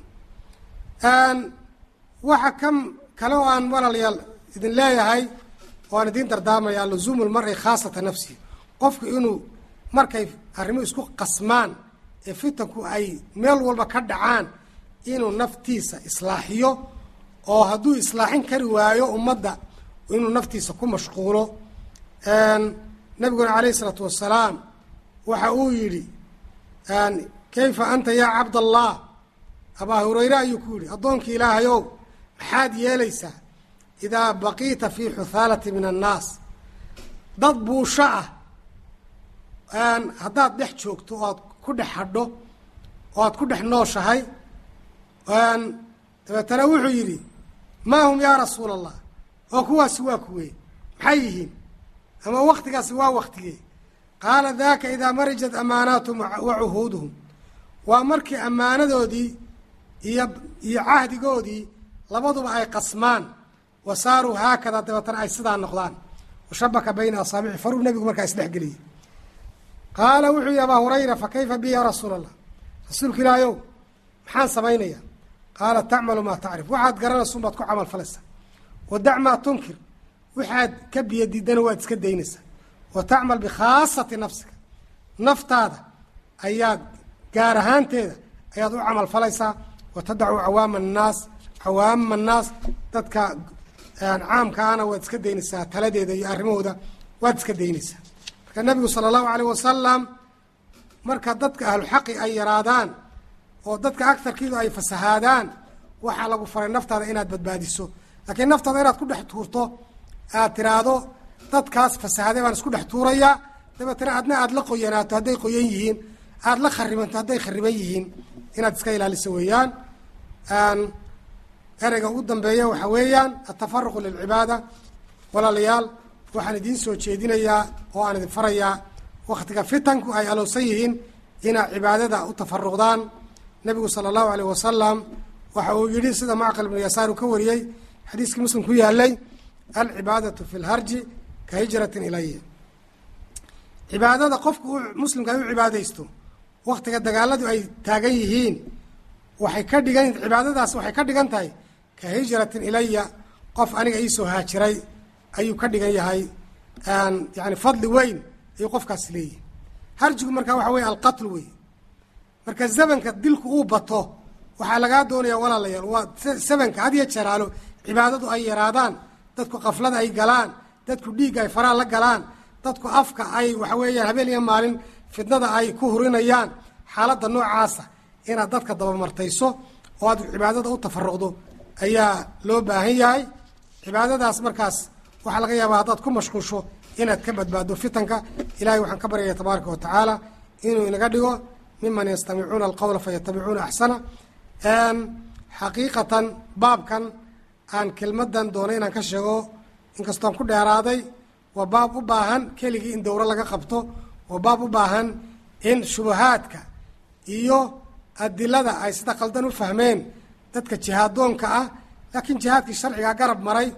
waxa ka kale oo aan walaalayaal idin leeyahay oo aan idiin dardaarmaya luzuumu lmari khaasata nafsihi qofku inuu markay arrimo isku qasmaan ee fitanku ay meel walba ka dhacaan inuu naftiisa islaaxiyo oo hadduu islaaxin kari waayo ummadda inuu naftiisa ku mashquulo nabiguna calayh isalaatu wasalaam waxa uu yidhi kayfa anta yaa cabdallah abaa hurayre ayuu ku yidhi addoonkii ilaahayow maxaad yeelaysaa idaa baqiita fii xuthaalati min annaas dad buusho ah haddaad dhex joogto oo aad ku dhex hadho oo aad ku dhex nooshahay dabeetana wuxuu yidhi maa hum yaa rasuula allah oo kuwaasi waa kuwee maxay yihiin ama waktigaasi waa waktigee qaala daaka idaa marijat amaanaatuhum wa cuhuuduhum waa markii ammaanadoodii iyo iyo cahdigoodii labaduba ay qasmaan wa saaruu haakada dabeetana ay sidaa noqdaan washabaka bayna asaabici faruu nebigu markaa isdhexgeliyey qaala wuxuu yihi abaa hurayra fa kayfa bi ya rasuula allah rasuulka ilaahayow maxaan samaynayaa qaala tacmalu maa tacrif waxaad garanaysun baad ku camal falaysaa wa dac maa tunkir waxaad ka biyo diidana waad iska daynaysaa wa tacmal bikhaasati nafsika naftaada ayaad gaar ahaanteeda ayaad u camal falaysaa wa tadacu cawaama annaas cawaama annaas dadka caamkaana waad iska daynaysaa taladeeda iyo arrimahooda waad iska daynaysaa marka nabigu sala allahu alayh wasalam marka dadka ahluxaqi ay yaraadaan oo dadka agtarkiidu ay fasahaadaan waxaa lagu faray naftaada inaad badbaadiso laakiin naftaada inaad ku dhex tuurto aad tiraahdo dadkaas fasahaday baan isku dhex tuurayaa dabeetana adna aada la qoyanaato hadday qoyan yihiin aada la kharibanto hadday khariban yihiin inaad iska ilaaliso weeyaan ereyga ugu dambeeya waxaa weeyaan atafaruqu lilcibaada walaalayaal waxaan idiin soo jeedinayaa oo aan idin farayaa waktiga fitanku ay alowsan yihiin inaad cibaadada u tafaruqdaan nebigu sala allahu alayh wasalam waxa uu yidhi sida macqal ibnu yasaar uu ka wariyey xadiiskii muslim ku yaalay alcibaadatu fi lharji ka hijratin ilaya cibaadada qofku u muslimka ay u cibaadaysto waktiga dagaaladu ay taagan yihiin waxay ka dhigan cibaadadaas waxay ka dhigan tahay ka hijratin ilaya qof aniga iisoo haajiray ayuu ka dhigan yahay yani fadli weyn ayuu qofkaas leeyihi harjigu markaa waxa weye alqatl wey marka zamanka dilku uu bato waxaa lagaa doonaya walaalayaal waa zamanka had iyo jeraalo cibaadadu ay yaraadaan dadku kaflada ay galaan dadku dhiigga ay faraha la galaan dadku afka ay waxa weeyaan habeen iyo maalin fidnada ay ku hurinayaan xaaladda noocaasa inaad dadka dabamartayso oo aad cibaadada u tafaruqdo ayaa loo baahan yahay cibaadadaas markaas waxaa laga yaabaa haddaad ku mashquusho inaad ka badbaaddo fitanka ilahay waxaan ka baryaya tabaaraka wa tacaala inuu inaga dhigo miman yastamicuuna alqowla fayatabicuuna axsana xaqiiqatan baabkan aan kelmadan doonay inaan ka sheego inkastoon ku dheeraaday waa baab u baahan keligii in dowro laga qabto waa baab u baahan in shubahaadka iyo adilada ay sida qaldan u fahmeen dadka jihaadoonka ah laakiin jihaadkii sharcigaa garab maray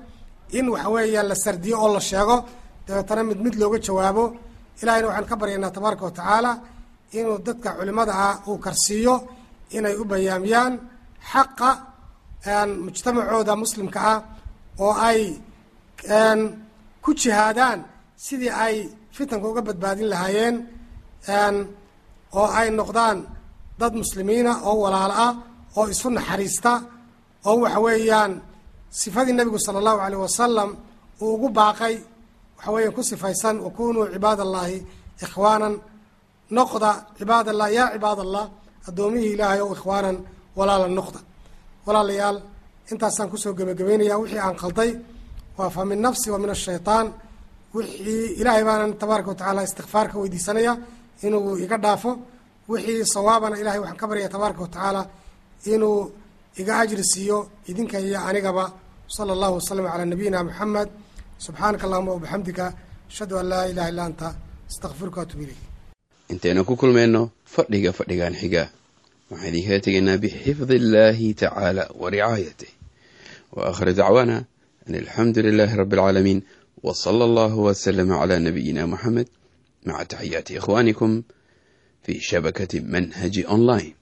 in waxa weeyaan la sardiyo oo la sheego dabeetana mid mid looga jawaabo ilahayna waxaan ka baryaynaa tabaaraka wa tacaala inuu dadka culimada ah uu karsiiyo inay u bayaamiyaan xaqa mujtamacooda muslimka ah oo ay ku jihaadaan sidii ay fitanka uga badbaadin lahaayeen oo ay noqdaan dad muslimiina oo walaalo ah oo isu naxariista oo waxa weeyaan sifadii nebigu sala allahu alayh wasalam uu ugu baaqay waxa weeyaan ku sifaysan wakunuu cibaad allahi ikhwaanan noqda cibaad allah yaa cibaad allah addoomihii ilaahay ow ikhwaanan walaala noqda walaalayaal intaasaan kusoo gebagabeynaya wixii aan qalday waa fa min nafsi wa min ashaytaan wixii ilaahay baanan tabaaraka watacaala istikfaar ka weydiisanaya inuu iga dhaafo wixii sawaabana ilahay waxaan ka baryaya tabaaraka watacaala inuu iga ajri siiyo idinka iyo anigaba sala allahu wasalam calaa nabiyina moxamed subxaanaka allahuma wabixamdika ashhadu an laa ilaha illa anta astaqfiruka atub ilayk intaynu ku kulmayno fadhiga fadhigan xiga waxaan idinkala tegaynaa bixifdi illaahi tacaala wa ricaayatih wa akhir dacwaana an alxamdu lilaahi rabbi alcaalamiin wa sala allahu wasalama calaa nabiyina moxamed maca taxiyaati ikhwaanikum fi shabakati manhaji online